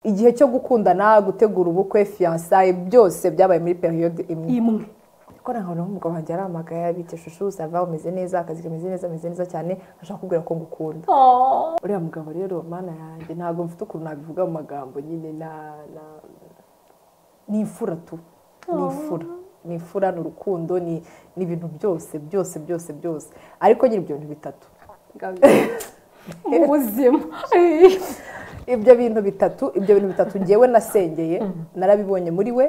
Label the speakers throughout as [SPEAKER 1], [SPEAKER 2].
[SPEAKER 1] igihe cyo gukundana gutegura ubukwe fiyansaye byose byabaye muri periyode imwe
[SPEAKER 2] imwe
[SPEAKER 1] kuko nta hantu umugabo wanjye arahamagaye abita ishusho usanga umeze neza akazi kameze neza ameze neza cyane ashaka kubwira ko ngukunda uriya mugabo rero mana yanjye ntabwo mfite ukuntu nabivuga mu magambo nyine na na ni imfura tu ni imfura ni imfura ni urukundo ni ni ibintu byose byose byose byose ariko nyine ibyo bintu bitatu
[SPEAKER 2] mu buzima
[SPEAKER 1] ibyo bintu bitatu ibyo bintu bitatu ngewe nasengeye narabibonye muri we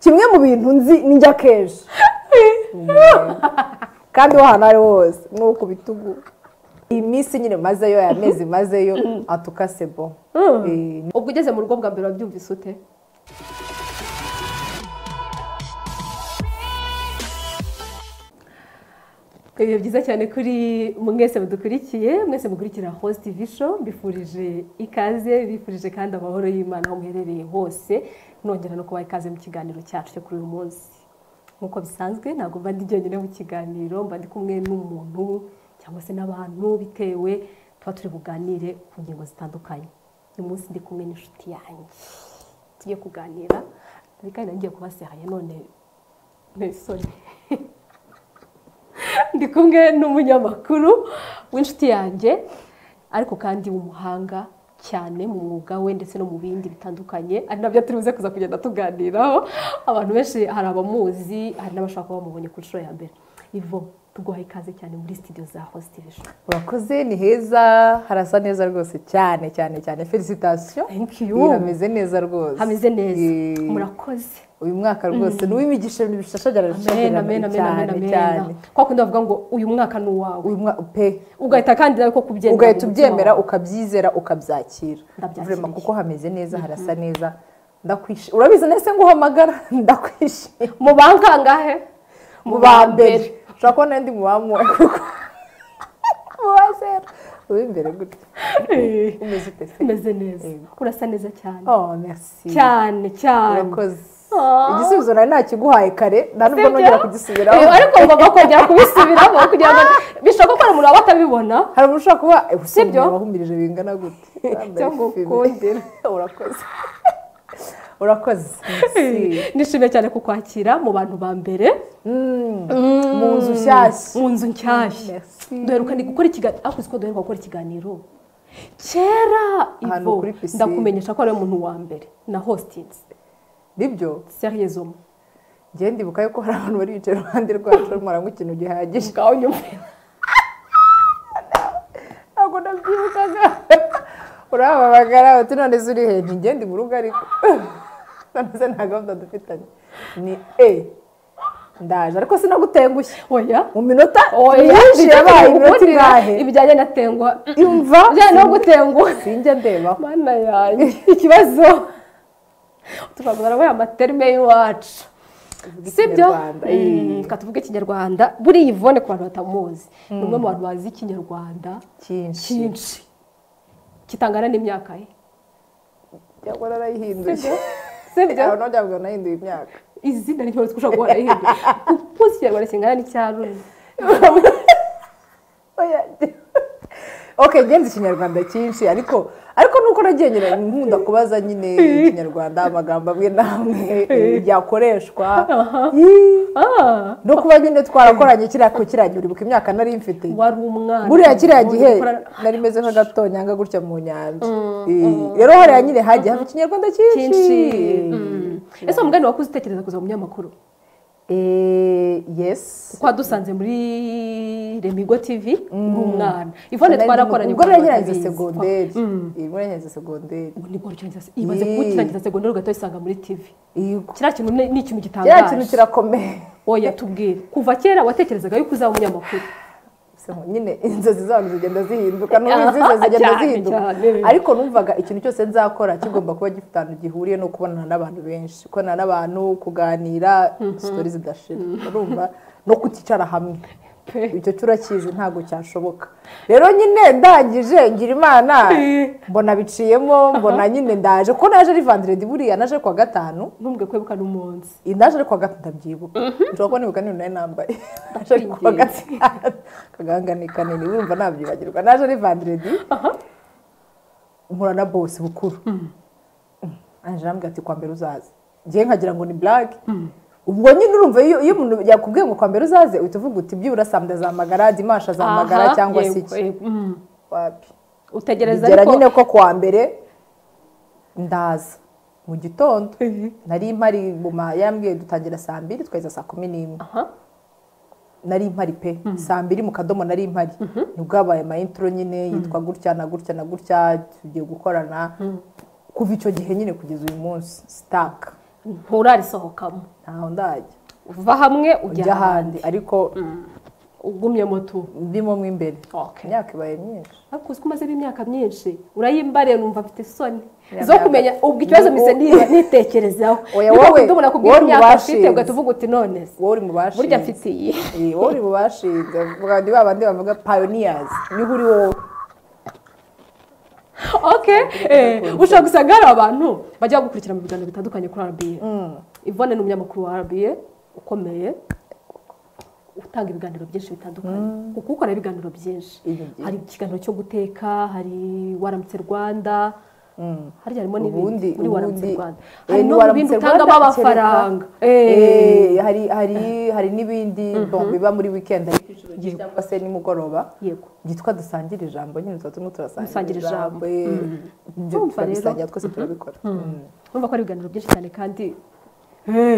[SPEAKER 1] kimwe mu bintu nzi njya kenshi kandi aho hantu ari hose ni uku bitugu iyi minsi nyine mazeyo aya mezi mazeyo atukasebo
[SPEAKER 2] ubwo ugeze mu rugo bwa mbere wabyumvise ute ibihe byiza cyane kuri mwese mudukurikiye mwese mukurikira host visho mbifurije ikaze bifurije kandi amahoro y'imana aho muherereye hose nongera no kubaha ikaze mu kiganiro cyacu cyo kuri uyu munsi nk'uko bisanzwe ntabwo mba ndi jyenyine mu kiganiro mba ndi kumwe n'umuntu cyangwa se n'abantu bitewe tuba turi buganire ku ngingo zitandukanye uyu munsi ndi kumwe n'inshuti yanjye tugiye kuganira kandi kandi nagiye kubasehaya none none ndi kumwe n'umunyamakuru w'inshuti yanjye ariko kandi w'umuhanga cyane mu mwuga we ndetse no mu bindi bitandukanye ari nabyo turi buze kuza kugenda tuganiraho abantu benshi hari abamuzi hari n'abashaka kuba bamubonye ku nshuro ya mbere ivo tuguhaye ikaze cyane muri sitidiyo za hositeje
[SPEAKER 1] urakoze ni heza harasa neza rwose cyane cyane cyane felicitation hameze neza rwose
[SPEAKER 2] hameze neza
[SPEAKER 1] Eh,
[SPEAKER 2] murakoze
[SPEAKER 1] uyu mwaka rwose ni uw'imigisha ibintu bishashagirana
[SPEAKER 2] amen amen amen amen
[SPEAKER 1] cyane
[SPEAKER 2] amen
[SPEAKER 1] cyane
[SPEAKER 2] kwa kundi bavuga ngo uyu mwaka ni uwawe
[SPEAKER 1] uyu mwaka pe
[SPEAKER 2] ugahita kandi nawe ko kubyemera
[SPEAKER 1] ugahita
[SPEAKER 2] mu mutima
[SPEAKER 1] ubyemera
[SPEAKER 2] wawe.
[SPEAKER 1] ukabyizera ukabyakira
[SPEAKER 2] Ndabyakiriye.
[SPEAKER 1] Vraiment, kuko hameze neza harasa neza ndakwishimiye urabizi nese nguhamagara ndakwishimiye
[SPEAKER 2] mu bankangahe
[SPEAKER 1] mu ba mbere ushobora kubona ndi mu ba mwe kuko mu ba zero uw'imbere gutya umeze ute se
[SPEAKER 2] umeze neza
[SPEAKER 1] Yego.
[SPEAKER 2] urasa neza cyane
[SPEAKER 1] oh merci
[SPEAKER 2] cyane cyane
[SPEAKER 1] urakoze
[SPEAKER 2] Ah.
[SPEAKER 1] igisubizo nari nakiguhaye kare nta nubwo
[SPEAKER 2] Sibyo?
[SPEAKER 1] nongera kugisubiraho
[SPEAKER 2] Eh, ariko ngomba kongera kubisubiramo kugira ngo bishoboka ko hari umuntu waba atabibona
[SPEAKER 1] hari umuntu ushobora kuba
[SPEAKER 2] Sibyo?
[SPEAKER 1] usibye wahumirije bingana gute
[SPEAKER 2] Cyangwa ukundira.
[SPEAKER 1] urakoze urakoze merci.
[SPEAKER 2] nishimiye cyane kukwakira mu bantu ba mbere
[SPEAKER 1] mu nzu nshyashya
[SPEAKER 2] mu nzu nshyashya
[SPEAKER 1] Merci.
[SPEAKER 2] duheruka ndi gukora ikiganiro ariko uzi ko duheruka gukora ikiganiro kera
[SPEAKER 1] Ahantu
[SPEAKER 2] ivo
[SPEAKER 1] kuri pisine.
[SPEAKER 2] ndakumenyesha ko ari umuntu wa mbere na hositini
[SPEAKER 1] nibyo
[SPEAKER 2] seriyezomo
[SPEAKER 1] ngende ndibuka yuko hari abantu bari bicaye iruhande rwacu mwaranywa ikintu gihagije
[SPEAKER 2] ngaho nyuma
[SPEAKER 1] ntabwo nabyibukaga urahamamagara uti none se uri hehe ntigende mu rugo ariko none se nta gahunda dufitanye ni e ndaje ariko sinagutengushye
[SPEAKER 2] oya
[SPEAKER 1] mu minota
[SPEAKER 2] oya
[SPEAKER 1] myinshi
[SPEAKER 2] bijyanye no
[SPEAKER 1] yabaye iminota
[SPEAKER 2] gukundira,
[SPEAKER 1] ingahe
[SPEAKER 2] ibijyanye na tengwa
[SPEAKER 1] imva
[SPEAKER 2] ibijyanye no gutenguha
[SPEAKER 1] sinjya ndebaho
[SPEAKER 2] mana yanjye ikibazo turaguza nawe amaterime y'iwacu sibyo
[SPEAKER 1] Ikinyarwanda, eh.
[SPEAKER 2] Mm, reka tuvuge ikinyarwanda buriya ivone ku bantu batamuzi ni umwe mu bantu bazi ikinyarwanda
[SPEAKER 1] cyinshi
[SPEAKER 2] cyinshi kitangana n'imyaka ye
[SPEAKER 1] cyangwa narayihinduye
[SPEAKER 2] sibyo
[SPEAKER 1] aho nongera ngo nahinduye imyaka
[SPEAKER 2] izina ntibyoroshye ushobora guhora rihindura kuko ikinyarwanda kingana n'icyaruri
[SPEAKER 1] Oya. ok ngenzi ikinyarwanda cyinshi ariko ariko nuko nagiye nyine nkunda kubaza nyine ikinyarwanda amagambo amwe n'amwe eh, yakoreshwa Yii.
[SPEAKER 2] Ah,
[SPEAKER 1] no kuba nyine twarakoranye kiriya ko kiriya gihe uribuka imyaka nari mfite
[SPEAKER 2] wari umwana
[SPEAKER 1] buriya kiriya gihe
[SPEAKER 2] Gukorana-
[SPEAKER 1] nari meze nk'agatonyanga gutya mu nyanja Eh, rero hariya nyine hagiye haba ikinyarwanda cyinshi
[SPEAKER 2] cyinshi Mm. ese umugani wakuze utekereza kuza mu binyamakuru
[SPEAKER 1] Eh, yes
[SPEAKER 2] twadusanze muri remigo tivi ni umwana ivone
[SPEAKER 1] Nari ndi mu-
[SPEAKER 2] twarakoranye
[SPEAKER 1] ubwo
[SPEAKER 2] kugira ngo
[SPEAKER 1] narangiza
[SPEAKER 2] batabizi.
[SPEAKER 1] segonderi
[SPEAKER 2] Mm.
[SPEAKER 1] Eh, ubwo narangiza segonderi
[SPEAKER 2] Ubu ni bwo urangiza- imaze
[SPEAKER 1] Yee.
[SPEAKER 2] kukirangiza segonderi ugahita wisanga muri tivi
[SPEAKER 1] yego
[SPEAKER 2] kiriya kintu ni ni ikintu
[SPEAKER 1] kiriya kintu
[SPEAKER 2] gitangaje
[SPEAKER 1] kirakomeye
[SPEAKER 2] oya tubwire kuva kera watekerezaga yuko uzaba umunyamakuru
[SPEAKER 1] So, nyine inzozi zabantu zigenda zihinduka n'ubizize zigenda
[SPEAKER 2] Cyane,
[SPEAKER 1] zihinduka
[SPEAKER 2] cyane.
[SPEAKER 1] ariko numvaga ikintu cyose nzakora kigomba kuba gifite ahantu gihuriye no kubonana n'abantu benshi kubonana n'abantu kuganira sitori zidashira urumva no kuticara hamwe
[SPEAKER 2] Pe.
[SPEAKER 1] icyo turakizi ntabwo cyashoboka rero nyine ndangije ngira imana mbona biciyemo mbona nyine ndaje kuko naje ari vandiredi buriya naje kuwa gatanu
[SPEAKER 2] ntumbwe kwebuka n'umunsi
[SPEAKER 1] iyi ndaje ariko gatatu ndabyibuka nshobora kubona ibibuka n'iyo nari nambaye ndaje ariko kuwa
[SPEAKER 2] Ndakwinginze.
[SPEAKER 1] gatanu akagahanga ni kanini urumva nabyibagirwa naje ari vandiredi mpura na bose bukuru angela arambwira ati kwa mbere uzaze ngewe nkagira ngo ni blague ubwo nyine urumva iyo iyo umuntu yakubwiye ngo kwa mbere uzaze uhita uvuga uti byibura saa mbiri azahamagara dimanshi azahamagara
[SPEAKER 2] Aha,
[SPEAKER 1] cyangwa se
[SPEAKER 2] yego,
[SPEAKER 1] iki
[SPEAKER 2] yego, mm.
[SPEAKER 1] wapi
[SPEAKER 2] utegereza
[SPEAKER 1] bigera
[SPEAKER 2] ariko
[SPEAKER 1] nyine ko kuwa mbere ndaza mu gitondo nari mpari guma yarambwiye dutangira saa mbiri tukageza saa kumi n'imwe
[SPEAKER 2] aha
[SPEAKER 1] nari mpari pe saa mbiri mu kadomo nari mpari nibwo habaye amayintro nyine yitwa gutya na gutya na gutya tugiye gukorana kuva icyo gihe nyine kugeza uyu munsi sitaka
[SPEAKER 2] nturarisohokamo
[SPEAKER 1] ntaho ndajya
[SPEAKER 2] uva hamwe
[SPEAKER 1] ujya
[SPEAKER 2] ujya ahandi
[SPEAKER 1] ahandi ariko
[SPEAKER 2] ugumye moto
[SPEAKER 1] ndimo mo imbere
[SPEAKER 2] Okay.
[SPEAKER 1] imyaka ibaye myinshi
[SPEAKER 2] ariko uzi ko umazemo imyaka myinshi urayimbariye numva mfite isoni
[SPEAKER 1] Ya
[SPEAKER 2] zo
[SPEAKER 1] myaka.
[SPEAKER 2] kumenya ubwo ikibazo mise niba nitekerezaho
[SPEAKER 1] Oya,
[SPEAKER 2] niba
[SPEAKER 1] wowe-
[SPEAKER 2] kudubona kubwira
[SPEAKER 1] wowe
[SPEAKER 2] imyaka ufite
[SPEAKER 1] ntibashinze.
[SPEAKER 2] ugahita uvuga uti none se
[SPEAKER 1] wowe uri mu bashinze
[SPEAKER 2] burya mfite iyi
[SPEAKER 1] Eh, wowe uri mu bashinze vuga ni ba bandi bavuga pioneers niho uri wowe
[SPEAKER 2] okay eh, ushobora gusanga hari abantu bajya gukurikira mu biganiro bitandukanye kuri RBA Yvonne ni umunyamakuru wa RBA ukomeye utanga ibiganiro byinshi bitandukanye kuko ukora ibiganiro byinshi
[SPEAKER 1] Ibi byinshi.
[SPEAKER 2] hari ikiganiro cyo guteka hari waramutse Rwanda harya harimo n'ibindi
[SPEAKER 1] ubundi
[SPEAKER 2] muri waramutse
[SPEAKER 1] ubundi
[SPEAKER 2] Rwanda
[SPEAKER 1] Eh,
[SPEAKER 2] hari no mu
[SPEAKER 1] waramutse
[SPEAKER 2] bintu
[SPEAKER 1] Rwanda
[SPEAKER 2] utangamo
[SPEAKER 1] kereka.
[SPEAKER 2] amafaranga Eh,
[SPEAKER 1] Eh, hari hari hari n'ibindi bon, biba muri weekend ariko inshuro nyinshi cyangwa se nimugoroba
[SPEAKER 2] yego
[SPEAKER 1] byitwa dusangire ijambo nyine tuba turimo turasangira
[SPEAKER 2] Dusangire
[SPEAKER 1] ijambo
[SPEAKER 2] ijambo.
[SPEAKER 1] eh, ibyo
[SPEAKER 2] Urumva rero.
[SPEAKER 1] turabisangira twese turabikora Mm.
[SPEAKER 2] urumva ko ari ibiganiro byinshi cyane kandi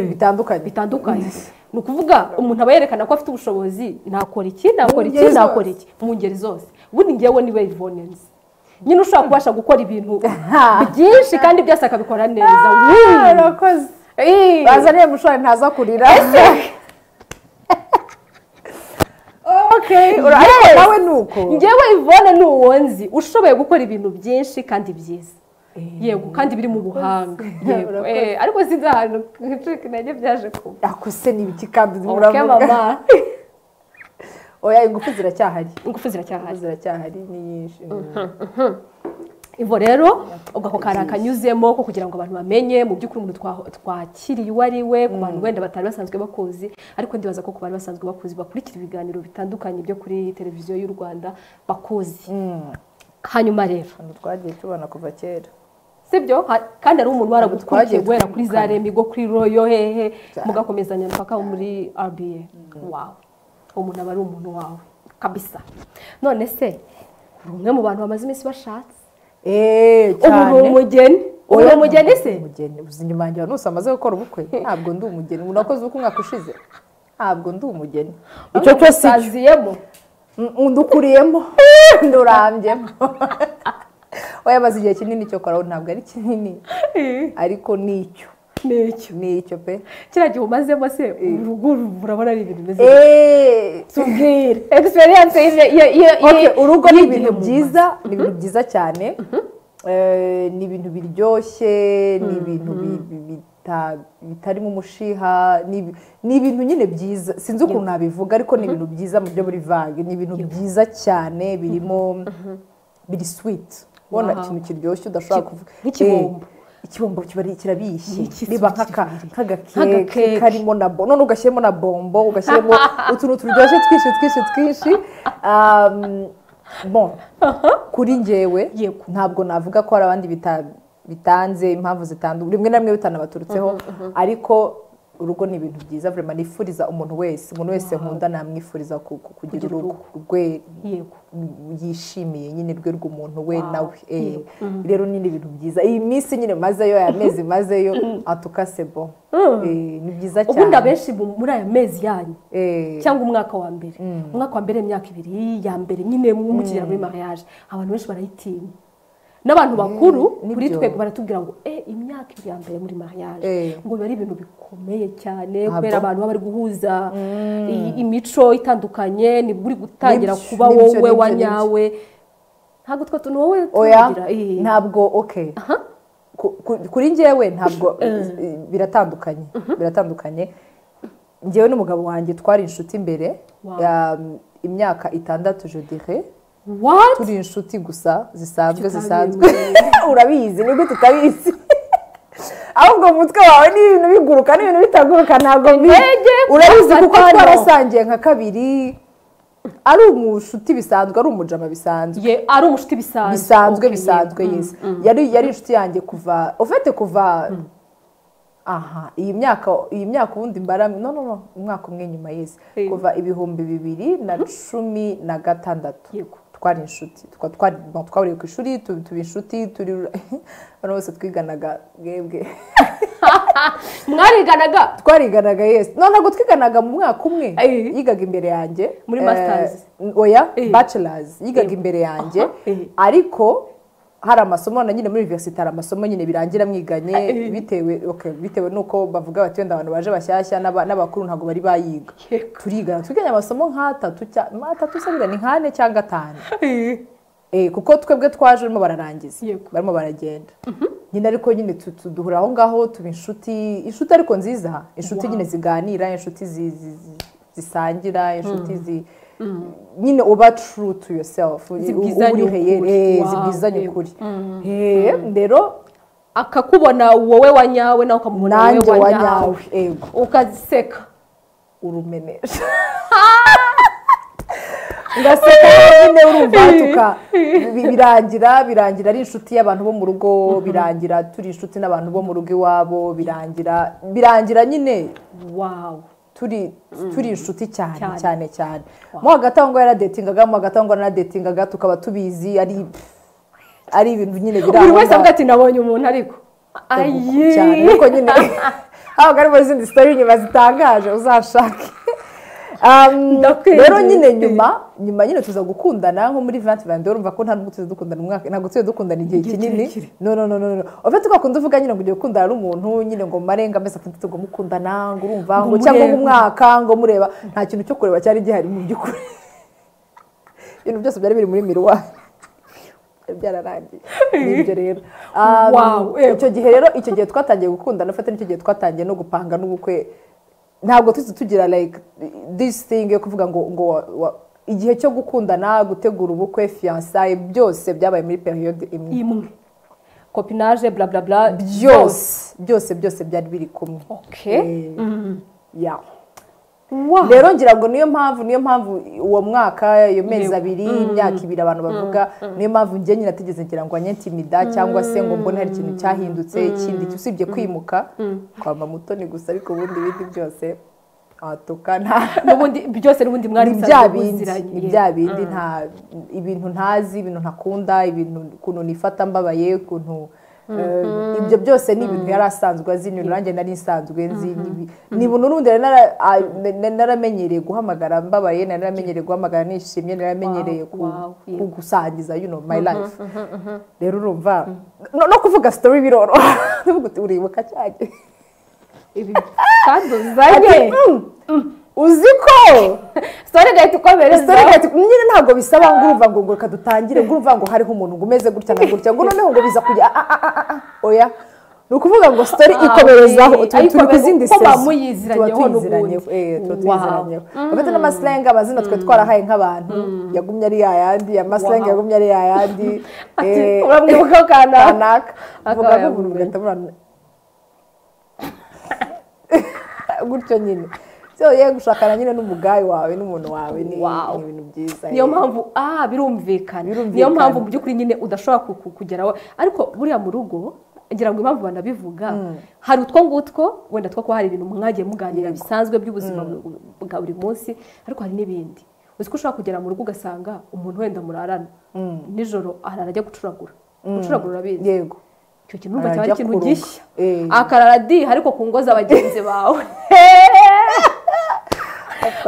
[SPEAKER 1] bitandukanye
[SPEAKER 2] bitandukanye ni ukuvuga umuntu aba yerekana ko afite ubushobozi nakora iki nakora
[SPEAKER 1] Mu
[SPEAKER 2] iki
[SPEAKER 1] ngeri zose.
[SPEAKER 2] nakora iki mu ngeri zose ubundi ngewe niwe Yvonne nzi nyine ushobora kubasha gukora ibintu byinshi kandi byose akabikora neza Wii.
[SPEAKER 1] barakoze
[SPEAKER 2] Ii.
[SPEAKER 1] bazaniye mushorari ntaza kurira okay ura- ariko
[SPEAKER 2] Yes.
[SPEAKER 1] nawe ni uko
[SPEAKER 2] ngewe Yvonne ni uwo nzi ushoboye gukora ibintu byinshi kandi byiza yego kandi biri mu buhanga yego
[SPEAKER 1] Urakoze.
[SPEAKER 2] Eh, ariko sinzi ahantu trick nanjye byaje kuba
[SPEAKER 1] akose ni ibiki kandi
[SPEAKER 2] okay mama
[SPEAKER 1] muravuga oya ingufu ziracyahari
[SPEAKER 2] ingufu ziracyahari
[SPEAKER 1] ingufu ziracyahari ni nyinshi
[SPEAKER 2] Ivo rero ubwo ako kari akanyuzemo ko kugira ngo abantu bamenye mu by'ukuri umuntu twa- twakiriye uwo ari we ku bantu wenda batari basanzwe bakuzi ariko ndibaza ko ku bantu basanzwe bakuzi bakurikira ibiganiro bitandukanye byo kuri televiziyo y'u Rwanda bakuzi hanyuma rero
[SPEAKER 1] ahantu twagiye tubona kuva kera
[SPEAKER 2] sibyo Ha- kandi hari umuntu waragukurikiye
[SPEAKER 1] Twagiye
[SPEAKER 2] guhera kuri za
[SPEAKER 1] dutandukana.
[SPEAKER 2] remigo kuri royo hehe
[SPEAKER 1] Cyane.
[SPEAKER 2] mugakomezanya mpaka wo muri RBA wawe umuntu aba ari umuntu wawe kabisa none se uri umwe mu bantu bamaze iminsi bashatse
[SPEAKER 1] eee
[SPEAKER 2] ubu ni
[SPEAKER 1] cyane
[SPEAKER 2] umugeni ubu ni umugeni se
[SPEAKER 1] umugeni uzi inyuma yanjye abantu bose bamaze gukora ubukwe ntabwo ndi umugeni umuntu wakoze ubukwe umwaka ushize ntabwo ndi umugeni icyo cyose icyo
[SPEAKER 2] utaziyemo
[SPEAKER 1] Mm, ndukuriyemo ndurambyemo oya maze igihe kinini cyo koraho ntabwo ari kinini ariko ni icyo
[SPEAKER 2] nicyo
[SPEAKER 1] ni icyo pe
[SPEAKER 2] kiriya gihe umazemo se urugo urabona ari ibintu bimeze
[SPEAKER 1] eee
[SPEAKER 2] tubwire experience ye- ye- ye-
[SPEAKER 1] Okay,
[SPEAKER 2] ye-
[SPEAKER 1] urugo ni
[SPEAKER 2] y'igihe
[SPEAKER 1] ibintu
[SPEAKER 2] mu
[SPEAKER 1] byiza ni ibintu byiza cyane Eh, ni ibintu biryoshye ni ibintu bi- bi- bita- bitarimo umushiha ni ibi- ni ibintu nyine byiza sinzi ukuntu nabivuga ariko ni ibintu byiza mu byo muri vage ni ibintu byiza cyane birimo biri sweet ubona
[SPEAKER 2] Wow.
[SPEAKER 1] ikintu kiryoshye udashobora
[SPEAKER 2] Ki-
[SPEAKER 1] kuvuga
[SPEAKER 2] nk'ikibombo.
[SPEAKER 1] Eh, ikibombo kiba ari- kirabishye
[SPEAKER 2] Ni iki
[SPEAKER 1] riba
[SPEAKER 2] sweet
[SPEAKER 1] nk'aka-
[SPEAKER 2] kiryoshye?
[SPEAKER 1] nk'agakeke
[SPEAKER 2] Nk'agakeke.
[SPEAKER 1] karimo na bo none ugashyiramo na bombo ugashyiramo utuntu turyoshye twinshi twinshi twinshi Um, bon kuri njyewe
[SPEAKER 2] Yego.
[SPEAKER 1] ntabwo navuga ko hari abandi bita- bitanze impamvu zitandukanye rimwe na rimwe bitanabaturutseho ariko urugo ni ibintu byiza vrema nifuriza umuntu wese umuntu wese nkunda namwifuriza ku- ku- kugira
[SPEAKER 2] Kugira
[SPEAKER 1] urugo rwe
[SPEAKER 2] Yego.
[SPEAKER 1] yishimiye nyine rwe rw'umuntu we
[SPEAKER 2] Wow.
[SPEAKER 1] nawe eh, rero ni ibintu byiza iyi minsi nyine mazeyo aya mezi mazeyo atukase bo Eh, ni byiza cyane
[SPEAKER 2] ubundi abenshi mu- muri aya mezi yanyu
[SPEAKER 1] Eh,
[SPEAKER 2] cyangwa umwaka wa mbere umwaka wa mbere imyaka ibiri ya mbere nyine mukigera muri mariage abantu benshi barayitinya n'abantu bakuru
[SPEAKER 1] nibyo.
[SPEAKER 2] kuri twebwe baratubwira ngo eh imyaka ibiri ya mbere muri mariage
[SPEAKER 1] Eh.
[SPEAKER 2] ngo biba ari ibintu bikomeye cyane
[SPEAKER 1] Ntabwo.
[SPEAKER 2] kubera abantu baba bari guhuza i- imico itandukanye nibwo uri gutangira
[SPEAKER 1] Nibyo,
[SPEAKER 2] kuba
[SPEAKER 1] nibyo,
[SPEAKER 2] wowe
[SPEAKER 1] nibyo,
[SPEAKER 2] wanyawe ntabwo twe tu- ni wowe
[SPEAKER 1] oya
[SPEAKER 2] tugira eh.
[SPEAKER 1] ntabwo okay Ku- ku- kuri njyewe ntabwo biratandukanye biratandukanye njyewe n'umugabo wanjye twari inshuti mbere
[SPEAKER 2] Wow.
[SPEAKER 1] ya imyaka itandatu je dirais
[SPEAKER 2] what
[SPEAKER 1] turi inshuti gusa zisanzwe
[SPEAKER 2] Tutabizi.
[SPEAKER 1] zisanzwe urabizi nibwo tutabizi ahubwo mu mutwe wawe ni ibintu biguruka n'ibintu bitaguruka ntabwo mbizi
[SPEAKER 2] Intege,
[SPEAKER 1] urabizi kuko
[SPEAKER 2] batano.
[SPEAKER 1] twarasangiye nka kabiri ari umushuti bisanzwe ari umujama bisanzwe
[SPEAKER 2] ye ari umushuti bisanzwe
[SPEAKER 1] bisanzwe
[SPEAKER 2] Okay,
[SPEAKER 1] bisanzwe
[SPEAKER 2] yeah. Mm,
[SPEAKER 1] yesi
[SPEAKER 2] mm.
[SPEAKER 1] yari yari inshuti yanjye kuva ufite kuva aha iyi myaka iyi myaka ubundi mbara no no no umwaka umwe nyuma yesi
[SPEAKER 2] Hey.
[SPEAKER 1] kuva ibihumbi bibiri na cumi na gatandatu
[SPEAKER 2] Yego.
[SPEAKER 1] twari inshuti tukaba twari- bon, twahuriye ku ishuri tu- tuba inshuti turi abantu bose twiganaga bwebwe
[SPEAKER 2] mwariganaga
[SPEAKER 1] twariganaga yesi no ntabwo twiganaga mu mwaka umwe
[SPEAKER 2] Eh.
[SPEAKER 1] yigaga imbere yanjye
[SPEAKER 2] Muri
[SPEAKER 1] Eh,
[SPEAKER 2] masters.
[SPEAKER 1] oya
[SPEAKER 2] Eh.
[SPEAKER 1] bachelors yigaga
[SPEAKER 2] Eh.
[SPEAKER 1] imbere yanjye
[SPEAKER 2] Aha, eh.
[SPEAKER 1] ariko hari amasomo na nyine muri university hari amasomo nyine birangira mwiganye
[SPEAKER 2] Eh.
[SPEAKER 1] bitewe okay, bitewe nuko bavuga bati wenda abantu baje bashyashya n'aba- n'abakuru ntabwo bari bayiga
[SPEAKER 2] Yego.
[SPEAKER 1] turigana twiganye amasomo nk'atatu cya- atatu se buriya ni nk'ane cyangwa atanu
[SPEAKER 2] Eh,
[SPEAKER 1] Eh, kuko twebwe twaje barimo bararangiza
[SPEAKER 2] Yego.
[SPEAKER 1] barimo baragenda nyine ariko nyine tu- tu- duhura aho ngaho tuba inshuti inshuti ariko nziza inshuti
[SPEAKER 2] Wow.
[SPEAKER 1] nyine ziganira inshuti zi- zi- zi- zisangira inshuti zi nyine uba true to yourself u-
[SPEAKER 2] Zibwizanya
[SPEAKER 1] uwurihe,
[SPEAKER 2] ukuri.
[SPEAKER 1] eh,
[SPEAKER 2] Wow,
[SPEAKER 1] zibwizanya
[SPEAKER 2] yego.
[SPEAKER 1] ukuri Eh, rero
[SPEAKER 2] akakubona wowe wa nyawe nawe ukamubona
[SPEAKER 1] nanjye
[SPEAKER 2] wowe
[SPEAKER 1] wa
[SPEAKER 2] wa nyawe
[SPEAKER 1] nyawe yego
[SPEAKER 2] ukaseka
[SPEAKER 1] urumenesha ngaseka nyine urumva tuka bi- birangira birangira ari inshuti y'abantu bo mu rugo birangira turi inshuti n'abantu bo mu rugo iwabo birangira birangira nyine
[SPEAKER 2] wawe
[SPEAKER 1] turi turi inshuti cyane
[SPEAKER 2] Cyane.
[SPEAKER 1] cyane cyane mo hagati aho ngaho yaradetingaga mo hagati aho ngaho naradetingaga tukaba tubizi ari ari ibintu nyine biri
[SPEAKER 2] buri
[SPEAKER 1] aho
[SPEAKER 2] wese
[SPEAKER 1] ngaho.
[SPEAKER 2] avuga ati nabonye umuntu ariko ayi
[SPEAKER 1] cyane ariko nyine haba harimo izindi sitori inyuma zitangaje uzashake Um,
[SPEAKER 2] Ndakwinginze.
[SPEAKER 1] rero nyine nyuma nyuma nyine tuza gukundana nko muri vanti vandi urumva ko nta nubwo tuzi dukundana umwaka ntabwo tuzi dukundana igihe
[SPEAKER 2] Igihe
[SPEAKER 1] kinini
[SPEAKER 2] kirekire.
[SPEAKER 1] no no no no no ufite ugakunda uvuga nyine ngo ugiye gukundana n'umuntu nyine ngo mare ngo amezi atandatu ngo mukundana ngo urumva ngo
[SPEAKER 2] Ngo
[SPEAKER 1] cyangwa ngo
[SPEAKER 2] murebe.
[SPEAKER 1] umwaka ngo mureba nta kintu cyo kureba cyari gihari mu by'ukuri ibintu byose byari biri muri miruwari byari byararangiye nibyo rero Um,
[SPEAKER 2] Wow, eh.
[SPEAKER 1] icyo gihe rero icyo gihe twatangiye gukundana ufite n'icyo gihe twatangiye no gupanga n'ubukwe ntabwo tuzi tugira like this thing yo kuvuga ngo ngo wa- wa- igihe cyo gukundana gutegura ubukwe fiyansaye byose byabaye muri periyode imwe
[SPEAKER 2] imwe kopinage blablabla
[SPEAKER 1] byose byose byose byari biri kumwe
[SPEAKER 2] okay
[SPEAKER 1] Eh, yeah.
[SPEAKER 2] wow
[SPEAKER 1] rero ngira ngo niyo mpamvu niyo mpamvu uwo mwaka iyo mezi
[SPEAKER 2] Yego.
[SPEAKER 1] abiri imyaka ibiri abantu bavuga niyo mpamvu njye nyine atigeze ngira ngo anyentimida cyangwa se ngo mbone hari ikintu cyahindutse ikindi usibye kwimuka kwamba mutoni gusa ariko ubundi ibindi byose watukana
[SPEAKER 2] n'ubundi byose n'ubundi mwari
[SPEAKER 1] ni bya
[SPEAKER 2] musanzwe
[SPEAKER 1] bindi
[SPEAKER 2] muziranye.
[SPEAKER 1] ni bya bindi nta ibintu ntazi ibintu ntakunda ibintu ukuntu nifata mbabaye ukuntu eh, ibyo byose ni ibintu yari asanzwe azi ni nanjye nari nsanzwe nzi n'ibi- ni ibintu n'ubundi nari nara- a- na- na- naramenyereye guhamagara mbabaye nari naramenyereye guhamagara nishimye nari naramenyereye
[SPEAKER 2] Wow,
[SPEAKER 1] ku-
[SPEAKER 2] wow, yeah.
[SPEAKER 1] ku gusangiza you know my life rero urumva no no kuvuga story biroroha uvuga uti uribuka cyane
[SPEAKER 2] ibi kandi uzanye
[SPEAKER 1] uzi ko
[SPEAKER 2] sitore gahita ukomereza
[SPEAKER 1] Story gate nyine ntabwo bisaba ngo urumva ngo ngo reka dutangire ngo urumva ngo hariho umuntu ngo umeze gutya na gutya ngo noneho ngo biza kujya ah, ah, ah, ah, ah, oya ni ukuvuga ngo story ikomerezaho
[SPEAKER 2] oye.
[SPEAKER 1] turi turi ku
[SPEAKER 2] Ayikomereza
[SPEAKER 1] zindi
[SPEAKER 2] kuko
[SPEAKER 1] sezo.
[SPEAKER 2] muba muyiziranyeho
[SPEAKER 1] Tuba tuyiziranyeho,
[SPEAKER 2] n'ubundi.
[SPEAKER 1] eh, tuba
[SPEAKER 2] Wow.
[SPEAKER 1] tuyiziranyeho bafite n'amasilenge amazina twe twarahaye nk'abantu yagumye ari yayandi amasilenge
[SPEAKER 2] Wow.
[SPEAKER 1] yagumye ari yayandi
[SPEAKER 2] Ati,
[SPEAKER 1] eh,
[SPEAKER 2] uramwibukaho kanaka
[SPEAKER 1] kanaka vuga
[SPEAKER 2] Akaba
[SPEAKER 1] nk'umuntu
[SPEAKER 2] yamubonye.
[SPEAKER 1] ugahita murana gutyo nyine so ye gushakana nyine n'umugayi wawe n'umuntu wawe ni
[SPEAKER 2] Wow.
[SPEAKER 1] ni ibintu byiza
[SPEAKER 2] niyo
[SPEAKER 1] eh.
[SPEAKER 2] mpamvu ah birumvikana
[SPEAKER 1] Birumvikana.
[SPEAKER 2] niyo mpamvu mu by'ukuri nyine udashobora ku- ku- kugeraho ariko buriya mu rugo ngira ngo impamvu banabivuga hari utwo ngutwo wenda two kuba hari ibintu mwagiye muganira bisanzwe by'ubuzima bwa buri munsi ariko hari n'ibindi uzi ko ushobora kugera mu rugo ugasanga umuntu wenda murarana nijoro arara ajya gucuragura gucuragura urabizi
[SPEAKER 1] yego
[SPEAKER 2] icyo kintu urumva cyaba
[SPEAKER 1] Arajya
[SPEAKER 2] ari ikintu
[SPEAKER 1] kuroga.
[SPEAKER 2] gishya
[SPEAKER 1] Eh.
[SPEAKER 2] akarara di ariko ku ngo z'abagenzi bawe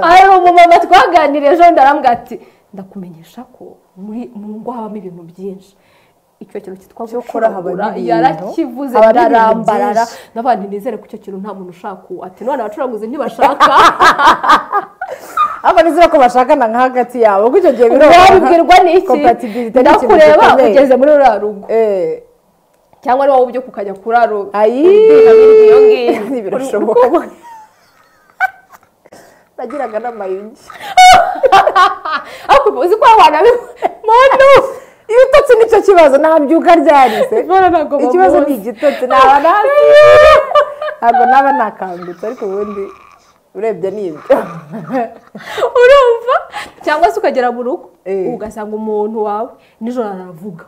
[SPEAKER 2] hari umumama twaganiriye ejo bundi arambwira ati ndakumenyesha ko muri mu ngo habamo ibintu byinshi icyo kintu cyitwa
[SPEAKER 1] Cyokora habamo
[SPEAKER 2] gucuragura
[SPEAKER 1] ibintu.
[SPEAKER 2] yarakivuze
[SPEAKER 1] Habamo ibintu
[SPEAKER 2] ndarambarara
[SPEAKER 1] byinshi.
[SPEAKER 2] n'abandi nizere ko icyo kintu nta muntu ushaka uwo ati none abacuraguzi ntibashaka
[SPEAKER 1] aba nizera ko bashakana nka hagati yabo kuko icyo gihe
[SPEAKER 2] wabibwirwa n'iki
[SPEAKER 1] Compatibility ni ikintu
[SPEAKER 2] ndakureba
[SPEAKER 1] gikomeye.
[SPEAKER 2] ugeze muri ruriya rugo
[SPEAKER 1] Eh,
[SPEAKER 2] cyangwa ari wowe ubyuka ukajya kurara
[SPEAKER 1] ayi
[SPEAKER 2] iyo ngiyo.
[SPEAKER 1] birashoboka nagiraga n'amayugi
[SPEAKER 2] ariko uzi ko abantu muntu
[SPEAKER 1] ibitotsi nicyo kibazo nta byuka ryarize ikibazo ni igitotsi naba nasi ntabwo naba nakangutse ariko ubundi urebye ni ibyo
[SPEAKER 2] urumva cyangwa se ukagera mu rugo
[SPEAKER 1] Eh.
[SPEAKER 2] ugasanga umuntu wawe nijoro aravuga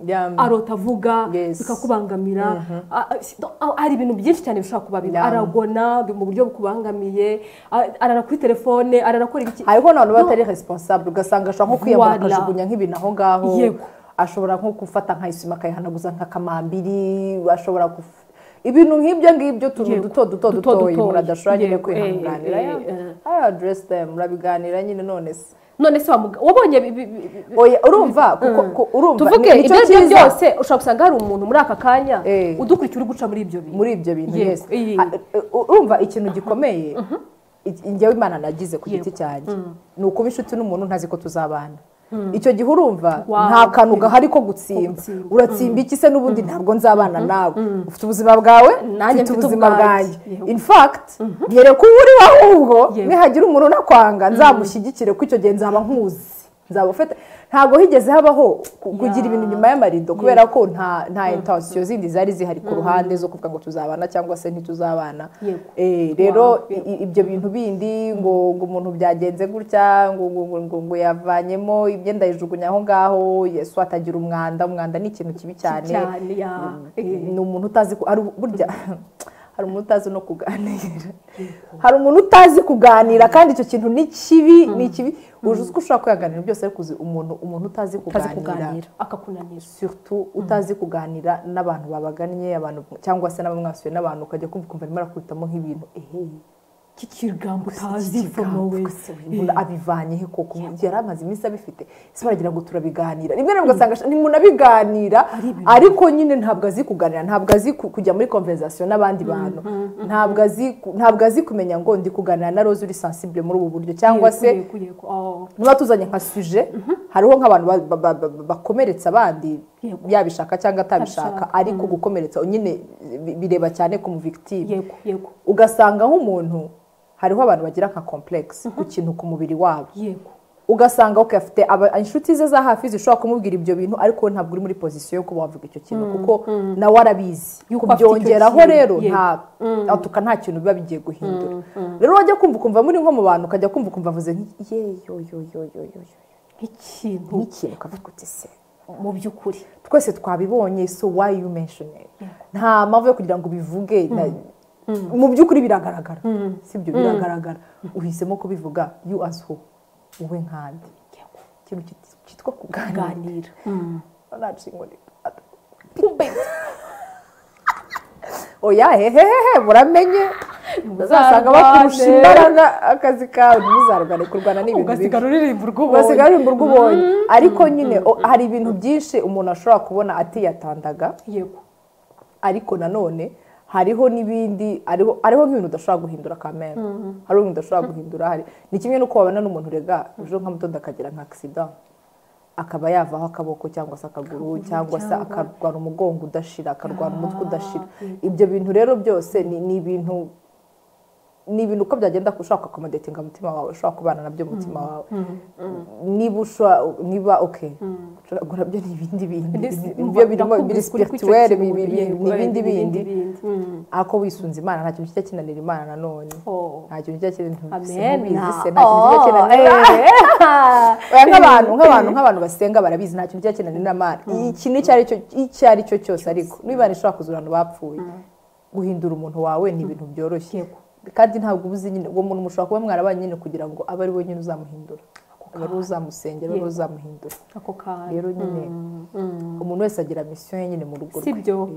[SPEAKER 1] Yam-
[SPEAKER 2] arota avuga
[SPEAKER 1] Yes.
[SPEAKER 2] bikakubangamira A- a- si- do- a- hari ibintu byinshi cyane bishobora kubabarira
[SPEAKER 1] Yeah.
[SPEAKER 2] aragona bi- mu buryo bukubangamiye a- arara kuri telefone ararakora ibiki
[SPEAKER 1] hariho n'abantu baba batari responsable ugasanga ashobora nko kwiyambura
[SPEAKER 2] Voila.
[SPEAKER 1] akajugunya nk'ibintu aho ngaho
[SPEAKER 2] Yego.
[SPEAKER 1] ashobora nko gufata nkayisima akayihanaguza nka kamambiri ashobora guf- ibintu nk'ibyo ngibyo utuntu
[SPEAKER 2] Yego.
[SPEAKER 1] duto duto
[SPEAKER 2] Duto
[SPEAKER 1] dutoya
[SPEAKER 2] dutoya.
[SPEAKER 1] umuntu adashobora nyine
[SPEAKER 2] Yego.
[SPEAKER 1] kwihanganira
[SPEAKER 2] Eh, eh, eh.
[SPEAKER 1] I address them murabiganira nyine none se
[SPEAKER 2] none se wa muga- wabonye bi- bi- bi- bi-
[SPEAKER 1] oya urumva kuko ku- urumva
[SPEAKER 2] tuvuge
[SPEAKER 1] ni- nicyo
[SPEAKER 2] ibyo ari byo
[SPEAKER 1] cyiza
[SPEAKER 2] byose ushobora gusanga hari umuntu muri aka kanya
[SPEAKER 1] Eh.
[SPEAKER 2] udukurikiye uri guca muri ibyo bintu
[SPEAKER 1] muri ibyo bintu
[SPEAKER 2] Yego.
[SPEAKER 1] yes
[SPEAKER 2] Iyi.
[SPEAKER 1] Ah, uh, urumva ikintu gikomeye i- njyewe imana nagize ku giti cyanjye ni ukuba inshuti n'umuntu ntazi ko tuzabana icyo gihe urumva
[SPEAKER 2] Wow.
[SPEAKER 1] nta kantu gahari ko gutsimba
[SPEAKER 2] gutsimba.
[SPEAKER 1] uratsimba iki se n'ubundi ntabwo nzabana nawe ufite ubuzima bwawe mfite
[SPEAKER 2] Nanjye mfite
[SPEAKER 1] ubuzima
[SPEAKER 2] ubwanjye.
[SPEAKER 1] bwanjye
[SPEAKER 2] Yego.
[SPEAKER 1] in fact nyereka uwo uri we ahubwo
[SPEAKER 2] Yego.
[SPEAKER 1] nihagira umuntu unakwanga nzamushyigikire ko icyo gihe nzaba nkuzi nzaba ufite ntabwo higeze habaho ku- kugira
[SPEAKER 2] Yeah.
[SPEAKER 1] ibintu inyuma y'amarido kubera ko nta nta intansiyo zindi zari zihari ku ruhande zo kuvuga ngo tuzabana cyangwa se ntituzabana
[SPEAKER 2] Yego.
[SPEAKER 1] Eh, rero
[SPEAKER 2] Wow.
[SPEAKER 1] i- i- ibyo bintu bindi ngo ngo umuntu byagenze gutya ngo ngo ngo- ngo- ngo yavanyemo imyenda yijugunya aho ngaho yesu atagira umwanda umwanda ni ikintu kibi cyane
[SPEAKER 2] cyane ya eh.
[SPEAKER 1] ni umuntu utazi ku- hari burya hari umuntu utazi no kuganira hari umuntu utazi kuganira kandi icyo kintu ni kibi ni kibi uzi uko ushobora kwihanganira byose ariko uzi umuntu umuntu utazi
[SPEAKER 2] utazi
[SPEAKER 1] kuganira
[SPEAKER 2] kuganira akakunanira
[SPEAKER 1] surtout utazi kuganira n'abantu babagannye abantu cyangwa se n'abamwasuye n'abantu ukajya kumva ukumva arimo arakubitamo nk'ibintu ehe
[SPEAKER 2] k'ikigambo utazi
[SPEAKER 1] azifomowe
[SPEAKER 2] fomowe
[SPEAKER 1] abivanye he koko yari amaze iminsi abifite ese baragira ngo turabiganira rimwe na rimwe ugasanga ntimunabiganira ariko nyine ntabwo azi kuganira ntabwo azi ku- kujya muri konverizasiyo n'abandi bantu ntabwo azi ku- ntabwo azi kumenya ngo ndi kuganira na rose uri sensible muri ubu buryo cyangwa se niba tuzanye nka suje hariho nk'abantu ba- ba- ba- ba- bakomeretsa abandi
[SPEAKER 2] Yego.
[SPEAKER 1] yabishaka cyangwa atabishaka
[SPEAKER 2] Atabishaka,
[SPEAKER 1] ariko gukomeretsa nyine bi- bireba cyane ku muvigitime
[SPEAKER 2] yego yego
[SPEAKER 1] ugasanga nk'umuntu hariho abantu bagira nka complex ku kintu ku mubiri wabo
[SPEAKER 2] yego
[SPEAKER 1] ugasanga okay, afite aba- inshuti ze za hafi zishobora kumubwira ibyo bintu ariko we ntabwo uri muri pozisiyo yo kuba wavuga icyo kintu kuko nawe arabizi
[SPEAKER 2] Yuko afite icyo
[SPEAKER 1] kubyongeraho
[SPEAKER 2] kintu,
[SPEAKER 1] rero
[SPEAKER 2] yego.
[SPEAKER 1] nta atuka nta kintu biba bigiye guhindura rero wajya kumva ukumva muri nko mu bantu ukajya kumva ukumva avuze nk'iki ye yo yo yo yo yo yo
[SPEAKER 2] nk'ikintu
[SPEAKER 1] nk'ikintu ukavuga uti se
[SPEAKER 2] mu by'ukuri
[SPEAKER 1] twese twabibonye so why you mention it nta mpamvu yo kugira ngo ubivuge na- mu by'ukuri biragaragara si byo biragaragara uhisemo kubivuga you as who wowe nkande ikintu kit- cyitwa kuganira
[SPEAKER 2] kuganira
[SPEAKER 1] ntanshingo ni kumbe oya hehehehe muramenye uzasanga bakurusha imbaraga akazi kawe ntuzarwane kurwana n'ibintu bibi
[SPEAKER 2] ugasigara uririmba
[SPEAKER 1] ugasiga
[SPEAKER 2] urw'ubonye
[SPEAKER 1] aririmba urwo ubonye ariko nyine o- hari ibintu byinshi umuntu ashobora kubona atiyatandaga
[SPEAKER 2] yego
[SPEAKER 1] ariko nanone hariho n'ibindi hariho hariho nk'ibintu udashobora guhindura kamera hariho ibintu udashobora guhindura hari ni kimwe n'uko wabona n'umuntu rega ejo nka mutondo akagira nka akisida akaba yavaho akaboko cyangwa se akaguru cyangwa se
[SPEAKER 2] cyangwa-
[SPEAKER 1] akarwara umugongo udashira akarwara umutwe udashira ibyo bintu rero byose ni ni ibintu ni ibintu uko byagenda ushobora kuakomodetinga umutima wawe ushobora kubana nabyo mu mutima wawe niba ushobora niba oke gucuragura byo ni ibindi bindi ibyo birimo birisipirituwere ni ibindi bindi ariko wisunze imana nta kintu kijya kinanira imana nanone
[SPEAKER 2] Oh.
[SPEAKER 1] nta kintu kijya kinanira
[SPEAKER 2] amena
[SPEAKER 1] se nta kintu kijya kinanira Oya, nk'abantu nk'abantu nk'abantu basenga barabizi nta kintu kijya kinanira imana iki nicyo ari cyo- icyo ari cyo cyose ariko niba imana ishobora kuzura abantu bapfuye guhindura umuntu wawe ni ibintu byoroshye
[SPEAKER 2] Yego.
[SPEAKER 1] kandi ntabwo uba uzi nyine uwo muntu mushobora kuba mwarabanye nyine kugira ngo abe ari we nyine uzamuhindura abe ari we uzamusengera abe ari we uzamuhindura
[SPEAKER 2] ako kanya
[SPEAKER 1] rero nyine umuntu wese agira misiyo ye nyine mu rugo rwe
[SPEAKER 2] sibyo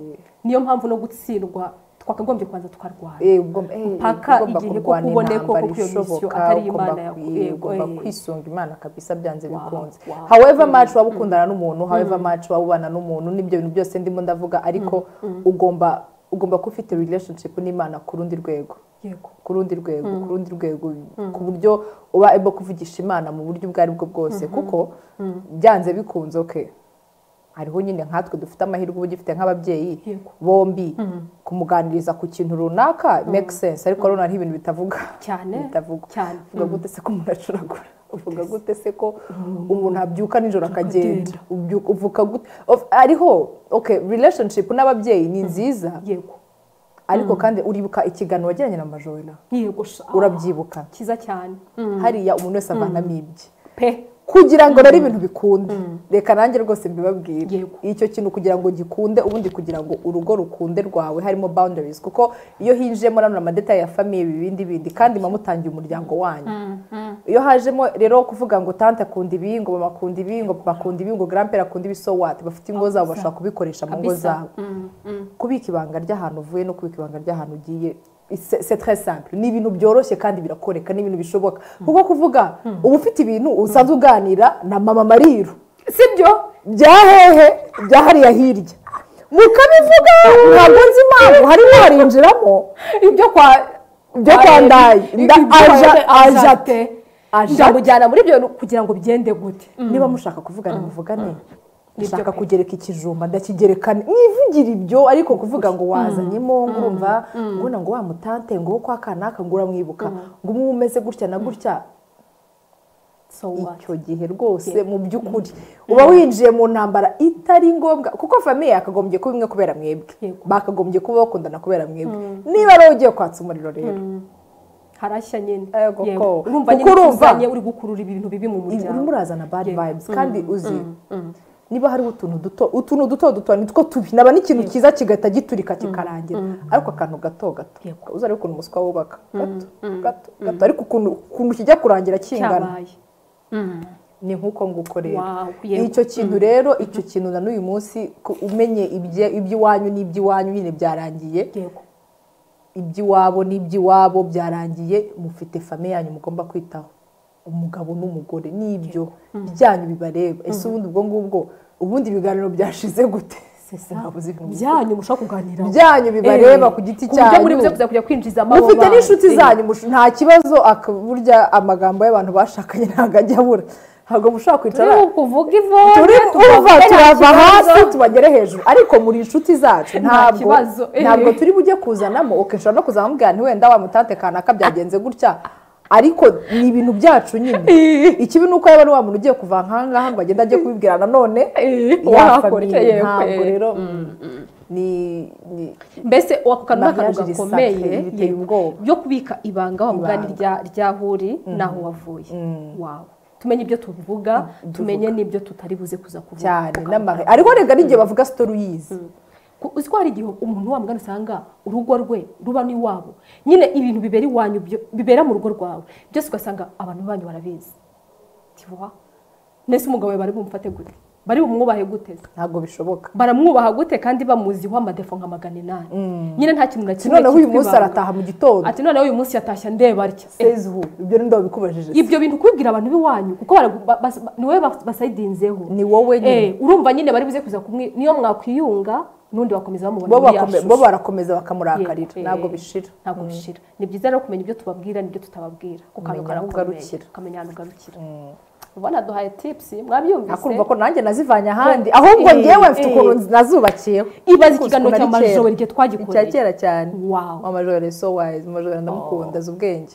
[SPEAKER 2] niyo mpamvu no gutsindwa twakagombye kubanza tukarwana
[SPEAKER 1] Eh, ugomba- eh,
[SPEAKER 2] Mpaka
[SPEAKER 1] ugomba
[SPEAKER 2] igihe
[SPEAKER 1] kurwana
[SPEAKER 2] kuko ubone
[SPEAKER 1] intambara
[SPEAKER 2] koko ko iyo misiyo
[SPEAKER 1] ishoboka,
[SPEAKER 2] atari
[SPEAKER 1] ugomba
[SPEAKER 2] Imana yaku-
[SPEAKER 1] kwi-
[SPEAKER 2] yego,
[SPEAKER 1] ugomba
[SPEAKER 2] eh.
[SPEAKER 1] kwisunga imana kabisa byanze bikunze
[SPEAKER 2] wow.
[SPEAKER 1] however much waba ukundana n'umuntu however much waba ubana n'umuntu n'ibyo bintu byose ndimo ndavuga ariko ugomba ugomba kuba ufite relationship n'imana ku rundi rwego
[SPEAKER 2] yego
[SPEAKER 1] ku rundi rwego ku rundi rwego ku buryo uba able kuvugisha imana mu buryo ubwo ari bwo bwose kuko byanze bikunze oke hariho nyine nkatwe dufite amahirwe uba ugifite nk'ababyeyi
[SPEAKER 2] Yego.
[SPEAKER 1] bombi kumuganiriza ku kintu runaka make sense ariko rero hariho ibintu bitavuga
[SPEAKER 2] cyane
[SPEAKER 1] bitavuga
[SPEAKER 2] cyane
[SPEAKER 1] uvuga gute se ko umuntu acuragura uvuga gute se ko umuntu abyuka nijoro akagenda Ubyuka- uvuka gute Of- ariho okay relationship n'ababyeyi ni nziza
[SPEAKER 2] yego
[SPEAKER 1] ariko kandi uribuka ikiganiro wagiranye na majorina
[SPEAKER 2] yiyogosha
[SPEAKER 1] urabyibuka
[SPEAKER 2] cyiza cyane
[SPEAKER 1] hariya umuntu wese avanamibye
[SPEAKER 2] pe
[SPEAKER 1] kugira ngo rero ibintu bikunde reka nanjye rwose mbibabwire
[SPEAKER 2] Yego.
[SPEAKER 1] icyo kintu kugira ngo gikunde ubundi kugira ngo urugo rukunde rwawe harimo boundaries kuko iyo hinjiyemo rano amadetaye ya famiye ibi bindi bindi kandi mba mutangiye umuryango wanyu iyo hajemo rero kuvuga ngo tante akunda ibi ngo mama akunda ibi ngo papa akunda ibi ngo grandpere akunda ibi so what bafite ingo zabo bashobora kubikoresha mu ngo
[SPEAKER 2] Kabisa.
[SPEAKER 1] zabo kubika ibanga ry'ahantu uvuye no kubika ibanga ry'ahantu ugiye c'est- c'est très simple ni ibintu byoroshye kandi birakoreka ni ibintu bishoboka kuko kuvuga uba ufite ibintu usanzwe uganira na mama mariru
[SPEAKER 2] sibyo
[SPEAKER 1] bya hehe bya hariya hirya mukabivuga ntabwo nzi impamvu harimo harinjiramo
[SPEAKER 2] ibyo kwa
[SPEAKER 1] Ibyo kwa Ndayi. Nda- aja- aja
[SPEAKER 2] te
[SPEAKER 1] aja-
[SPEAKER 2] ndamujyana muri ibyo bintu kugira ngo bigende gute
[SPEAKER 1] niba mushaka kuvugana muvugane
[SPEAKER 2] Nibyo
[SPEAKER 1] mushaka
[SPEAKER 2] pe.
[SPEAKER 1] kugereka ikijumba ndakigerekane mwivugira ibyo ariko kuvuga ngo wazanyemo ngo urumva ngo na ngo wa mutante ngo wo kwa kanaka ngo uramwibuka ngo umwe umeze gutya na gutya
[SPEAKER 2] so what
[SPEAKER 1] icyo gihe rwose mu by'ukuri uba winjiye mu ntambara itari ngombwa kuko famiye yakagombye kuba imwe kubera mwebwe
[SPEAKER 2] Yego.
[SPEAKER 1] bakagombye kuba bakundana kubera mwebwe niba ari wowe ugiye kwatsa umuriro rero
[SPEAKER 2] harashya nyine
[SPEAKER 1] Yego
[SPEAKER 2] Yego.
[SPEAKER 1] ko.
[SPEAKER 2] urumva
[SPEAKER 1] Kuko
[SPEAKER 2] nyine
[SPEAKER 1] urumva-
[SPEAKER 2] utuzanye uri gukurura ibintu bibi mu
[SPEAKER 1] urimo
[SPEAKER 2] muryango
[SPEAKER 1] urazana bad
[SPEAKER 2] Yego.
[SPEAKER 1] vibes kandi uzi niba hariho utuntu duto utuntu duto duto nitwo tubi naba n'ikintu cyiza kigahita giturika kikarangira ariko akantu gato gato
[SPEAKER 2] Yego.
[SPEAKER 1] uzarebe ukuntu umuswa wubaka gato gato gato ariko ukuntu ukuntu kijya kurangira kingana
[SPEAKER 2] cyabaye
[SPEAKER 1] ni nk'uko nguko rero
[SPEAKER 2] Wow, yego.
[SPEAKER 1] icyo kintu rero icyo kintu na n'uyu munsi ku- umenye ibye- iby'iwanyu n'iby'iwanyu nyine byarangiye
[SPEAKER 2] yego
[SPEAKER 1] iby'iwabo n'iby'iwabo byarangiye mufite famiye yanyu mugomba kwitaho umugabo n'umugore n'ibyo byanyu bibareba ese ubundi ubwo ngubwo ubundi ibiganiro byashize gute Ntabwo uzi ibintu bibi.
[SPEAKER 2] byanyu mushobora kuganiraho
[SPEAKER 1] byanyu bibareba
[SPEAKER 2] Eh,
[SPEAKER 1] ku giti
[SPEAKER 2] ku buryo muri
[SPEAKER 1] cyanyu
[SPEAKER 2] buze kuza kujya kwinjiza amababa
[SPEAKER 1] mufite n'inshuti zanyu mushu- nta kibazo aka- burya amagambo y'abantu bashakanye ntabwo ajya abura ntabwo mushobora kwicara
[SPEAKER 2] turi kuvuga ivone
[SPEAKER 1] turi
[SPEAKER 2] tukavuga
[SPEAKER 1] uva
[SPEAKER 2] nta
[SPEAKER 1] turava
[SPEAKER 2] kibazo.
[SPEAKER 1] hasi tubagere hejuru ariko muri inshuti zacu
[SPEAKER 2] Nta
[SPEAKER 1] ntabwo
[SPEAKER 2] kibazo, eh.
[SPEAKER 1] ntabwo turi bujye kuzanamo ukishobora no kuzanamo bwa nti wenda wa mutante kanaka byagenze gutya ariko ni ibintu byacu nyine ikibi ni uko yaba ari wa muntu ugiye kuva nk'aha ngaha ngo agende ajye kubibwira nanone
[SPEAKER 2] Eh,
[SPEAKER 1] yafamiye.
[SPEAKER 2] wakora, yego,
[SPEAKER 1] ntabwo
[SPEAKER 2] eh.
[SPEAKER 1] rero ni ni-
[SPEAKER 2] mbese ako kantu ni akantu
[SPEAKER 1] Mariage
[SPEAKER 2] gakomeye
[SPEAKER 1] risacré, biteye
[SPEAKER 2] yego.
[SPEAKER 1] ubwoba.
[SPEAKER 2] byo kubika ibanga wa mugani
[SPEAKER 1] Ibanga.
[SPEAKER 2] rya- ryahuri n'aho wavuye wawe tumenye ibyo tuvuga tumenye n'ibyo tutari buze kuza kuvuga
[SPEAKER 1] cyane n'amare ariko rega n'igihe bavuga sitori uyizi
[SPEAKER 2] Ku- uzi ko hari igihe umuntu wa mugani usanga urugo rwe ruba n'iwabo nyine ibintu bibera iwanyu byo- bibera mu rugo rwawe byose ugasanga abantu banyu barabizi tiwa mbese umugabo wawe bari bumfate gute bari bumwubahe gute se?
[SPEAKER 1] ntabwo bishoboka
[SPEAKER 2] baramwubaha gute kandi bamuziho amadefo nka magana inani nyine nta kintu na kimwe
[SPEAKER 1] noneho uyu
[SPEAKER 2] cyitwa
[SPEAKER 1] munsi
[SPEAKER 2] ibanga.
[SPEAKER 1] arataha mu gitondo
[SPEAKER 2] ati noneho uyu munsi yatashya ndeba atya Eh,
[SPEAKER 1] sezi hu ibyo ni ndabikubajije
[SPEAKER 2] ibyo bintu kubibwira abantu b'iwanyu kuko baragu- ba- bas- ba- ni wowe bas- basayidinzeho
[SPEAKER 1] ni wowe nyine
[SPEAKER 2] Eh, urumva nyine bari buze kuza kumwe niyo mwakwiyunga n'undi bakomeza bamubona
[SPEAKER 1] bo
[SPEAKER 2] muri ya
[SPEAKER 1] bakome-
[SPEAKER 2] shusho.
[SPEAKER 1] bo barakomeza bakamurakarira
[SPEAKER 2] Yego,
[SPEAKER 1] ntabwo
[SPEAKER 2] eh,
[SPEAKER 1] bishira
[SPEAKER 2] ntabwo bishira ni byiza rero kumenya ibyo tubabwira n'ibyo tutababwira
[SPEAKER 1] Kumenya aho ugarukira.
[SPEAKER 2] ukamenya ahantu ugarukira ubona duhaye tipusi mwabyumvise
[SPEAKER 1] akumva ko nanjye nazivanye ahandi ahubwo
[SPEAKER 2] Eh,
[SPEAKER 1] ngewe mfite
[SPEAKER 2] eh.
[SPEAKER 1] ukuntu nazubakiye
[SPEAKER 2] ibaze ikiganiro cya majoro igihe
[SPEAKER 1] icya
[SPEAKER 2] twagikoreye
[SPEAKER 1] kera cyane
[SPEAKER 2] wawe
[SPEAKER 1] wa majoro so wise majoro ndamukunda azi ubwenge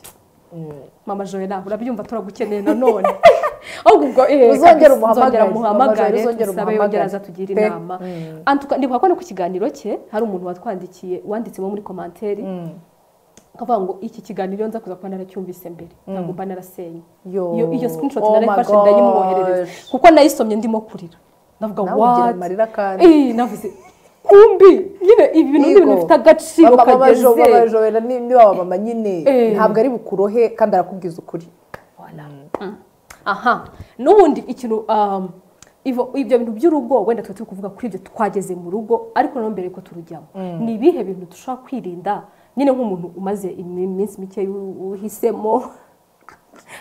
[SPEAKER 2] mama joyina urabyumva turagukeneye nanone ahubwo ubwo eh,
[SPEAKER 1] Uzongere
[SPEAKER 2] kabisa,
[SPEAKER 1] umuhamagare.
[SPEAKER 2] nzongera
[SPEAKER 1] Mama
[SPEAKER 2] umuhamagare
[SPEAKER 1] Joy, uzongere
[SPEAKER 2] tusabe
[SPEAKER 1] umuhamagare.
[SPEAKER 2] yongera aza tugira
[SPEAKER 1] Pe.
[SPEAKER 2] inama Antuka- ndibuka ko no ku kiganiro cye hari umuntu watwandikiye wanditsemo muri komanteri akavuga ngo iki kiganiro nza kuza kuba naracyumvise mbere ntabwo mba narasenye
[SPEAKER 1] Yo.
[SPEAKER 2] iyo iyo screenshot
[SPEAKER 1] Oh my
[SPEAKER 2] narayifashe ndayimwoherereza
[SPEAKER 1] gosh.
[SPEAKER 2] kuko nayisomye ndimo kurira ndavuga
[SPEAKER 1] Nawe ugira
[SPEAKER 2] what
[SPEAKER 1] amarira kandi.
[SPEAKER 2] Eh, navuze kumbi nyine ibi bintu ni
[SPEAKER 1] Yego.
[SPEAKER 2] ibintu bifite agaciro
[SPEAKER 1] Mama- mama Jo- mama
[SPEAKER 2] kageze
[SPEAKER 1] Joella ni ni wa mama nyine
[SPEAKER 2] Eh.
[SPEAKER 1] ntabwo ari bukurohe kandi arakubwiza ukuri
[SPEAKER 2] aha n'ubundi ikintu um, ivo- ibyo bintu by'urugo wenda tuba turi kuvuga kuri ibyo twageze mu rugo ariko noneho mbere ko turujyamo ni ibihe bintu dushobora kwirinda nyine nk'umuntu umaze iminsi mike uhisemo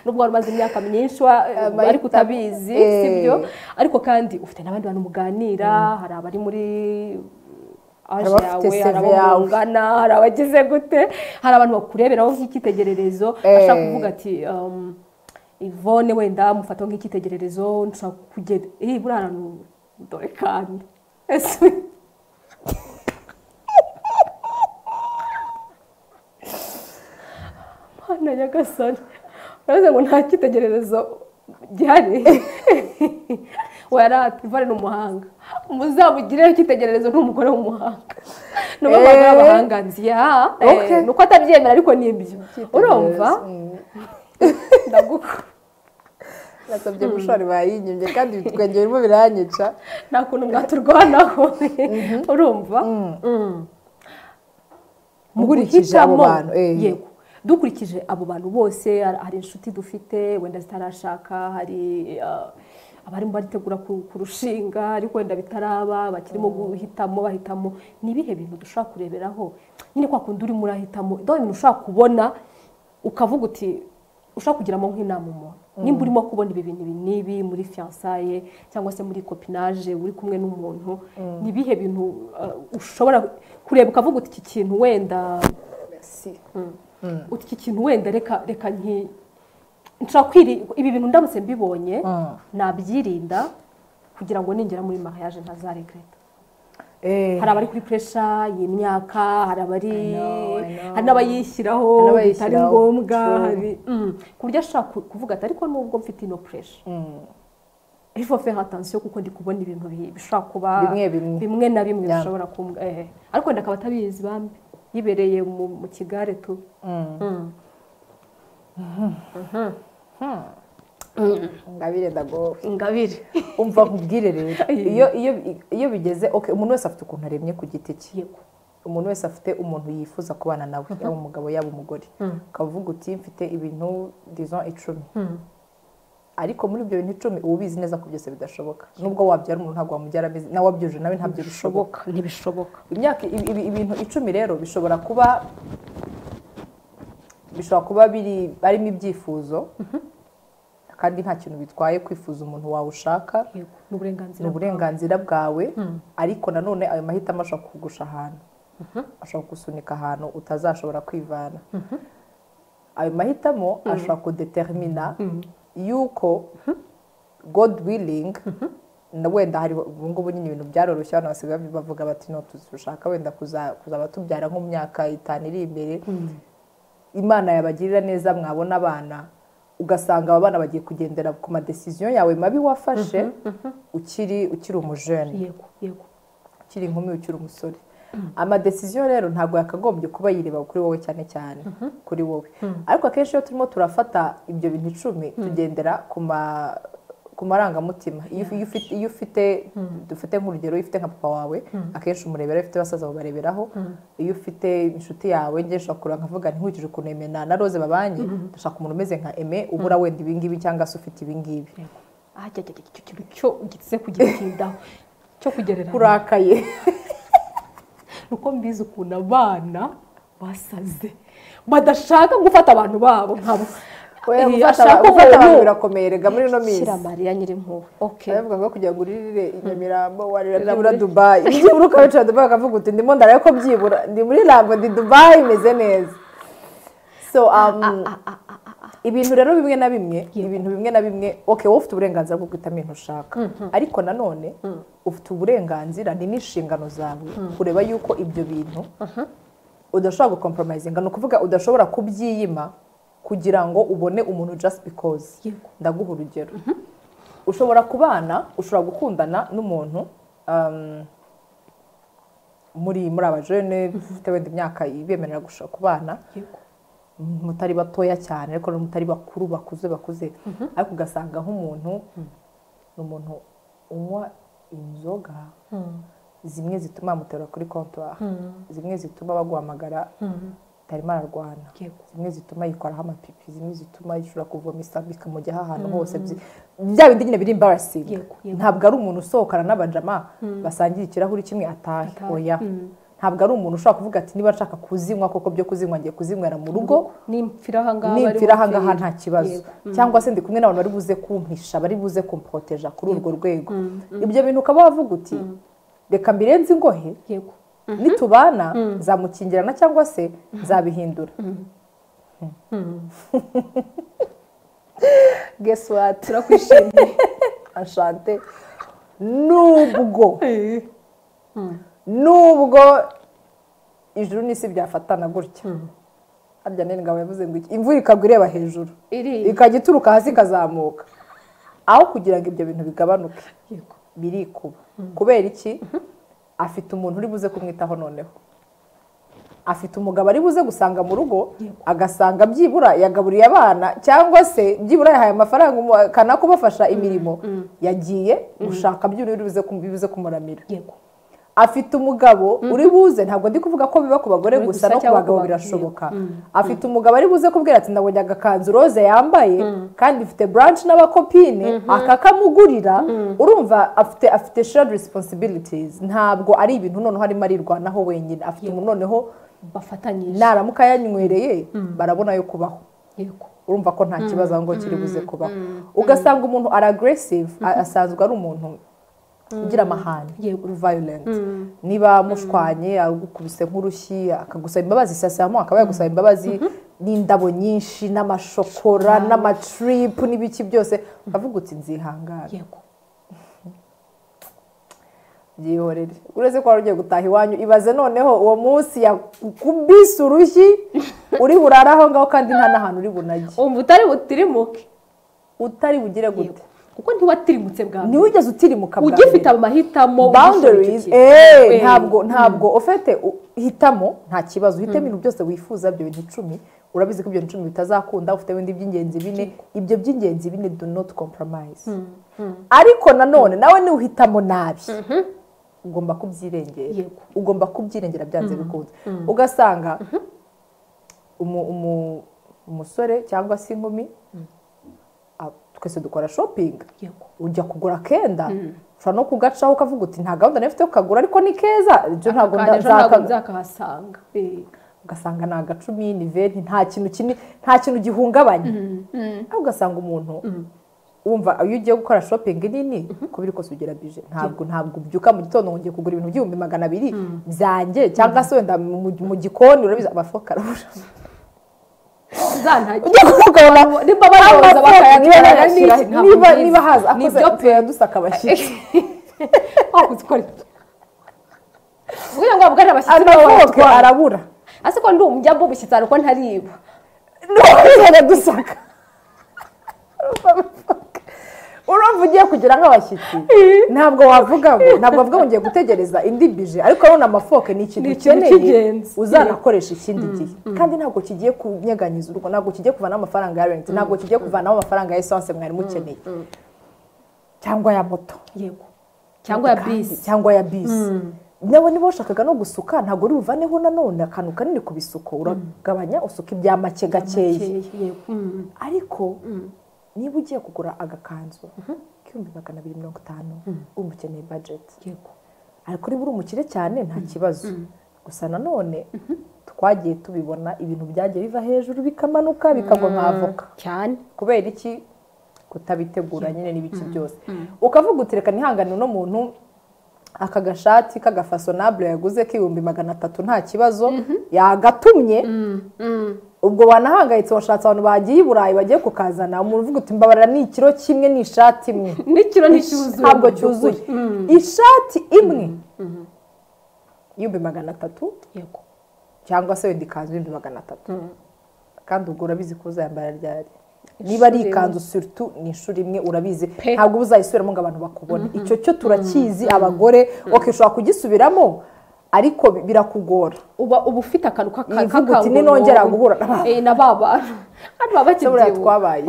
[SPEAKER 2] nubwo wari umaze imyaka myinshi wa-
[SPEAKER 1] Amahitamo.
[SPEAKER 2] ariko utabizi
[SPEAKER 1] Eh.
[SPEAKER 2] sibyo ariko kandi ufite n'abandi bantu muganira hari abari muri aje
[SPEAKER 1] Hari abafite
[SPEAKER 2] yawe hari
[SPEAKER 1] CV
[SPEAKER 2] abo
[SPEAKER 1] yawe.
[SPEAKER 2] mungana hari abagize gute hari abantu bakureberaho nk'icyitegererezo
[SPEAKER 1] Eh.
[SPEAKER 2] ashaka kuvuga ati um, ivone wenda mufata nk'icyitegererezo nshaka kugenda eh buriya hantu dore kandi ese Mana nyagasani urabizi ngo nta cyitegererezo gihari warati ivone ni umuhanga muzamugireho icyitegererezo ni umugore w'umuhanga nabo bagura abahanganziya
[SPEAKER 1] Okay.
[SPEAKER 2] nuko atabyemera ariko ni ibyo urumva ndagukunda
[SPEAKER 1] nasabye gushora bayinyimye kandi ibitwenge birimo biranyica
[SPEAKER 2] nta kuntu mwaturwanaho urumva Mm.
[SPEAKER 1] Mukurikije abo
[SPEAKER 2] Mu guhitamo,
[SPEAKER 1] bantu, eh.
[SPEAKER 2] yego dukurikije abo bantu bose hari- hari inshuti dufite wenda zitarashaka hari ah, abarimo baritegura ku- kurushinga ariko wenda bitaraba bakirimo guhitamo bahitamo ni ibihe bintu dushobora kureberaho nyine kwa kundi urimo urahitamo ndaho ibintu ushobora kubona ukavuga uti ushobora kugiramo nk'inama umuntu nimba urimo kubona ibi bintu ibi n'ibi muri fiyansaye cyangwa se muri kopinaje uri kumwe n'umuntu ni ibihe bintu ah, ushobora kureba ukavuga uti iki kintu wenda uti iki kintu wenda reka reka nki nshobora kwiri ibi bintu ndamutse mbibonye nabyirinda kugira ngo ningera muri mariage ntazaregreta hari abari kuri puresha y'imyaka hari abari
[SPEAKER 1] I know, I know.
[SPEAKER 2] hari n'abayishyiraho
[SPEAKER 1] Hari n'abayishyiraho,
[SPEAKER 2] bitari ngombwa
[SPEAKER 1] true.
[SPEAKER 2] hari mm, ku buryo ashobora ku- kuvuga ati ariko nubwo mfite ino puresha il faut faire attention kuko ndi kubona ibintu bi- bishobora kuba
[SPEAKER 1] Bimwe bimwe.
[SPEAKER 2] bimwe na bimwe
[SPEAKER 1] Yeah.
[SPEAKER 2] bishobora kumbwa eh. ariko wenda akaba atabizi bambi yibereye mu mu kigare tu Mm.
[SPEAKER 1] ngabire ndagowe
[SPEAKER 2] ingabire
[SPEAKER 1] umva nkubwire rero
[SPEAKER 2] Yego.
[SPEAKER 1] iyo iyo iyo bigeze okay umuntu wese afite ukuntu aremye ku giti cye
[SPEAKER 2] yego
[SPEAKER 1] umuntu wese afite umuntu yifuza kubana nawe yaba umugabo yaba umugore
[SPEAKER 2] Mm.
[SPEAKER 1] ukavuga uti mfite ibintu dizon icumi
[SPEAKER 2] Mm.
[SPEAKER 1] ariko muri ibyo bintu icumi uba ubizi neza ko byose bidashoboka nubwo wabyara umuntu ntabwo wamubyara ameze nawe wabyujuje nawe ntabyo bishoboka
[SPEAKER 2] bishoboka ntibishoboka
[SPEAKER 1] imyaka ibi- ibi- ibintu icumi rero bishobora kuba bishobora kuba biri barimo ibyifuzo kandi nta kintu bitwaye kwifuza umuntu wawe ushaka
[SPEAKER 2] yego
[SPEAKER 1] ni
[SPEAKER 2] n'uburenganzira
[SPEAKER 1] uburenganzira bwawe ariko nanone ayo mahitamo ashobora kugusha ahantu ashobora kugusunika ahantu utazashobora kwivana ayo mahitamo ashobora kudetermina yuko god willing na wenda hari ubu ngubu nyine ibintu byaroroshye abantu basigaye bavuga bati no dushaka wenda kuza- kuzaba tubyara nko mu myaka itanu iri imbere imana yabagirira neza mwabona abana ugasanga aba bana bagiye kugendera ku madesiziyo yawe mabi wafashe ukiri ukiri umujene
[SPEAKER 2] yego yego
[SPEAKER 1] ukiri inkumi ukiri umusore amadesiziyo rero ntabwo yakagombye kuba yireba kuri wowe cyane cyane kuri wowe ariko akenshi iyo turimo turafata ibyo bintu icumi tugendera ku ma- ku marangamutima Iyo ufi- iyo ufite- iyo ufite dufate nk'urugero iyo ufite nka papa wawe akenshi umureberaho iyo ufite basaza babareberaho iyo ufite inshuti yawe njye nshobora kureba nkavuga ntikurikije ukuntu Aime na na rose babanye ndashaka umuntu umeze nka eme ubura wenda ibingibi cyangwa se ufite ibingibi
[SPEAKER 2] yego aha cya cya- cya- cya- cyo gitse kugitindaho cyo kugereranya
[SPEAKER 1] kurakaye
[SPEAKER 2] nuko mbizi ukuntu abana basaze badashaka gufata abantu babo nkabo
[SPEAKER 1] Oya,
[SPEAKER 2] Eh,
[SPEAKER 1] gufata
[SPEAKER 2] ashaka
[SPEAKER 1] gufata
[SPEAKER 2] umuntu-
[SPEAKER 1] abantu birakomeye rega muri ino minsi
[SPEAKER 2] shyira mariya nyirimpuhwe okay
[SPEAKER 1] baravuga ngo kugira ngo uririre i Nyamirambo warira
[SPEAKER 2] Rira
[SPEAKER 1] byibura
[SPEAKER 2] muri-
[SPEAKER 1] dubayi byibura ukabicara dubayi ukavuga uti ndimo ndaraye ko byibura ndi muri rambo ndi dubayi imeze neza so um, ibintu rero bimwe na bimwe ibintu bimwe na bimwe okay wowe ufite uburenganzira bwo guhitamo ibintu ushaka ariko nanone ufite uburenganzira ni n'inshingano zawe kureba yuko ibyo bintu udashobora gukompromisinga ni ukuvuga udashobora kubyiyima kugira ngo ubone umuntu just because
[SPEAKER 2] Yego.
[SPEAKER 1] ndaguha urugero ushobora kubana ushobora gukundana n'umuntu um, muri muri abajene ufite wenda imyaka ibemerera gushaka kubana
[SPEAKER 2] yego
[SPEAKER 1] mutari batoya cyane ariko no mutari bakuru bakuze bakuze ariko ugasanga nk'umuntu ni umuntu unywa inzoga zimwe zituma bamuterura kuri kontwari zimwe zituma baguhamagara atarimo ararwana
[SPEAKER 2] yego
[SPEAKER 1] zimwe zituma yikoraho amapipi zimwe zituma yishobora kuvoma isabi ikamujyaho ahantu hose byi- bya bindi nyine biri embarrassing
[SPEAKER 2] Yego, yego.
[SPEAKER 1] ntabwo ari umuntu usohokana n'abajama basangira ikirahuri kimwe atahe
[SPEAKER 2] Atahe,
[SPEAKER 1] oya ntabwo ari umuntu ushobora kuvuga ati niba nshaka kuzinywa koko byo kuzinywa ngiye kuzinywera mu rugo
[SPEAKER 2] nimfira ahangaha bari
[SPEAKER 1] nimfira ahangaha
[SPEAKER 2] bupfire.
[SPEAKER 1] nta kibazo
[SPEAKER 2] Yego.
[SPEAKER 1] cyangwa se ndi kumwe n'abantu bari buze kumpisha bari buze kumpoteja kuri urwo rwego ibyo bintu ukaba wavuga uti reka mbirenze ingohe
[SPEAKER 2] yego
[SPEAKER 1] nitubana nzamukingirana cyangwa se nzabihindura guess what
[SPEAKER 2] turakwishimiye
[SPEAKER 1] ashante nubwo nubwo ijuru n'isi byafatana gutya harya nene ngabo yavuze ngo iki imvura ikagwa ireba hejuru
[SPEAKER 2] iri
[SPEAKER 1] ikajya ituruka hasi ikazamuka aho kugira ngo ibyo bintu bigabanuke
[SPEAKER 2] yego
[SPEAKER 1] birikuba kubera iki afite umuntu uri buze kumwitaho noneho afite umugabo ari buze gusanga mu rugo agasanga byibura yagaburiye abana cyangwa se byibura yahaye amafaranga umu- kana kubafasha imirimo yagiye gushaka by'uri buze kum- bibuze kumuramira
[SPEAKER 2] yego
[SPEAKER 1] afite umugabo uri buze ntabwo ndi kuvuga ko biba ku bagore
[SPEAKER 2] Uri
[SPEAKER 1] gusa
[SPEAKER 2] gusa
[SPEAKER 1] no ku
[SPEAKER 2] cyangwa
[SPEAKER 1] bagabo
[SPEAKER 2] ku bagabo,
[SPEAKER 1] birashoboka afite umugabo ari buze kubwira ati nabonye agakanzu roze yambaye kandi ifite branch n'abakopine akakamugurira urumva afite afite shared responsibilities ntabwo ari ibintu noneho arimo arirwanaho wenyine afite umuntu noneho
[SPEAKER 2] bafatanyije
[SPEAKER 1] naramuka yanywereye barabona yo kubaho
[SPEAKER 2] yego
[SPEAKER 1] urumva ko nta kibazo ahubwo kiri buze kubaho ugasanga umuntu ari aggressive a- asanzwe ari umuntu ugira amahane
[SPEAKER 2] Yego.
[SPEAKER 1] uri violent niba mushwanye agukubise nk'urushyi akagusaba imbabazi sasamo akaba yagusaba imbabazi n'indabo nyinshi n'amashokora n'amatripu n'ibiki byose uravuga uti nzihangane
[SPEAKER 2] yego
[SPEAKER 1] byihorere uretse ko wari ugiye gutaha iwanyu ibaze noneho uwo munsi yakubise urushyi uri burare aho ngaho kandi nta n'ahantu uri bunajye
[SPEAKER 2] umva utari butirimuke
[SPEAKER 1] utari bugire gute
[SPEAKER 2] yego kuko ntiwatirimutse bwa mbere
[SPEAKER 1] ntiwigeze utirimuka bwa
[SPEAKER 2] ugifite
[SPEAKER 1] mbere.
[SPEAKER 2] amahitamo
[SPEAKER 1] boundaries
[SPEAKER 2] ugishyigikiye.
[SPEAKER 1] eh,
[SPEAKER 2] Eh,
[SPEAKER 1] ntabwo ntabwo ufite u- hitamo nta kibazo uhitemo ibintu byose wifuza byo bintu icumi urabizi ko ibyo bintu icumi bitazakunda ufite ibindi by'ingenzi bine ibyo by'ingenzi bine do not compromise ariko nanone nawe niba uhitamo nabi ugomba kubyirengera
[SPEAKER 2] Yego.
[SPEAKER 1] ugomba kubyirengera byanze bikunze ugasanga umu- umu- umusore cyangwa se inkumi ah, twese dukora shopping
[SPEAKER 2] yego
[SPEAKER 1] ujya kugura kenda ushobora no kugacaho ukavuga uti nta gahunda nari mfite yo kukagura ariko ni keza ibyo ntabwo
[SPEAKER 2] Kandi
[SPEAKER 1] nda-
[SPEAKER 2] ejo ntabwo
[SPEAKER 1] nzaka-
[SPEAKER 2] nzakahasanga Eh,
[SPEAKER 1] ugasanga ni agacumi ni venti nta kintu kini nta kintu gihungabanya ariko ugasanga umuntu wumva iyo ugiye gukora shopingi nini kubera kose ugira bije ntabwo ntabwo ubyuka mu gitondo ngo ngiye kugura ibintu by'ibihumbi magana abiri byanjye cyangwa se wenda mu- mu mu gikoni urabizi abafuka arabura
[SPEAKER 2] zantajya
[SPEAKER 1] ujya kukabona
[SPEAKER 2] nimba bayoboza bakayatwara n'iki ntabwo
[SPEAKER 1] niba
[SPEAKER 2] mbizi.
[SPEAKER 1] niba haza
[SPEAKER 2] Ni
[SPEAKER 1] akoze
[SPEAKER 2] ibyo pe.
[SPEAKER 1] tuyadusaka abashyitsi
[SPEAKER 2] wakoze ukora ibyo kugira ngo abwari abashyitsi nabo
[SPEAKER 1] anafoke
[SPEAKER 2] baratwara
[SPEAKER 1] arabura
[SPEAKER 2] ase ko ndi umujya mbubu cyane ko ntariba
[SPEAKER 1] ntuhere dusaka urumva ugiye kugira nk'abashyitsi ntabwo wavuga ngo ntabwo wavuga ngo ngiye gutegereza indi bije ariko urabona amafoke ni ikintu
[SPEAKER 2] Ni ikintu
[SPEAKER 1] ukeneye
[SPEAKER 2] cy'ingenzi.
[SPEAKER 1] uzanakoresha ikindi gihe kandi ntabwo kigiye kunyeganyiza urugo ntabwo kigiye kuvanaho amafaranga ya renti ntabwo kigiye kuvanaho amafaranga ya esanse mwari mukeneye cyangwa ya moto
[SPEAKER 2] yego cyangwa ya
[SPEAKER 1] kandi-
[SPEAKER 2] bisi
[SPEAKER 1] cyangwa ya bisi nawe niba washakaga no gusuka ntabwo uri buvaneho nanone akantu kanini ku bisuko uragabanya usuka ibya make gakeya
[SPEAKER 2] yego Mm.
[SPEAKER 1] ariko niba ugiye kugura agakanzu k'ibihumbi magana abiri mirongo itanu urumva ukeneye bajeti
[SPEAKER 2] yego
[SPEAKER 1] ariko niba uri umukire cyane nta kibazo gusa nanone twagiye tubibona ibintu byagiye biva hejuru bikamanuka bikagwa nka avoka
[SPEAKER 2] cyane
[SPEAKER 1] kubera iki kutabitegura nyine n'ibiki byose ukavuga uti reka nihangane uno muntu aka gashati k'agafasonabure yaguze k'ibihumbi magana atatu nta kibazo yagatumye ubwo wanahangayitse washatse abantu bagiye i burayi bagiye kukazana umuntu uvuga uti mbabarira ni ikiro kimwe ni ishati imwe
[SPEAKER 2] n'ikiro nticyuzuye
[SPEAKER 1] ntabwo cyuzuye ishati imwe y'ibihumbi magana atatu
[SPEAKER 2] yego
[SPEAKER 1] cyangwa se wenda ikanzu y'ibihumbi magana atatu kandi ubwo urabizi ko uzayambara ryari niba ari
[SPEAKER 2] rimwe.
[SPEAKER 1] ikanzu siritu ni inshuro imwe urabizi
[SPEAKER 2] Pe.
[SPEAKER 1] ntabwo uba uzayisubiramo ngo abantu bakubone icyo cyo turakizi abagore ok ushobora kugisubiramo ariko bi- birakugora
[SPEAKER 2] uba uba ufite akantu k'aka-
[SPEAKER 1] Yivuga uti,
[SPEAKER 2] k'akangumungu.
[SPEAKER 1] "Ninongera guhura na ba-"
[SPEAKER 2] Eh, na ba bantu kandi baba
[SPEAKER 1] se buriya
[SPEAKER 2] bakibyibuha
[SPEAKER 1] twabaye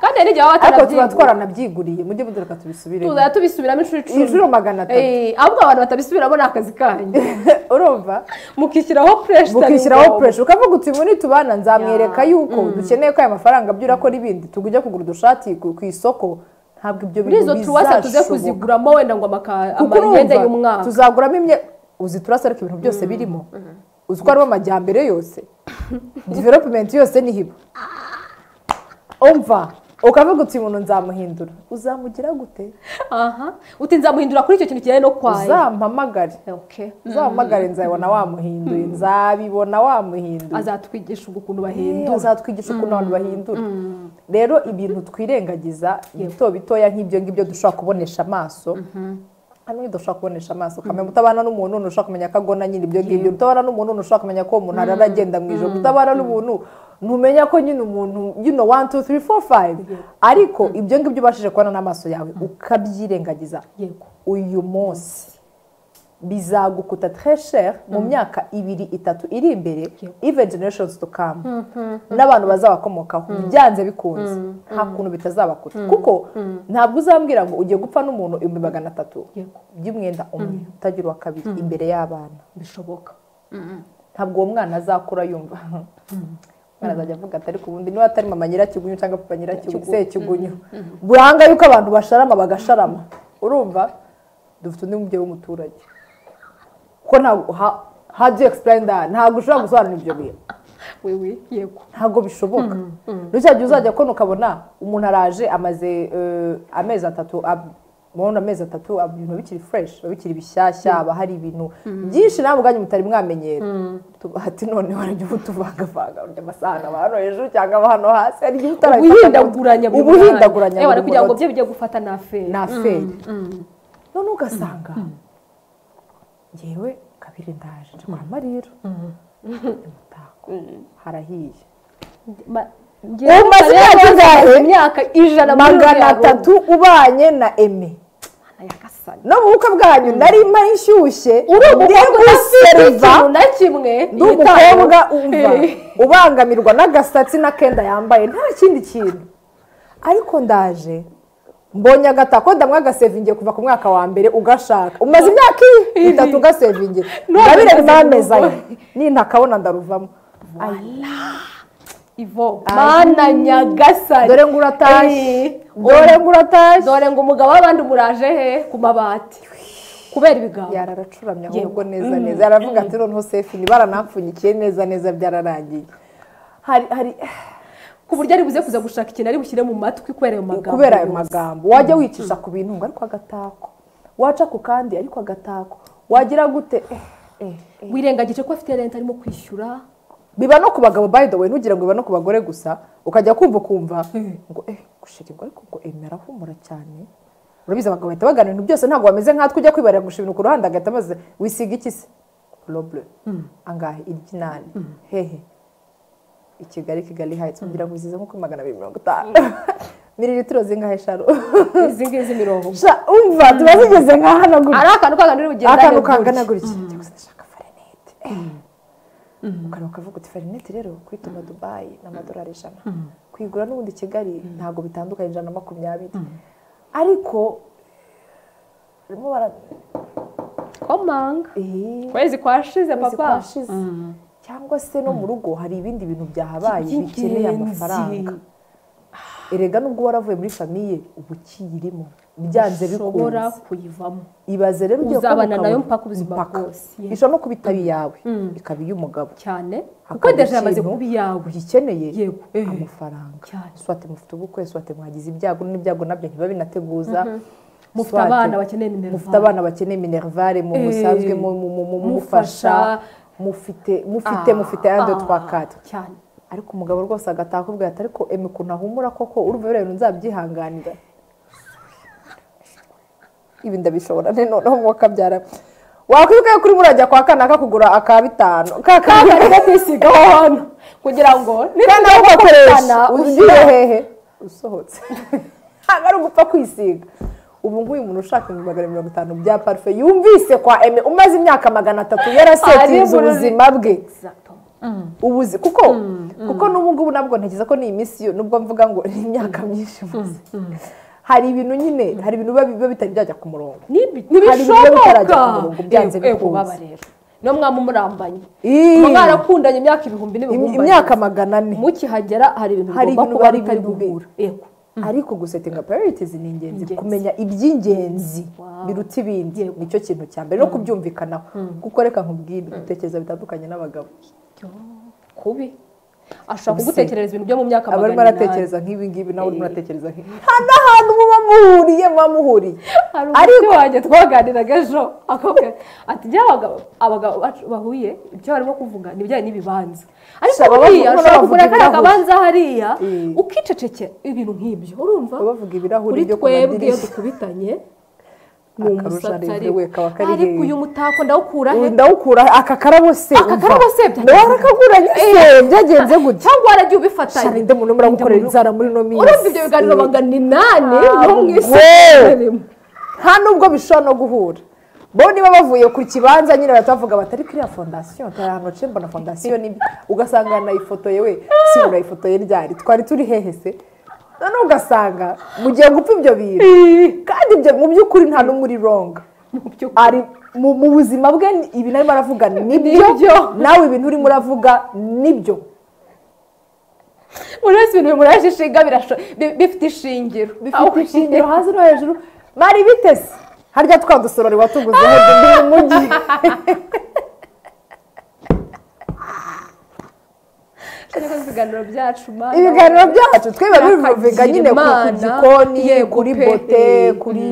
[SPEAKER 2] kandi hari n'igihe baba
[SPEAKER 1] ariko tuba
[SPEAKER 2] batarabyibuha
[SPEAKER 1] twaranabyiguriye mujye mudureka tubisubiremo
[SPEAKER 2] tuzajya tubisubiramo inshuro icumi
[SPEAKER 1] inshuro magana atatu
[SPEAKER 2] Eh, ahubwo abantu batabisubiramo ni akazi kanyu
[SPEAKER 1] urumva
[SPEAKER 2] mukishyiraho pureshi
[SPEAKER 1] mukishyiraho puresha ukavuga uti muri tubana nzamwereka yuko dukeneye ko aya mafaranga byura akora ibindi tujya kugura udushati ku ku isoko ntabwo ibyo
[SPEAKER 2] muri izo
[SPEAKER 1] bintu
[SPEAKER 2] turuwasa tuze
[SPEAKER 1] bizashoboka
[SPEAKER 2] kuziguramo wenda ngo amaka-
[SPEAKER 1] kuko
[SPEAKER 2] amayenda
[SPEAKER 1] urumva
[SPEAKER 2] y'umwaka
[SPEAKER 1] tuzaguramo imye uzi turasa ariko ibintu byose birimo uzi ko harimo amajyambere yose development yose ni hiba umva ukavuga uti umuntu nzamuhindura uzamugira gute
[SPEAKER 2] aha uti nzamuhindura kuri icyo kintu kijyanye no kwaye
[SPEAKER 1] uzampamagare
[SPEAKER 2] Okay.
[SPEAKER 1] uzampamagare nzabibona wamuhinduye nzabibona wamuhinduye
[SPEAKER 2] azatwigisha ubu ukuntu
[SPEAKER 1] bahindura
[SPEAKER 2] bahindura
[SPEAKER 1] azatwigisha ukuntu abantu bahindura rero ibintu twirengagiza bito bitoya nk'ibyo ngibyo dushobora kubonesha amaso hano dushobora kubonesha amaso ukamenya utabana n'umuntu ntushobora kumenya ko agona nyine ibyo ngibyo utabana n'umuntu ntushobora kumenya ko uwo muntu arara agenda mu ijoro utabana n'umuntu ntumenya ko nyine umuntu you know one two three four five ariko ibyo ngibyo ubashije kubona n'amaso yawe ukabyirengagiza
[SPEAKER 2] yego
[SPEAKER 1] uyu munsi bizagukuta treshere mu myaka ibiri itatu iri imbere even generations to come n'abantu bazabakomokaho byanze bikunze nta kuntu bitazabakuta kuko ntabwo uzambwira ngo ugiye gupfa n'umuntu ibihumbi magana atatu
[SPEAKER 2] Yego.
[SPEAKER 1] by'umwenda umwe utagira uwa kabiri imbere y'abana
[SPEAKER 2] bishoboka
[SPEAKER 1] ntabwo uwo mwana azakura yumva umwana azajya avuga ati ariko ubundi niba atari mama nyirakigunywa cyangwa papa nyirakigunywa sekigunywa buranga yuko abantu basharama bagasharama urumva dufite undi mubyeyi w'umuturage kuko ntabwo ha- how do you explain that ntabwo ushobora gusobanura ibyo bintu
[SPEAKER 2] wewe yego
[SPEAKER 1] ntabwo bishoboka n'icyo gihe uzajya kubona ukabona umuntu araje amaze eh, amezi atatu ab- murabona amezi atatu ab- ibintu biba bikiri fureshi biba bikiri bishyashya haba hari ibintu byinshi nawe ubwanyu mutari mwamenyera ati none warajya ubutuvangavanga urya amasahani aba hano hejuru cyangwa aba hano hasi hari igihe utarabifata
[SPEAKER 2] ubuhindaguranya buri munsi.
[SPEAKER 1] ubuhindaguranya
[SPEAKER 2] Ewe,
[SPEAKER 1] buri
[SPEAKER 2] kugira ngo
[SPEAKER 1] munota.
[SPEAKER 2] bye bijye gufata na feri
[SPEAKER 1] nta feri none ugasanga ngewe kabiri ndaje nje kwa mariro umutako harahiye Ubu maze imyaka ingahe?
[SPEAKER 2] imyaka ijana muri
[SPEAKER 1] magana
[SPEAKER 2] uriya rugo.
[SPEAKER 1] atatu ubanye na eme
[SPEAKER 2] Ayagasana.
[SPEAKER 1] no mu bukwe bwanyu nari mari inshyushye
[SPEAKER 2] uri umukobwa udafite
[SPEAKER 1] ndeguseriva
[SPEAKER 2] ikintu na kimwe
[SPEAKER 1] ndi umukobwa umva
[SPEAKER 2] Eh.
[SPEAKER 1] ubangamirwa n'agasatsi n'akenda yambaye nta kindi kintu ariko ndaje mbonye agatako ndamwe agasevingiye kuva ku mwaka wa mbere ugashaka umaze imyaka iyi itatu ugasevingiye
[SPEAKER 2] None
[SPEAKER 1] ndabire
[SPEAKER 2] umaze
[SPEAKER 1] nimameza ye
[SPEAKER 2] kuva.
[SPEAKER 1] nintakabona ndaruvamo
[SPEAKER 2] ivo mana nyagasani
[SPEAKER 1] dore ngo uratashye
[SPEAKER 2] Eh.
[SPEAKER 1] dore ngo uratashye
[SPEAKER 2] dore ngo umugabo w'abandi umuraje he ku mabati kubera ibiganza
[SPEAKER 1] yararacuramye
[SPEAKER 2] Yewe.
[SPEAKER 1] ahubwo neza neza yaravuga ati noneho sefini baranapfunyikiye neza neza byararangiye hari hari
[SPEAKER 2] ku buryo ari buze kuza gushaka ikintu ari bushyire mu matwi kubera ayo magambo
[SPEAKER 1] kubera ayo
[SPEAKER 2] yose.
[SPEAKER 1] magambo wajya wicisha ku bintu ngo ariko agatako waca ku kandi ariko agatako wagira gute Eh, eh, eh.
[SPEAKER 2] wirengagije ko afite renta arimo kwishyura
[SPEAKER 1] biba no ku bagabo by the way ntugira ngo biba no ku bagore gusa ukajya kumva ukumva ngo eh gushira ibwo ariko ngo emera humura cyane urabizi abagabo bahita bagana ibintu byose ntabwo bameze nkatwe ujya kwibarira gushira ibintu ku ruhande agahita amaze wisiga iki se roble angahe iryinani hehe i kigali kigali hayitsi kugira ngo uzize nko kuri magana abiri mirongo itanu mililitiro zingahe sharo
[SPEAKER 2] izi ngizi mirongo
[SPEAKER 1] Sha, umva tuba zigeze nka hano gutya
[SPEAKER 2] ari akantu kangana uri bugenda
[SPEAKER 1] akantu
[SPEAKER 2] rero
[SPEAKER 1] kangana
[SPEAKER 2] gutya.
[SPEAKER 1] gutya cyangwa se ndashaka farinete ukantu ukavuga uti farinete rero kuyituma dubayi ni amadolari ijana kuyigura n'ubundi i kigali ntabwo bitandukanye ijana na makumyabiri ariko barimo bara-
[SPEAKER 2] komanga
[SPEAKER 1] Eh,
[SPEAKER 2] kwezi kwashize
[SPEAKER 1] kwezi
[SPEAKER 2] papa
[SPEAKER 1] kwashize. cyangwa se no mu rugo hari ibindi bintu byahabaye
[SPEAKER 2] By'ingenzi.
[SPEAKER 1] bikeneye amafaranga erega nubwo waravuye muri famiye uba ukiyirimo byanze
[SPEAKER 2] ushobora
[SPEAKER 1] bikunze
[SPEAKER 2] kuyivamo
[SPEAKER 1] ibaze rero ugiye
[SPEAKER 2] Uzabana
[SPEAKER 1] kubaka-
[SPEAKER 2] nayo mpaka ubuzima
[SPEAKER 1] mpaka.
[SPEAKER 2] bwose.
[SPEAKER 1] ishobora no kuba itari iyawe ikaba iy'umugabo
[SPEAKER 2] cyane kuko
[SPEAKER 1] hakaba
[SPEAKER 2] deje yamaze
[SPEAKER 1] ikintu
[SPEAKER 2] kuba iyawe
[SPEAKER 1] uyikeneye
[SPEAKER 2] Yego. Eh.
[SPEAKER 1] amafaranga
[SPEAKER 2] Cyane.
[SPEAKER 1] swate mufite ubukwe swate mwagize ibyago n'ibyago nabyo ntiba binateguza
[SPEAKER 2] mufite
[SPEAKER 1] Swate-
[SPEAKER 2] abana bakeneye nimero
[SPEAKER 1] mufite abana bakeneye minervare mu
[SPEAKER 2] Eh.
[SPEAKER 1] musanzwe mu- mu- mu- mu- mufasha mufite mufite mufite andi twa kati
[SPEAKER 2] cyane
[SPEAKER 1] ariko umugabo rwose agataha akubwira ati ariko eme ukuntu ahumura koko urumva biriya bintu nzabyihanganira ibi ndabishobora ne noneho umwuka byara wakwibuka yuko urimo urajya kwa kana kakugura aka bitanu ka kana
[SPEAKER 2] kandi kwisigaho hano kugira ngo
[SPEAKER 1] kandi aho ugakoresha
[SPEAKER 2] gukana,
[SPEAKER 1] ugiye hehe usohotse ntabwo ari ugupfa kwisiga ubu nk'uyu muntu ushaka ibihumbi magana mirongo itanu bya parufe yumvise kwa eme umaze imyaka magana atatu yarasetinze
[SPEAKER 2] Ari muri-
[SPEAKER 1] ubuzima bwe
[SPEAKER 2] Exacto.
[SPEAKER 1] ubuzi kuko kuko n'ubu ngubu nabwo ntekereza ko ni iminsi yo nubwo mvuga ngo ni imyaka myinshi maze hari ibintu nyine hari ibintu biba biba bitari byajya ku murongo Hari
[SPEAKER 2] Nibi-
[SPEAKER 1] ibintu biba bitarajya ku
[SPEAKER 2] ntibishoboka
[SPEAKER 1] murongo, byanze
[SPEAKER 2] Yego, yego,
[SPEAKER 1] bikunze.
[SPEAKER 2] baba rero niyo mwaba murambanye
[SPEAKER 1] Ii.
[SPEAKER 2] muba mwarakundanye imyaka ibihumbi
[SPEAKER 1] Im-
[SPEAKER 2] n'ibihumbi
[SPEAKER 1] imyaka magana ane
[SPEAKER 2] mukihagera hari ibintu
[SPEAKER 1] Hari
[SPEAKER 2] bigomba
[SPEAKER 1] ibintu
[SPEAKER 2] kuba
[SPEAKER 1] biba
[SPEAKER 2] bitari
[SPEAKER 1] ibintu bi-
[SPEAKER 2] guhura yego
[SPEAKER 1] ariko gusetinga priorities ni ingenzi
[SPEAKER 2] Ingenzi.
[SPEAKER 1] kumenya iby'ingenzi
[SPEAKER 2] Wow.
[SPEAKER 1] biruta ibindi
[SPEAKER 2] Yego.
[SPEAKER 1] nicyo kintu cya mbere no kubyumvikanaho kuko reka nkubwire gutekereza bitandukanye n'abagabo
[SPEAKER 2] kubi ashobora
[SPEAKER 1] Ubusi.
[SPEAKER 2] kugutekerereza ibintu byo mu myaka
[SPEAKER 1] aba arimo
[SPEAKER 2] magana inani
[SPEAKER 1] aratekereza nk'ibi ngibi nawe urimo
[SPEAKER 2] Eh.
[SPEAKER 1] uratekereza nk'ibi nta n'ahantu muba muhuriye muba muhuriye
[SPEAKER 2] hari
[SPEAKER 1] Ariko-
[SPEAKER 2] umusore wanjye twaganiraga ejo akabwira ati njya abagabo abagabo bacu bahuye ibyo barimo kuvuga ni ibijyanye n'ibibanza ariko
[SPEAKER 1] Shaba bavuga-
[SPEAKER 2] buriya ushobora
[SPEAKER 1] bavuga
[SPEAKER 2] kugura kariya
[SPEAKER 1] ibirahuri.
[SPEAKER 2] kabanza hariya
[SPEAKER 1] Eh.
[SPEAKER 2] ukicecekera ibintu nk'ibyo urumva
[SPEAKER 1] baba bavuga ibirahuri
[SPEAKER 2] kuri
[SPEAKER 1] byo ku
[SPEAKER 2] twebwe iyo
[SPEAKER 1] madirishya
[SPEAKER 2] dukubitanye ni
[SPEAKER 1] Akarusho
[SPEAKER 2] umusatsi
[SPEAKER 1] arebye
[SPEAKER 2] ariko
[SPEAKER 1] we kaba kari
[SPEAKER 2] ariko
[SPEAKER 1] he?
[SPEAKER 2] uyu mutako ndawukura he
[SPEAKER 1] Ubu ndawukura aka karabo se
[SPEAKER 2] Aka
[SPEAKER 1] umva.
[SPEAKER 2] karabo se byagenze
[SPEAKER 1] nawe arakaguranye se byagenze gutya
[SPEAKER 2] cyangwa waragiye ubifatanya
[SPEAKER 1] cyane nde muntu muragukorera inzara muri ino minsi
[SPEAKER 2] urumva ibyo biganiro bangana ni nani
[SPEAKER 1] Ah,
[SPEAKER 2] no mu isi
[SPEAKER 1] wowe.
[SPEAKER 2] turimo.
[SPEAKER 1] nta nubwo bishobora no guhura bo niba bavuye ku kibanza nyine bahita bavuga bati ariko iriya fondasiyo turi ahantu haciye mbona fondasiyo ni ugasanga nayifotoye we si urayifotoye ryari twari turi hehe se noneho ugasanga mugiye gupfa ibyo bintu kandi ibyo mu by'ukuri nta n'umwe uri ronga ari mu mu buzima bwe ibi arimo aravuga nibyo nawe ibintu urimo uravuga nibyo
[SPEAKER 2] buri wese ibintu bimuraje ishinga birasho- bi- bifite ishingiro
[SPEAKER 1] bifite ishingiro hasi no hejuru bari bitese harya twa dusorori watuguzeho duhe mu mujyi
[SPEAKER 2] ariko ibiganiro byacu mana
[SPEAKER 1] ibiganiro byacu twiba bivuga
[SPEAKER 2] Birakagira
[SPEAKER 1] nyine ku ku
[SPEAKER 2] Imana,
[SPEAKER 1] gikoni
[SPEAKER 2] yego
[SPEAKER 1] kuri
[SPEAKER 2] pe.
[SPEAKER 1] bote kuri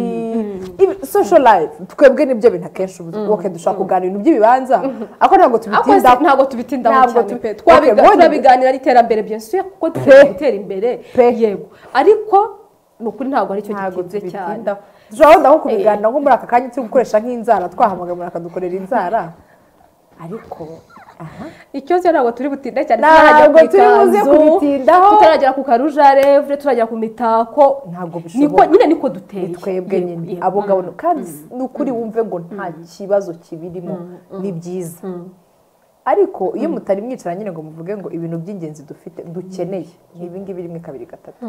[SPEAKER 1] ibi- social life twebwe nibyo bintu akenshi ubu wowe dushaka kuganira ibintu by'ibibanza ariko ntabwo
[SPEAKER 2] Ako si-
[SPEAKER 1] tubitinda
[SPEAKER 2] ntabwo tubitindaho
[SPEAKER 1] Ntabwo
[SPEAKER 2] cyane
[SPEAKER 1] tubi-
[SPEAKER 2] pe
[SPEAKER 1] Okay,
[SPEAKER 2] Twabiga-
[SPEAKER 1] bonye-
[SPEAKER 2] turabiganira ari iterambere byenshi kuko
[SPEAKER 1] Pe.
[SPEAKER 2] dushobora gutera imbere
[SPEAKER 1] Pe.
[SPEAKER 2] yego ariko ni ukuri ntabwo aricyo
[SPEAKER 1] ntabwo
[SPEAKER 2] gitinze cyane
[SPEAKER 1] tubitindaho dushobora wenda nko kubiganira nko muri aka kanya turi gukoresha nk'inzara twahamagara bakadukorera inzara ariko aha
[SPEAKER 2] ikibazo ntabwo turi butinde cyane
[SPEAKER 1] Ntabwo
[SPEAKER 2] tutaragera ku
[SPEAKER 1] turi buze
[SPEAKER 2] ikanzu,
[SPEAKER 1] kubitindaho.
[SPEAKER 2] tutaragera ku karujarevure turagera ku mitako
[SPEAKER 1] Ntabwo
[SPEAKER 2] niko
[SPEAKER 1] bishoboka.
[SPEAKER 2] nyine niko duteye
[SPEAKER 1] twebwe
[SPEAKER 2] Yego,
[SPEAKER 1] nyine
[SPEAKER 2] yego.
[SPEAKER 1] abo ngabo kandi ni ukuri wumve ngo nta kibazo kibirimo ni byiza ariko iyo mutari mwicara nyine ngo muvuge ngo ibintu by'ingenzi dufite dukeneye ni ibingibi rimwe kabiri gatatu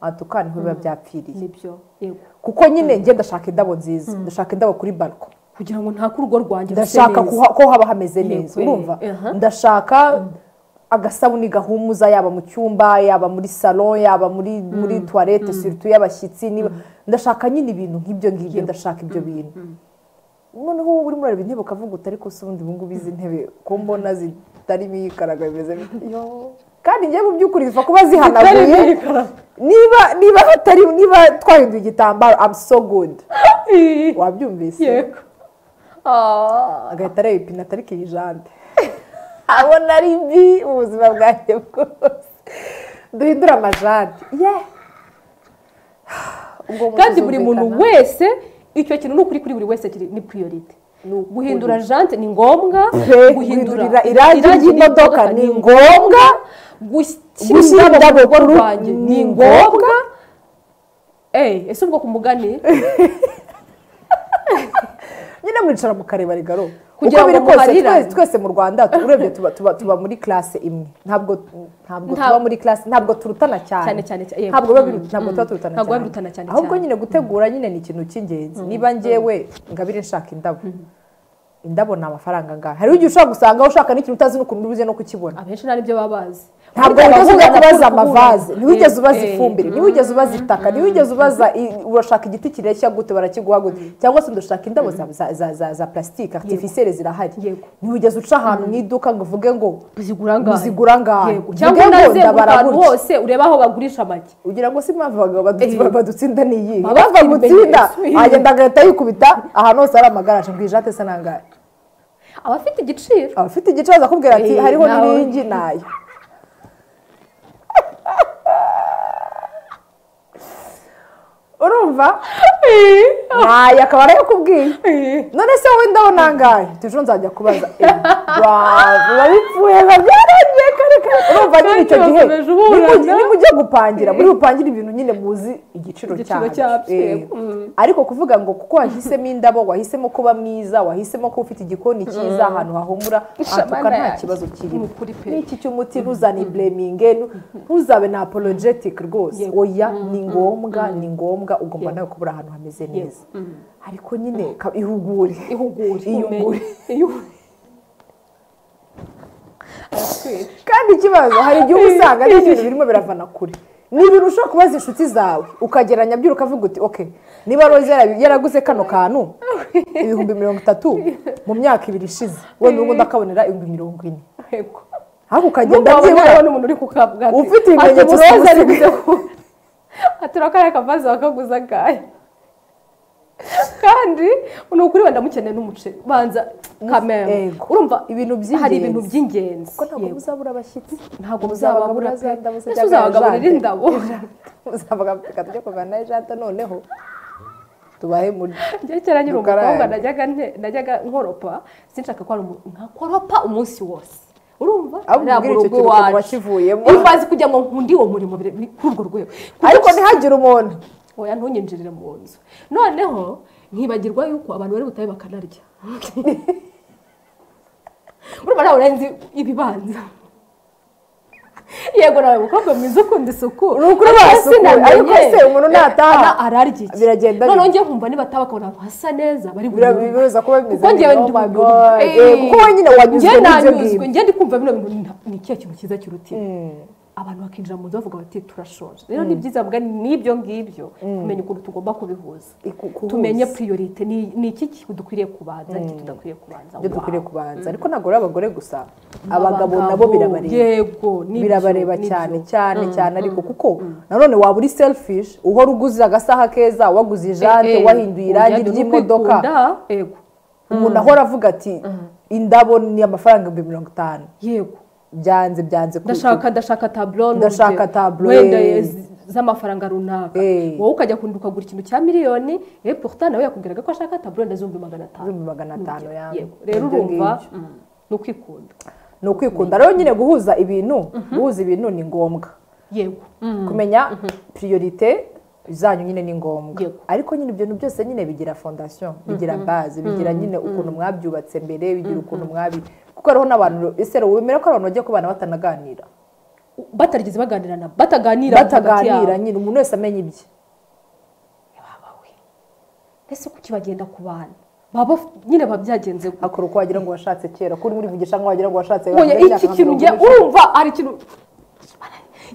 [SPEAKER 1] aha tukana niho biba byapfiriye
[SPEAKER 2] nibyo yego
[SPEAKER 1] kuko nyine njye ndashaka indabo nziza ndashaka indabo kuri barko
[SPEAKER 2] kugira ngo nta rugo rwanjye ruse
[SPEAKER 1] ndashaka
[SPEAKER 2] neza.
[SPEAKER 1] kuha- ko haba hameze neza
[SPEAKER 2] Yego,
[SPEAKER 1] urumva
[SPEAKER 2] aha.
[SPEAKER 1] ndashaka agasabuni gahumuza yaba mu cyumba yaba muri salo yaba muri muri tuwarete siritu y'abashyitsi niba ndashaka nyine ibintu nk'ibyo ngibyo ndashaka ibyo bintu noneho wowe urimo urareba intebe ukavuga uti ariko se ubundi ubungubu izi ntebe ko mbona zitarimo iyikaraga bimeze bite?" Yo. kandi njye mu by'ukuri ziva kuba zihanaguye
[SPEAKER 2] Zitarimo iyikaraga.
[SPEAKER 1] niba niba hatari niba twahinduye igitambaro I'm so good wabyumvise
[SPEAKER 2] yego Ah.
[SPEAKER 1] agahita areba ipine atari iyi jande abona ari mbi ubuzima bwanjye bwose duhindure amajande ye Ubwo umuntu
[SPEAKER 2] kandi buri muntu
[SPEAKER 1] azumvikana.
[SPEAKER 2] wese icyo kintu ni ukuri kuri buri wese kiri- ni priorite
[SPEAKER 1] Ni ukuri.
[SPEAKER 2] guhindura jante ni ngombwa
[SPEAKER 1] Pe, guhindurira irangi ry'imodoka ni ngombwa. Gushyira
[SPEAKER 2] gushyira
[SPEAKER 1] indabo
[SPEAKER 2] indabo mu rugo
[SPEAKER 1] ku rugo
[SPEAKER 2] rwanjye
[SPEAKER 1] ni
[SPEAKER 2] ni ngombwa Eh, ese ubwo ku mugani
[SPEAKER 1] nyine mwicara mukareba regaro
[SPEAKER 2] Kugira
[SPEAKER 1] uko biri
[SPEAKER 2] ngo
[SPEAKER 1] kose
[SPEAKER 2] muharirane.
[SPEAKER 1] twese- twese mu rwanda tu- urebye tuba- tuba tuba muri classe imwe ntabwo ntabwo
[SPEAKER 2] Nta-
[SPEAKER 1] tuba muri classe ntabwo turutana cyane
[SPEAKER 2] Cyane, cyane, cyane, yego.
[SPEAKER 1] ntabwo biba biru-
[SPEAKER 2] Mm,
[SPEAKER 1] ntabwo tuba
[SPEAKER 2] mm.
[SPEAKER 1] turutana
[SPEAKER 2] Ntabwo biba birutana cyane,
[SPEAKER 1] ahubwo
[SPEAKER 2] cyane.
[SPEAKER 1] nyine gutegura nyine ni ikintu cy'ingenzi niba njyewe ngabire nshaka indabo indabo ni amafaranga angahe hari igihe ushobora gusanga ushaka n'ikintu utazi n'ukuntu ubuze no kukibona
[SPEAKER 2] abenshi nta nibyo baba bazi
[SPEAKER 1] ntabwo
[SPEAKER 2] Burya
[SPEAKER 1] wigeze ujya
[SPEAKER 2] abahura
[SPEAKER 1] kubaza
[SPEAKER 2] bakunda
[SPEAKER 1] amavaze
[SPEAKER 2] kubura.
[SPEAKER 1] ntiwigeze ubaza
[SPEAKER 2] Eh,
[SPEAKER 1] ifumbire ntiwigeze ubaza itaka ntiwigeze ubaza i- urashaka igiti kireshya gute barakiguha gute cyangwa se ndashaka indabo za- za- za- za- za plastique artificielle zirahari
[SPEAKER 2] Yego.
[SPEAKER 1] ntiwigeze uca ahantu mu iduka ngo uvuge ngo
[SPEAKER 2] Uzigura angahe?
[SPEAKER 1] Uzigura angahe?
[SPEAKER 2] Yego.
[SPEAKER 1] Uvuge
[SPEAKER 2] cyangwa
[SPEAKER 1] ngo
[SPEAKER 2] unaze
[SPEAKER 1] ndabara
[SPEAKER 2] ahantu
[SPEAKER 1] gutya.
[SPEAKER 2] hose urebe aho bagurisha amagi
[SPEAKER 1] ugira ngo si impamvu abagabo badu-
[SPEAKER 2] Eh.
[SPEAKER 1] badutsinda ni iyi
[SPEAKER 2] Baba bafite
[SPEAKER 1] bamutsinda
[SPEAKER 2] ibimenyetso.
[SPEAKER 1] agenda agahita yikubita ahantu hose hari amagaraje ngo ijate se nangahe
[SPEAKER 2] abafite igiciro
[SPEAKER 1] abafite igicazo akubwira ati
[SPEAKER 2] Eh,
[SPEAKER 1] hariho
[SPEAKER 2] nawe.
[SPEAKER 1] n'iringi nayo urumva nayo akaba ariyo akubwiye none se wowe ndabo nangahe ejo nzajya kubaza Eh, bravo, biba bipfuye biba byaragiye kare kare urumva nyine icyo
[SPEAKER 2] Kandi
[SPEAKER 1] gihe
[SPEAKER 2] bakomeje uburana.
[SPEAKER 1] nimu- nimujya gupangira muri bupangire ibintu nyine muzi igiciro
[SPEAKER 2] Igiciro
[SPEAKER 1] cyabyo
[SPEAKER 2] cyabyo,
[SPEAKER 1] Eh,
[SPEAKER 2] yego. Mm.
[SPEAKER 1] ariko kuvuga ngo kuko wahisemo indabo wahisemo kuba mwiza wahisemo ko ufite igikoni cyiza ahantu hahumura ahatuka
[SPEAKER 2] Shamana
[SPEAKER 1] nta
[SPEAKER 2] yanjye.
[SPEAKER 1] kibazo kirimo
[SPEAKER 2] Ni ukuri pe.
[SPEAKER 1] n'iki cy'umuti ntuzane ibleminge ntuzabe na apologetic rwose
[SPEAKER 2] Yego.
[SPEAKER 1] oya ni ngombwa ni ngombwa ugomba nawe kubura ahantu hameze neza ariko nyine ka- ihugure
[SPEAKER 2] ihugure
[SPEAKER 1] Iyungure.
[SPEAKER 2] Iyungure. Aratwira.
[SPEAKER 1] kandi ikibazo hari igihe uba usanga ari ibintu birimo biravana kure ni ibintu ushobora kubaza inshuti zawe ukageranya byura ukavuga uti ok niba rose yara- yaraguze kano kantu ibihumbi mirongo itatu mu myaka ibiri ishize wowe n'ubu ndakabonera ibihumbi mirongo ine
[SPEAKER 2] Yego.
[SPEAKER 1] ariko ukagenda
[SPEAKER 2] Nubwo wabona
[SPEAKER 1] byibura
[SPEAKER 2] abona umuntu uri kukabwa ati,
[SPEAKER 1] Ufite
[SPEAKER 2] ati,
[SPEAKER 1] ibimenyetso
[SPEAKER 2] "Uroza
[SPEAKER 1] simusiga."
[SPEAKER 2] ariguze ku- ati urakariya kavaze wakaguze akahe kandi ni ukuri wenda mukeneye n'umuceri banza kamera
[SPEAKER 1] Yego.
[SPEAKER 2] urumva
[SPEAKER 1] Ibintu
[SPEAKER 2] hari
[SPEAKER 1] by'ingenzi.
[SPEAKER 2] ibintu by'ingenzi
[SPEAKER 1] kuko ntabwo
[SPEAKER 2] Yego.
[SPEAKER 1] muzabura abashyitsi
[SPEAKER 2] ntabwo
[SPEAKER 1] muzabagabura
[SPEAKER 2] muzabagabura pe
[SPEAKER 1] za ndabo se
[SPEAKER 2] ese
[SPEAKER 1] cyangwa
[SPEAKER 2] uzabagaburira
[SPEAKER 1] jante.
[SPEAKER 2] indabo
[SPEAKER 1] muzabagapfuka tujya kuvana ijante noneho tubahe muri
[SPEAKER 2] njye kera nyiri
[SPEAKER 1] Dukaraye.
[SPEAKER 2] umukobwa najyaga nte- najyaga nkoropa sinshaka ko ari umuntu nkakoropa umunsi wose urumva
[SPEAKER 1] Ahubwo
[SPEAKER 2] Ariya
[SPEAKER 1] ubwira icyo
[SPEAKER 2] murugo
[SPEAKER 1] kiruhuko
[SPEAKER 2] iwacu.
[SPEAKER 1] wakivuyemo.
[SPEAKER 2] iyo umaze kugira ngo nkunde uwo murimo bire- kuri urwo rwego
[SPEAKER 1] ariko ntihagire umuntu
[SPEAKER 2] oya ntunyinjirire mu nzu noneho nkibagirwa yuko abantu bari butabe bakanarya urumva nawe nzi ibibanza yego nawe umukobwa mwiza ukunda isuku
[SPEAKER 1] Ni ukuri wasukura, ariko se umuntu nataha,
[SPEAKER 2] ararya iki
[SPEAKER 1] biragenda bite?
[SPEAKER 2] noneho njye kumva niba ataba akabona ahantu hasa neza bari burebe
[SPEAKER 1] bibuza kuba bimeze
[SPEAKER 2] kuko njyewe
[SPEAKER 1] neza. Oh
[SPEAKER 2] ndi
[SPEAKER 1] my
[SPEAKER 2] mu
[SPEAKER 1] God. Eh, kuko
[SPEAKER 2] Eh,
[SPEAKER 1] wenyine wanyuzwe
[SPEAKER 2] njye
[SPEAKER 1] n'ibyo
[SPEAKER 2] nanyuzwe
[SPEAKER 1] ngibyo
[SPEAKER 2] njye ndi kumva bino bintu ni- ni ikihe kintu cyiza kirutina abantu bakinjira mu nzu bavuga bati turashoje rero ni byiza bwa n'ibyo ngibyo kumenya ukuntu tugomba kubihuza
[SPEAKER 1] Iku- kuhuza.
[SPEAKER 2] tumenye priorite ni ni iki dukwiriye kubanza iki tudakwiriye kubanza
[SPEAKER 1] ibyo
[SPEAKER 2] Wow.
[SPEAKER 1] dukwiriye kubanza ariko ntabwo ari abagore gusa abagabo nabo birabareba
[SPEAKER 2] yego nibyo,
[SPEAKER 1] birabareba
[SPEAKER 2] nibyo.
[SPEAKER 1] cyane cyane cyane ariko kuko nanone waba uri selfish uhora uguze agasaha keza waguze
[SPEAKER 2] Eh,
[SPEAKER 1] ijante
[SPEAKER 2] eh,
[SPEAKER 1] wahinduye irangi
[SPEAKER 2] ujyanye no
[SPEAKER 1] ry'imodoka
[SPEAKER 2] kwikunda, yego
[SPEAKER 1] umuntu ahora avuga ati indabo ni amafaranga ibihumbi mirongo itanu
[SPEAKER 2] yego
[SPEAKER 1] byanze byanze ku-
[SPEAKER 2] ndashaka ndashaka taburo
[SPEAKER 1] Ndashaka tableau,
[SPEAKER 2] wenda
[SPEAKER 1] eh.
[SPEAKER 2] z- z'amafaranga runaka
[SPEAKER 1] Eh.
[SPEAKER 2] wowe ukajya kundi ukagura ikintu cya miliyoni eh pourtant nawe yakubwiraga ko ashaka taburo ndazumbi magana atanu
[SPEAKER 1] Ibihumbi magana atanu
[SPEAKER 2] Urugero,
[SPEAKER 1] yawe.
[SPEAKER 2] yego. rero
[SPEAKER 1] Ibyo
[SPEAKER 2] urumva
[SPEAKER 1] ngibyo.
[SPEAKER 2] mm, ni ukwikunda
[SPEAKER 1] ni ukwikunda rero nyine guhuza ibintu guhuza ibintu ni ngombwa
[SPEAKER 2] yego
[SPEAKER 1] kumenya priorite zanyu nyine ni ngombwa
[SPEAKER 2] Yego.
[SPEAKER 1] ariko nyine ibyo bintu byose nyine bigira fondasiyo bigira baze bigira nyine ukuntu mwabyubatse mbere bigira ukuntu mwabi kuko hariho n'abantu ese rero wemera ko hari abantu bajya kubana batanaganira
[SPEAKER 2] batarigeze baganirana bataganira hagati yabo.
[SPEAKER 1] bataganira nyine umuntu wese amenya ibye
[SPEAKER 2] babawe mbese kuki bagenda ku bana baba nyine babyagenze gutya.
[SPEAKER 1] akora uko wagira ngo washatse kera ko uri muri vugisha ngo wagira ngo washatse
[SPEAKER 2] oya
[SPEAKER 1] wambaye
[SPEAKER 2] iki
[SPEAKER 1] imyaka
[SPEAKER 2] kintu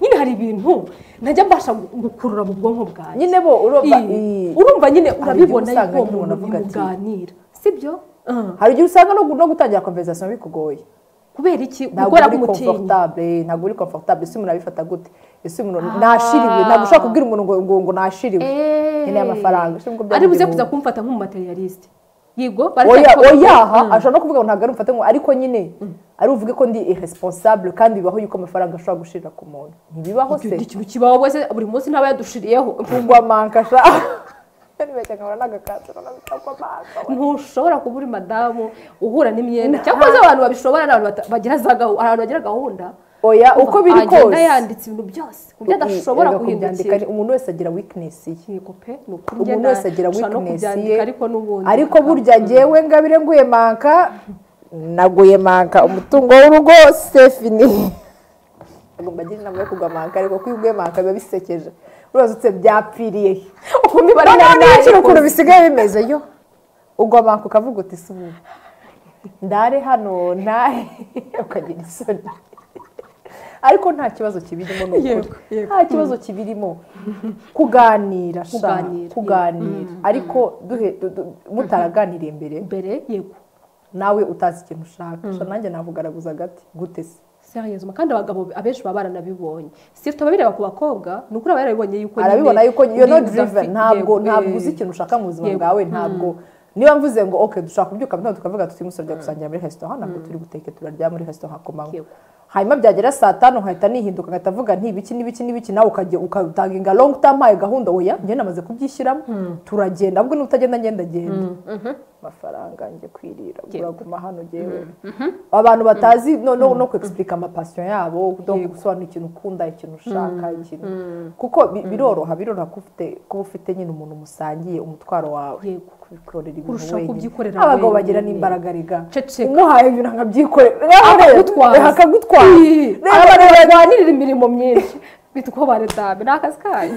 [SPEAKER 1] nka mirongo ine.
[SPEAKER 2] njye urumva hari ikintu nyine hari ibintu najya mbasha gukurura mu bwonko bwanjye
[SPEAKER 1] nyine bo urumva
[SPEAKER 2] Ii.
[SPEAKER 1] ii.
[SPEAKER 2] urumva nyine
[SPEAKER 1] igihe
[SPEAKER 2] urabibona
[SPEAKER 1] usanga
[SPEAKER 2] yuko uwo
[SPEAKER 1] nyine umuntu
[SPEAKER 2] muntu
[SPEAKER 1] avuga ati-
[SPEAKER 2] bimuganira sibyo
[SPEAKER 1] hari igihe usanga no no gutangira konverizasiyo bikugoye
[SPEAKER 2] kubera iki
[SPEAKER 1] ntabwo
[SPEAKER 2] gukora
[SPEAKER 1] uri
[SPEAKER 2] k'umutinya
[SPEAKER 1] komfortable ntabwo uri komfortable ese umuntu abifata gute ese umuntu nashiriwe ntabwo ushobora kubwira umuntu ngo ngo ngo nashiriwe nkeneye amafaranga Ese ubwo
[SPEAKER 2] ari buze
[SPEAKER 1] byamugemuye.
[SPEAKER 2] kuza kumfata nk'umumaterialiste yego
[SPEAKER 1] oya
[SPEAKER 2] baracyakora-
[SPEAKER 1] oya aha ashobora no kuvuga ngo ntabwo ari umfate ngo ariko nyine ari uvuge ko ndi irresponsible kandi bibaho yuko amafaranga ashobora gushirira ku muntu ntibibaho
[SPEAKER 2] Icyo
[SPEAKER 1] se
[SPEAKER 2] ni ikintu kibaho bose buri munsi ntaba yadushiriyeho
[SPEAKER 1] kugwa mankasha nibeshya nkabona n'agakatsi n'agakatsi mankasha
[SPEAKER 2] ntushobora kuba uri madamu uhura n'imyenda cyangwa se abantu babishobora ni abantu bata- bagira za gahunda abantu bagira gahunda
[SPEAKER 1] oya uko biri
[SPEAKER 2] agenda
[SPEAKER 1] kose
[SPEAKER 2] yanditse ibintu byose ku buryo adashobora
[SPEAKER 1] Erega kubyandika
[SPEAKER 2] guhindukira
[SPEAKER 1] ni- umuntu wese agira weakness ye
[SPEAKER 2] yego pe ni ukuri njye
[SPEAKER 1] umuntu
[SPEAKER 2] na-
[SPEAKER 1] wese agira
[SPEAKER 2] nshobora no
[SPEAKER 1] weakness ye
[SPEAKER 2] kubyandika ariko n'ubundi
[SPEAKER 1] ariko burya ngewe ngabire nguye manka naguye manka umutungo w'urugo sefini agomba agira inama yo kugwa manka ariko ko iyo uguye manka biba bisekeje urazutse byapfiriye he
[SPEAKER 2] ukumva ibara
[SPEAKER 1] noneho
[SPEAKER 2] ry'abana
[SPEAKER 1] ntiyicire
[SPEAKER 2] ariko-
[SPEAKER 1] ukuntu bisigaye bimeze yo ugwa manka ukavuga uti si ubu ndare hano ntahe ukagira isoni ariko nta kibazo kibirimo ni
[SPEAKER 2] Yego,
[SPEAKER 1] ukuri
[SPEAKER 2] yego.
[SPEAKER 1] nta kibazo kibirimo kuganira sha,
[SPEAKER 2] Kuganira,
[SPEAKER 1] kuganira ariko duhe- du- du- mutaraganiriye mbere
[SPEAKER 2] mbere yego
[SPEAKER 1] nawe utazi ikintu ushaka sha nanjye navugaraguza agati gute se
[SPEAKER 2] seriyezuma kandi abagabo abenshi baba baranabibonye si tuba bireba ku bakobwa ni ukuri aba yarabibonye yuko nyine
[SPEAKER 1] arabibona yuko you're not
[SPEAKER 2] uri
[SPEAKER 1] driven
[SPEAKER 2] udafite-
[SPEAKER 1] ntabwo
[SPEAKER 2] yego,
[SPEAKER 1] ntabwo
[SPEAKER 2] eh.
[SPEAKER 1] uzi ikintu ushaka mu buzima
[SPEAKER 2] Yego.
[SPEAKER 1] bwawe ntabwo niba mvuze ngo ok dushaka kubyuka mu gitondo tukavuga tuti umusore tujya gusangira muri resitora ntabwo turi buteke turarya muri resitora hakomanywa
[SPEAKER 2] Yego.
[SPEAKER 1] hanyuma byagera saa tanu nkahita nihinduka nkahita avuga nti ibiki n'ibiki n'ibiki nawe ukajya ukatanga inga longu tampaye gahunda oya njye namaze kubyishyiramo turagenda ahubwo niba utagenda ngenda genda amafaranga njye kwirira uraguma hano ngewe abantu batazi no, no, no kwexplica amapasiyo yabo no gusobanura ikintu ukunda ikintu ushaka ikintu kuko bi- biroroha biroroha kuba ufite- kuba ufite nyine umuntu musangiye umutwaro wawe
[SPEAKER 2] Yego.
[SPEAKER 1] kwikorera ibintu
[SPEAKER 2] Kurushaho kubyikorera
[SPEAKER 1] abagabo
[SPEAKER 2] wenyine.
[SPEAKER 1] bagira n'imbaraga rega
[SPEAKER 2] Ceceka.
[SPEAKER 1] umuhaye ibintu akabyikorera
[SPEAKER 2] akagutwaza
[SPEAKER 1] akagutwara
[SPEAKER 2] Ii, abantu barwanirira imirimo myinshi bitwa uko baredame ni akazi kanyu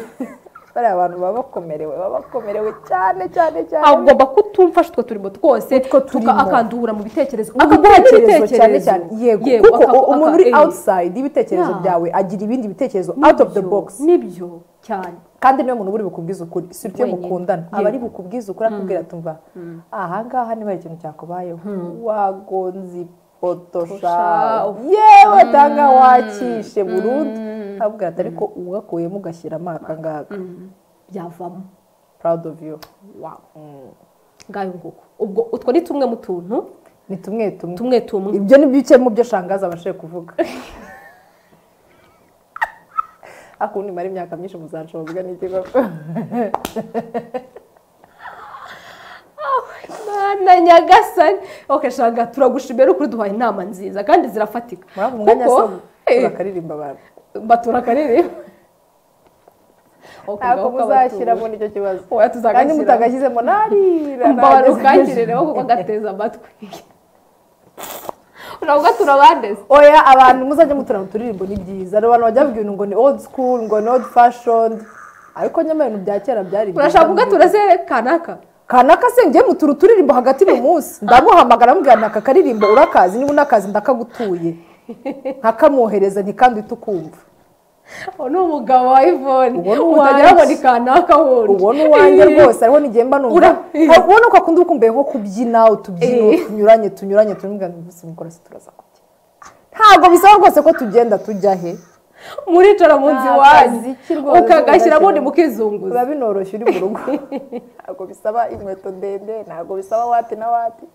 [SPEAKER 1] bariya bantu baba bakomerewe baba bakomerewe cyane cyane cyane
[SPEAKER 2] agomba kutumfasha utwo turimo twose
[SPEAKER 1] Utwo turimo.
[SPEAKER 2] tuka- akandura mu bitekerezo akagura
[SPEAKER 1] ibitekerezo cyane cyane yego kuko
[SPEAKER 2] aka-
[SPEAKER 1] umuntu
[SPEAKER 2] aka-
[SPEAKER 1] uri
[SPEAKER 2] eh,
[SPEAKER 1] outside y'ibitekerezo
[SPEAKER 2] Yeah.
[SPEAKER 1] byawe agira ibindi bitekerezo
[SPEAKER 2] nibyo,
[SPEAKER 1] out of the box
[SPEAKER 2] nibyo cyane
[SPEAKER 1] kandi niwe muntu uri bukubwize ukuri si ibyo
[SPEAKER 2] Wenyine.
[SPEAKER 1] mukundana
[SPEAKER 2] Yego.
[SPEAKER 1] aba ari bukubwize ukuri akubwira tumva ahangaha niba hari ikintu cyakubayeho wagonze ipoto sha
[SPEAKER 2] Sha, uf.
[SPEAKER 1] yewe tanga wakishe burundu akubwira ati ariko uwakuyemo ugashyira amaka ngaka
[SPEAKER 2] byavamo
[SPEAKER 1] proud of you
[SPEAKER 2] wawe ngayo nguko ubwo utwo ni tumwe mu tuntu
[SPEAKER 1] ni tumwe tumwe
[SPEAKER 2] tumwe tumwe
[SPEAKER 1] ibyo ni bike mu byo shangaza abashije kuvuga akundi mara imyaka myinshi muzanshobozwa n'iki koko
[SPEAKER 2] Mana nyagasani oke shanga turagushimira ukuri duhaye inama nziza kandi zirafatika
[SPEAKER 1] murabona umwanya
[SPEAKER 2] Kuko,
[SPEAKER 1] se
[SPEAKER 2] eh,
[SPEAKER 1] bakaririmba abantu
[SPEAKER 2] batura akarere
[SPEAKER 1] ntabwo muzashyira muri icyo kibazo
[SPEAKER 2] oya
[SPEAKER 1] kandi
[SPEAKER 2] tuzagashyira
[SPEAKER 1] mutagashyizemo narira
[SPEAKER 2] mbabara ukakire rero kuko gateza amatwi uravuga turabandeze
[SPEAKER 1] oya abantu muzajya muturana uturirimbo ni byiza hari abantu bajya bavuga ibintu ngo ni old school ngo ni old fashion ariko nyamara ibintu bya kera byari byiza.
[SPEAKER 2] urashaka kuvuga turazere kanaka
[SPEAKER 1] kanaka se njye mutura uturirimbo hagati mu munsi ndamuhamagara amubwira naka karirimbo urakazi niba unakazi ndakagutuye nkakamwohereza ntikandi uhite ukumva
[SPEAKER 2] uwo ni umugabo wa ivone
[SPEAKER 1] Uwo ni
[SPEAKER 2] utagira
[SPEAKER 1] uwanjye.
[SPEAKER 2] ngo ni kanaka wundi
[SPEAKER 1] ubona uwanjye rwose hariho n'igihe mba numva
[SPEAKER 2] Ura- Eh.
[SPEAKER 1] ubona ko akunda ukumbuye nko kubyina utubyino
[SPEAKER 2] Eh.
[SPEAKER 1] tunyuranye tunyuranye tunyuranye mbese mukora se turaza kubyina ntabwo bisaba rwose ko tugenda tujya he
[SPEAKER 2] muricara munsi
[SPEAKER 1] Nta
[SPEAKER 2] wanyu
[SPEAKER 1] kaziki rwose
[SPEAKER 2] ukagashyira ubundi
[SPEAKER 1] ugashyiramo.
[SPEAKER 2] mukizunguza
[SPEAKER 1] biba binoroshye uri mu rugo ntabwo bisaba inkweto ndende ntabwo bisaba wati na wati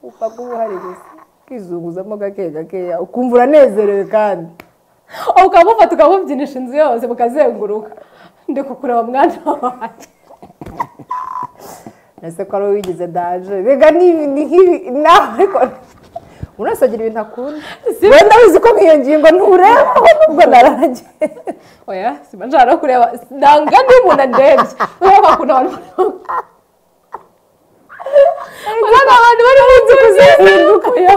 [SPEAKER 1] upfa kubuhaririza ukizunguzamo gake gakeya ukumva uranezerewe kandi
[SPEAKER 2] ukamufata ukamubyinisha inzu yose mukazenguruka ndi kukureba mwana wanjye
[SPEAKER 1] nese ko ari wowe wigize daje rega ni ni nk'ibi nawe ariko umuntu wese agira ibintu akunda
[SPEAKER 2] Si-
[SPEAKER 1] wenda wizi ko nk'iyo ngingo ntureba ubwo narangiye
[SPEAKER 2] oya simba nshaka no kureba nanga ndi umuntu andebye ureba bakunda abantu urabona abantu bari mu nzu kuzenguruka oya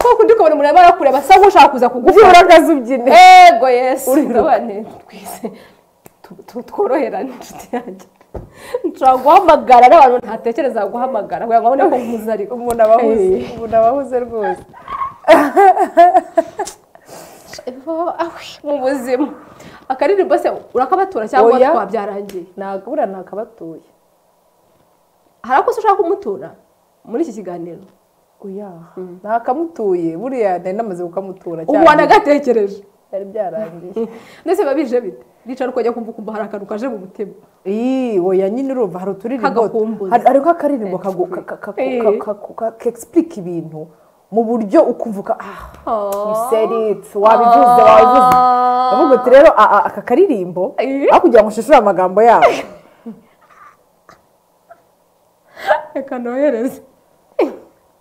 [SPEAKER 2] kuko undi ukabona umuntu arimo arakureba asa nk'ushaka kuza
[SPEAKER 1] ujye
[SPEAKER 2] kugufata
[SPEAKER 1] uragaza ubyine
[SPEAKER 2] ego yesu
[SPEAKER 1] Uriruka.
[SPEAKER 2] urabane twize tu- tu- tworoherane inshuti yanjye nshobora guhamagara n'abantu ntatekereza guhamagara kugira ngo babone ko nkuze ariko
[SPEAKER 1] umuntu abahuze
[SPEAKER 2] Eh.
[SPEAKER 1] umuntu abahuze rwose
[SPEAKER 2] mu buzima akaririmbo se urakabatura cyangwa
[SPEAKER 1] Oya.
[SPEAKER 2] twabyarangiye
[SPEAKER 1] ntabwo buriya ntakabatuye
[SPEAKER 2] hari akosa ushaka kumutura muri iki kiganiro
[SPEAKER 1] oya ntakamutuye buriya nari namaze kukamutura
[SPEAKER 2] ubu wanagatekereje
[SPEAKER 1] byari byarangiye
[SPEAKER 2] ndetse biba bije bite ricara ukajya kumva ukumva hari akantu kaje mu mutima
[SPEAKER 1] Ii, oya nyine urumva hari uturirimbo
[SPEAKER 2] Kagakumbuza.
[SPEAKER 1] hari- hariho akaririmbo kagu- ka- ka- ka-
[SPEAKER 2] Eh.
[SPEAKER 1] ka- ka- ka- kexplique ibintu mu buryo ukumvuka ah you said it wabivuze wabivuze ndavuga uti rero a- a- aka karirimbo
[SPEAKER 2] Eh.
[SPEAKER 1] aho kugira ngo ushishore amagambo yawe
[SPEAKER 2] reka nohereze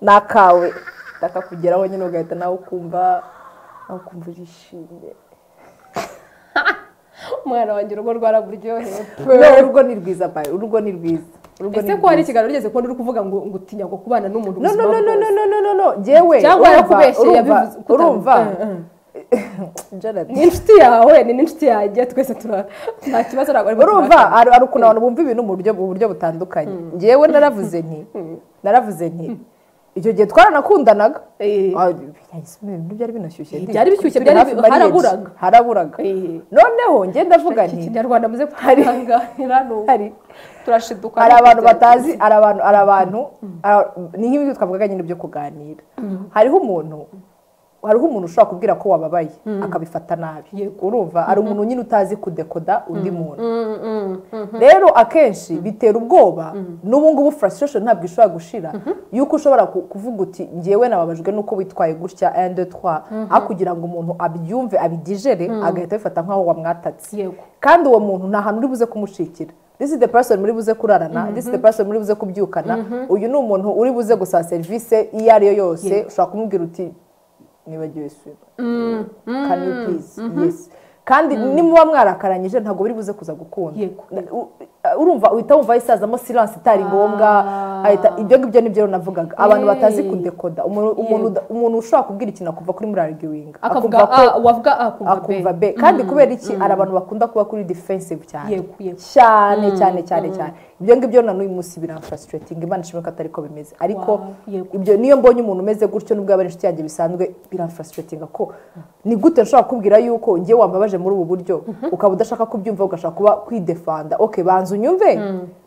[SPEAKER 1] ni akawe ndakakugeraho nyine ugahita nawe ukumva nawe ukumva urishimye
[SPEAKER 2] umwana wanjye urugo rwaraburyoheye
[SPEAKER 1] No, urugo ni rwiza bayi urugo ni rwiza urugo ni
[SPEAKER 2] ese ko hari ikiganiro ugeze kubona uri kuvuga ngo ngo utinya ngo kubana n'umuntu
[SPEAKER 1] no
[SPEAKER 2] ubuzima
[SPEAKER 1] no no no
[SPEAKER 2] bwose.
[SPEAKER 1] no no no no no jewe
[SPEAKER 2] Cyangwa
[SPEAKER 1] urumva-
[SPEAKER 2] yakubeshyeye,
[SPEAKER 1] urumva
[SPEAKER 2] yabivuze ukutabivuze.
[SPEAKER 1] urumva
[SPEAKER 2] ni
[SPEAKER 1] Jonathan,
[SPEAKER 2] inshuti yawe ni n'inshuti yanjye twese tura nta kibazo ntabwo arimo
[SPEAKER 1] urumva hari hari ukuntu abantu bumva ibintu mu buryo mu buryo butandukanye njyewe naravuze nti naravuze nti icyo gihe twaranakundanaga
[SPEAKER 2] Eh.
[SPEAKER 1] Ah, yahise ibintu byari binashyushye
[SPEAKER 2] Eh,
[SPEAKER 1] nti,
[SPEAKER 2] byari bishyushye,
[SPEAKER 1] turi
[SPEAKER 2] byari
[SPEAKER 1] hafi
[SPEAKER 2] bi-
[SPEAKER 1] marriage.
[SPEAKER 2] haraburaga.
[SPEAKER 1] haraburaga
[SPEAKER 2] Eh.
[SPEAKER 1] noneho ngenda mvuga
[SPEAKER 2] iki
[SPEAKER 1] nti
[SPEAKER 2] kinyarwanda muze kutanganira
[SPEAKER 1] hari
[SPEAKER 2] turashiduka
[SPEAKER 1] hari abantu batazi hari abantu hari abantu hari- ni nk'ibi twavugaga nyine byo kuganira hariho umuntu hariho umuntu ushobora kubwira ko wababaye akabifata nabi urumva hari umuntu nyine utazi kudekoda undi muntu rero akenshi bitera ubwoba n'ubu ngubu frustration ntabwo ishobora gushira yuko ushobora ku- kuvuga uti njyewe nababajwe n'uko witwaye gutya andi twa aho kugira ngo umuntu abyumve abidigere agahita abifata nk'aho wamwatatse
[SPEAKER 2] Yego.
[SPEAKER 1] kandi uwo muntu nta hantu uri buze kumushikira this is the person muri buze kurarana this is the person muri buze kubyukana uyu ni umuntu uri buze gusaba serivisi iyo ari yo yose ushobora kumubwira uti nibagiwe swim can you please yes kandi nimuba mwarakaranyije ntabwo buri buze kuza gukunda
[SPEAKER 2] Yego.
[SPEAKER 1] U- urumva uhita wumva isazamo silence itari ngombwa ahita- ibyo ngibyo nibyo rero navugaga abantu batazi kudekoda umuntu- umuntu uda- umuntu ushobora kubwira ikintu akumva kuri muri arguing
[SPEAKER 2] akavuga
[SPEAKER 1] akumva ko-
[SPEAKER 2] a wavuga a
[SPEAKER 1] akumva be kandi kubera iki hari abantu bakunda kuba kuri defensive cyane
[SPEAKER 2] Yego, yego.
[SPEAKER 1] cyane cyane cyane cyane ibyo ngibyo na n'uyu munsi biramfasitiratinga imana ishimwe ko atari ko bimeze ariko
[SPEAKER 2] Wow, yego.
[SPEAKER 1] ibyo niyo mbonye umuntu umeze gutyo nubwo aba ari inshuti yanjye bisanzwe biramfasitiratinga ko ni gute nshobora kubwira yuko ngewe wambabaje muri ubu buryo ukaba udashaka kubyumva ugashaka kuba kwidefanda ok banza unyumve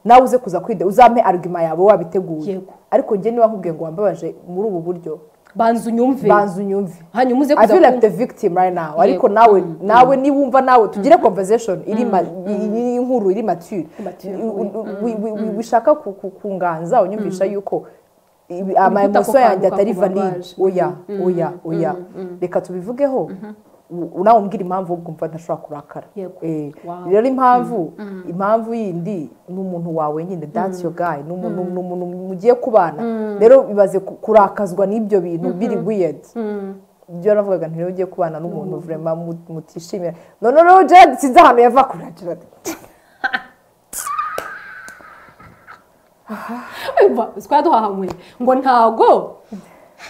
[SPEAKER 1] nawe uze kuza kwide uzampe arugima yawe wabiteguye
[SPEAKER 2] Yego.
[SPEAKER 1] ariko njye niba nkubwiye ngo wambabaje muri ubu buryo
[SPEAKER 2] banza unyumve
[SPEAKER 1] banza unyumve
[SPEAKER 2] hanyuma uze
[SPEAKER 1] I
[SPEAKER 2] kuza
[SPEAKER 1] feel like
[SPEAKER 2] kumva.
[SPEAKER 1] the victim right now ariko nawe nawe niwumva nawe tugire conversation iri ma- iri inkuru iri mature
[SPEAKER 2] Mature,
[SPEAKER 1] U- u- wi- wi- wi- wishaka ku- ku- kunganza unyumvisha yuko ibi- ama
[SPEAKER 2] Uri
[SPEAKER 1] emotion
[SPEAKER 2] gutaka
[SPEAKER 1] yanjye
[SPEAKER 2] ukanguka
[SPEAKER 1] atari
[SPEAKER 2] kubabaje.
[SPEAKER 1] valide oya oya oya reka tubivugeho u- nawe umbwira impamvu ukumva ntashobora kurakara
[SPEAKER 2] Yego.
[SPEAKER 1] Eh,
[SPEAKER 2] Wow.
[SPEAKER 1] rero impamvu impamvu yindi ni umuntu wawe nyine that's your guy ni umuntu ni umuntu mugiye kubana rero bibaze ku- kurakazwa n'ibyo bintu biri weird ibyo yaravugaga ntiwe ugiye kubana n'umuntu vurema mutishimira none rero jade sinzi ahantu yava kuri jade
[SPEAKER 2] twari duhahamuye ngo ntago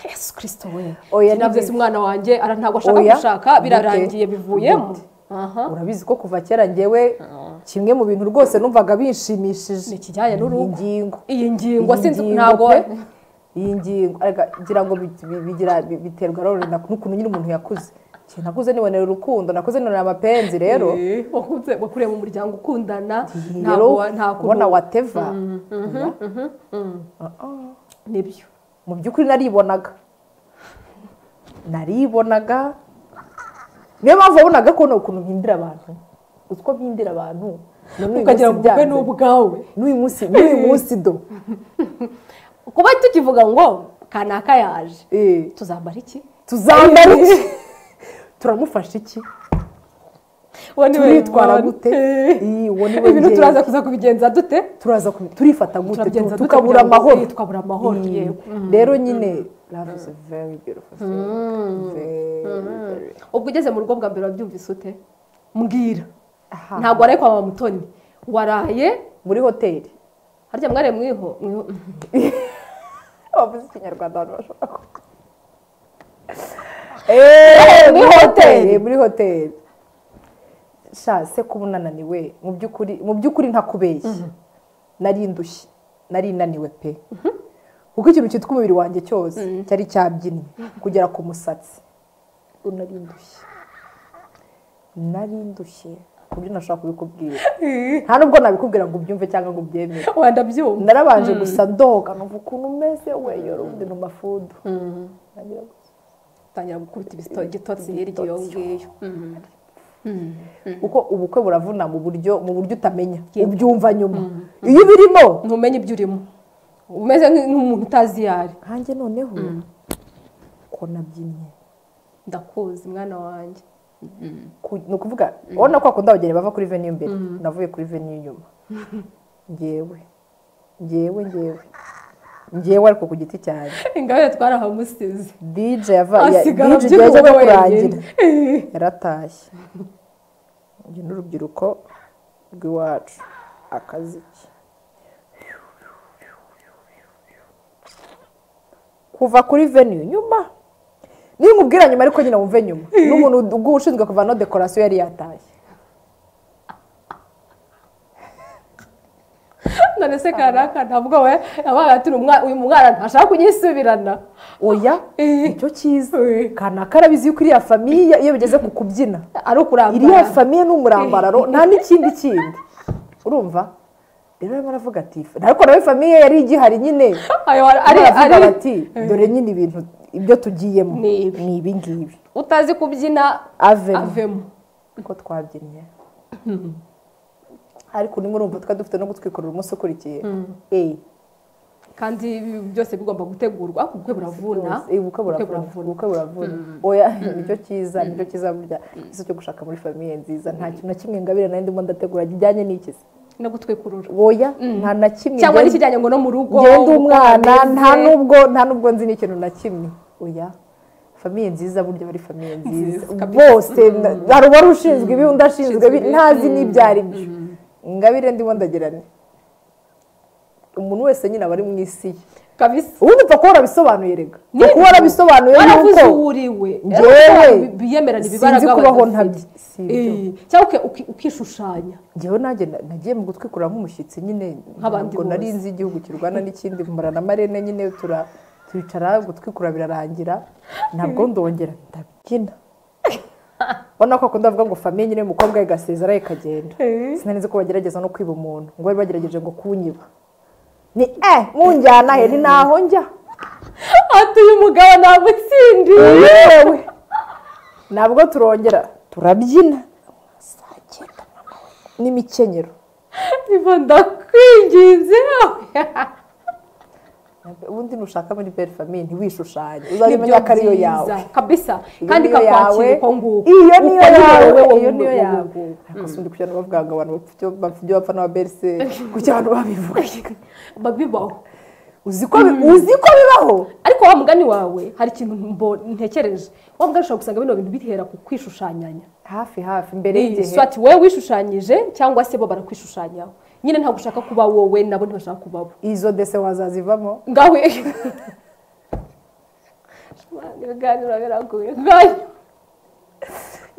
[SPEAKER 2] yesu kirisito we
[SPEAKER 1] Oya,
[SPEAKER 2] oya nabyo
[SPEAKER 1] nibyo.
[SPEAKER 2] si umwana wanjye ara- ntago ashaka
[SPEAKER 1] Oya,
[SPEAKER 2] gushaka
[SPEAKER 1] gute,
[SPEAKER 2] birarangiye bivuyemo
[SPEAKER 1] gute.
[SPEAKER 2] Aha.
[SPEAKER 1] urabizi ko kuva kera ngewe kimwe mu bintu rwose numvaga binshimishije
[SPEAKER 2] Ni ikijyanye n'urugo.
[SPEAKER 1] ingingo
[SPEAKER 2] iyi ngingo sinzi
[SPEAKER 1] Iyi ngingo
[SPEAKER 2] ntago
[SPEAKER 1] pe, iyi ngingo arega ngira ngo bi- bi- bigira- bi- biterwa rero na- n'ukuntu nyine umuntu yakuze Igihe nakuze nibonera urukundo nakuze nibonera amapenzi rero
[SPEAKER 2] Eh, wakuze wakuriye mu muryango ukundana
[SPEAKER 1] iyi rero
[SPEAKER 2] ntago wa- nta
[SPEAKER 1] kubona
[SPEAKER 2] kuntu
[SPEAKER 1] wateva
[SPEAKER 2] nibyo
[SPEAKER 1] mu by'ukuri naribonaga naribonaga niyo mpamvu wabonaga ko ni ukuntu mpindira abantu uzi ko mpindira abantu none uyu
[SPEAKER 2] ukagira
[SPEAKER 1] munsi
[SPEAKER 2] ngo ubwe ni
[SPEAKER 1] byanze.
[SPEAKER 2] ubwawe
[SPEAKER 1] n'uyu munsi n'uyu munsi do
[SPEAKER 2] kuba tukivuga ngo kanaka yaje
[SPEAKER 1] Eh.
[SPEAKER 2] tuzambara iki
[SPEAKER 1] tuzambara iki turamufasha iki
[SPEAKER 2] Uwo ni we
[SPEAKER 1] turitwara
[SPEAKER 2] Imana.
[SPEAKER 1] gute
[SPEAKER 2] Eh.
[SPEAKER 1] Iyi, uwo ni we
[SPEAKER 2] ibintu
[SPEAKER 1] ngenzi.
[SPEAKER 2] turaza kuza kubigenza dute
[SPEAKER 1] turaza kubi- turifata gute
[SPEAKER 2] Turabigenza
[SPEAKER 1] tu-
[SPEAKER 2] dute
[SPEAKER 1] tukabura
[SPEAKER 2] kugira ngo-
[SPEAKER 1] amahoro
[SPEAKER 2] eh, tukabura amahoro,
[SPEAKER 1] Mm.
[SPEAKER 2] yego.
[SPEAKER 1] rero nyine love is a very beautiful thing Very, very.
[SPEAKER 2] ubwo ugeze mu rugo bwa mbere wabyumvise ute mbwira
[SPEAKER 1] Aha.
[SPEAKER 2] ntabwo waraye kwa mama mutoni waraye
[SPEAKER 1] muri hoteli
[SPEAKER 2] harya mwariye mwiho mwiho-
[SPEAKER 1] bavuze ikinyarwanda abantu bashobora kuvuga Eh, muri hoteli muri hoteli sha se kuba unananiwe mu by'ukuri mu by'ukuri ntakubeshye nari indushyi nari inaniwe pe kuko ikintu cyitwa umubiri wanjye cyose cyari cyabyinnye kugera ku musatsi nari indushyi nari indushyi ku buryo ntashobora kubikubwira nta nubwo nabikubwira ngo ubyumve cyangwa ngo ubyemere
[SPEAKER 2] wenda byumva
[SPEAKER 1] narabanje gusa ndoga numva ukuntu umeze weyo rundi numa fudu Nagira ngo-
[SPEAKER 2] utangira gukubita ibisito- igitotsi hirya iyo ngiyo Mm.
[SPEAKER 1] kuko ubukwe buravuna mu buryo mu buryo utamenya ubyumva nyuma iyo ubirimo
[SPEAKER 2] ntumenye ibyo urimo umeze nk'i- nk'umuntu utazi iyo ari
[SPEAKER 1] nkanjye noneho ko nabyinnye
[SPEAKER 2] ndakuzi mwana wanjye
[SPEAKER 1] Ku- ni ukuvuga urabona ko bakunda abageni bava kuri venue imbere navuye kuri venue inyuma ngewe ngewe ngewe ngewe ariko ku giti cyanjye
[SPEAKER 2] ingabire twarahamusize
[SPEAKER 1] DJ yava ya-
[SPEAKER 2] asigara
[SPEAKER 1] DJ igihe
[SPEAKER 2] abyina
[SPEAKER 1] cyo
[SPEAKER 2] wenyine.
[SPEAKER 1] kurangira yaratashye uyu ni urubyiruko rw'iwacu akaziki kuva kuri venue nyuma niyo umubwira nyuma ariko nyine wumve nyuma n'umuntu uguha ushinzwe kuvanaho dekorasiyo yari yatashye
[SPEAKER 2] none se kanaka ntabwo we yabaye ati "Uyu mwa- uyu mwana ntashaka kunyisubirana
[SPEAKER 1] oya
[SPEAKER 2] Eh.
[SPEAKER 1] nicyo cyiza
[SPEAKER 2] Eh.
[SPEAKER 1] kanaka arabizi yuko iriya famiye iyo bigeze ku kubyina
[SPEAKER 2] ari ukurambara
[SPEAKER 1] iriya famiye ni umurambararo nta n'ikindi kindi urumva rero arimo aravuga ati ariko nawe famiye yari igihari nyine
[SPEAKER 2] ayo ari
[SPEAKER 1] ari
[SPEAKER 2] ari
[SPEAKER 1] bati dore nyine ibintu ibyo tugiyemo
[SPEAKER 2] Ni ibi.
[SPEAKER 1] ni ibi ngibi
[SPEAKER 2] utazi kubyina
[SPEAKER 1] avemo
[SPEAKER 2] avemo
[SPEAKER 1] uko twabyinnye ariko urimo urumva twari dufite no gutwikorera umunsi ukurikiye eyi
[SPEAKER 2] kandi ibi byose bigomba gutegurwa ubukwe buravuna
[SPEAKER 1] Eh, ubukwe buravuna ubukwe buravuna oya nicyo cyiza nicyo cyiza burya ikibazo cyo gushaka muri famiye nziza nta kintu na kimwe ngabire nari ndimo ndategura kijyanye n'ikizi
[SPEAKER 2] no gutwikurura
[SPEAKER 1] oya nta na kimwe
[SPEAKER 2] cyangwa
[SPEAKER 1] ngenda-
[SPEAKER 2] n'ikijyanye ngo no mu rugo
[SPEAKER 1] ngenda umwana
[SPEAKER 2] ukomeze.
[SPEAKER 1] nta nubwo nta nubwo nzi n'ikintu na kimwe oya famiye nziza burya bari famiye nziza
[SPEAKER 2] Nziza, kabisa.
[SPEAKER 1] bose na- hari uwari ushinzwe ibi undi ashinzwe ibi ntazi n'ibyo ari byo ngabire ndimo ndagerane umuntu wese nyine aba ari mu isi ye
[SPEAKER 2] kabisa
[SPEAKER 1] ubundi upfa kuba warabisobanuye rega upfa
[SPEAKER 2] Ni-
[SPEAKER 1] kuba warabisobanuye
[SPEAKER 2] waravuze
[SPEAKER 1] yuko
[SPEAKER 2] uwo uriwe
[SPEAKER 1] Njyewe
[SPEAKER 2] biyemerana
[SPEAKER 1] sinzi
[SPEAKER 2] ibibaraga
[SPEAKER 1] kubaho
[SPEAKER 2] badafite.
[SPEAKER 1] ntabyo. Si ibyo.
[SPEAKER 2] Eh, cyangwa uki- uki- ukishushanya
[SPEAKER 1] ngewe nanjye na- nagiye mu gutwikura nk'umushyitsi nyine
[SPEAKER 2] Nk'abandi
[SPEAKER 1] ntabwo nari
[SPEAKER 2] bose.
[SPEAKER 1] nzi igihugu kirwana n'ikindi mbara na marene nyine tura turicara gutwikura birarangira ntabwo ndongera ndabyina urabona ko akunda avuga ngo famiye nyine umukobwa we gasezera kagenda sinari nzi ko bagerageza no kwiba umuntu ngo bari bagerageje ngo kunyiba ni eh munjyana he ni naho njya
[SPEAKER 2] ati uyu mugabo ntagutsindi
[SPEAKER 1] yewe ntabwo turongera turabyina saa cyenda n'imikenyero
[SPEAKER 2] iva ndakwinginze
[SPEAKER 1] ubundi nushaka muri belle famille ntiwishushanye
[SPEAKER 2] Ni
[SPEAKER 1] uzajya
[SPEAKER 2] byo
[SPEAKER 1] umenya ko ariyo yawe
[SPEAKER 2] byiza, kabisa
[SPEAKER 1] Iyo
[SPEAKER 2] kandi
[SPEAKER 1] niyo yawe,
[SPEAKER 2] ikakwakira uko nguko
[SPEAKER 1] iyo niyo
[SPEAKER 2] Uko nyine
[SPEAKER 1] yawe
[SPEAKER 2] wowe
[SPEAKER 1] iyo
[SPEAKER 2] wumva
[SPEAKER 1] niyo
[SPEAKER 2] uko
[SPEAKER 1] yawe
[SPEAKER 2] nguko.
[SPEAKER 1] ariko si undi kujya no bavuga ngo abantu bapfa ibyo bapfa n'aba berse kuki abantu babivuga
[SPEAKER 2] babibaho
[SPEAKER 1] uzi ko bi- uzi ko bibaho
[SPEAKER 2] ariko wa mugani wawe hari ikintu mbo- ntekereje wa mugani ushobora gusanga bino bintu bihera ku kwishushanyanya
[SPEAKER 1] hafi hafi mbere
[SPEAKER 2] Iyi,
[SPEAKER 1] y'igihe
[SPEAKER 2] swati wowe wishushanyije cyangwa se bo barakwishushanyiraho nyine ntabwo ushaka kuba wowe nabo ntibashaka kuba bo
[SPEAKER 1] izo dese wazazivamo
[SPEAKER 2] ngawe ibiganiro biragoye ngayo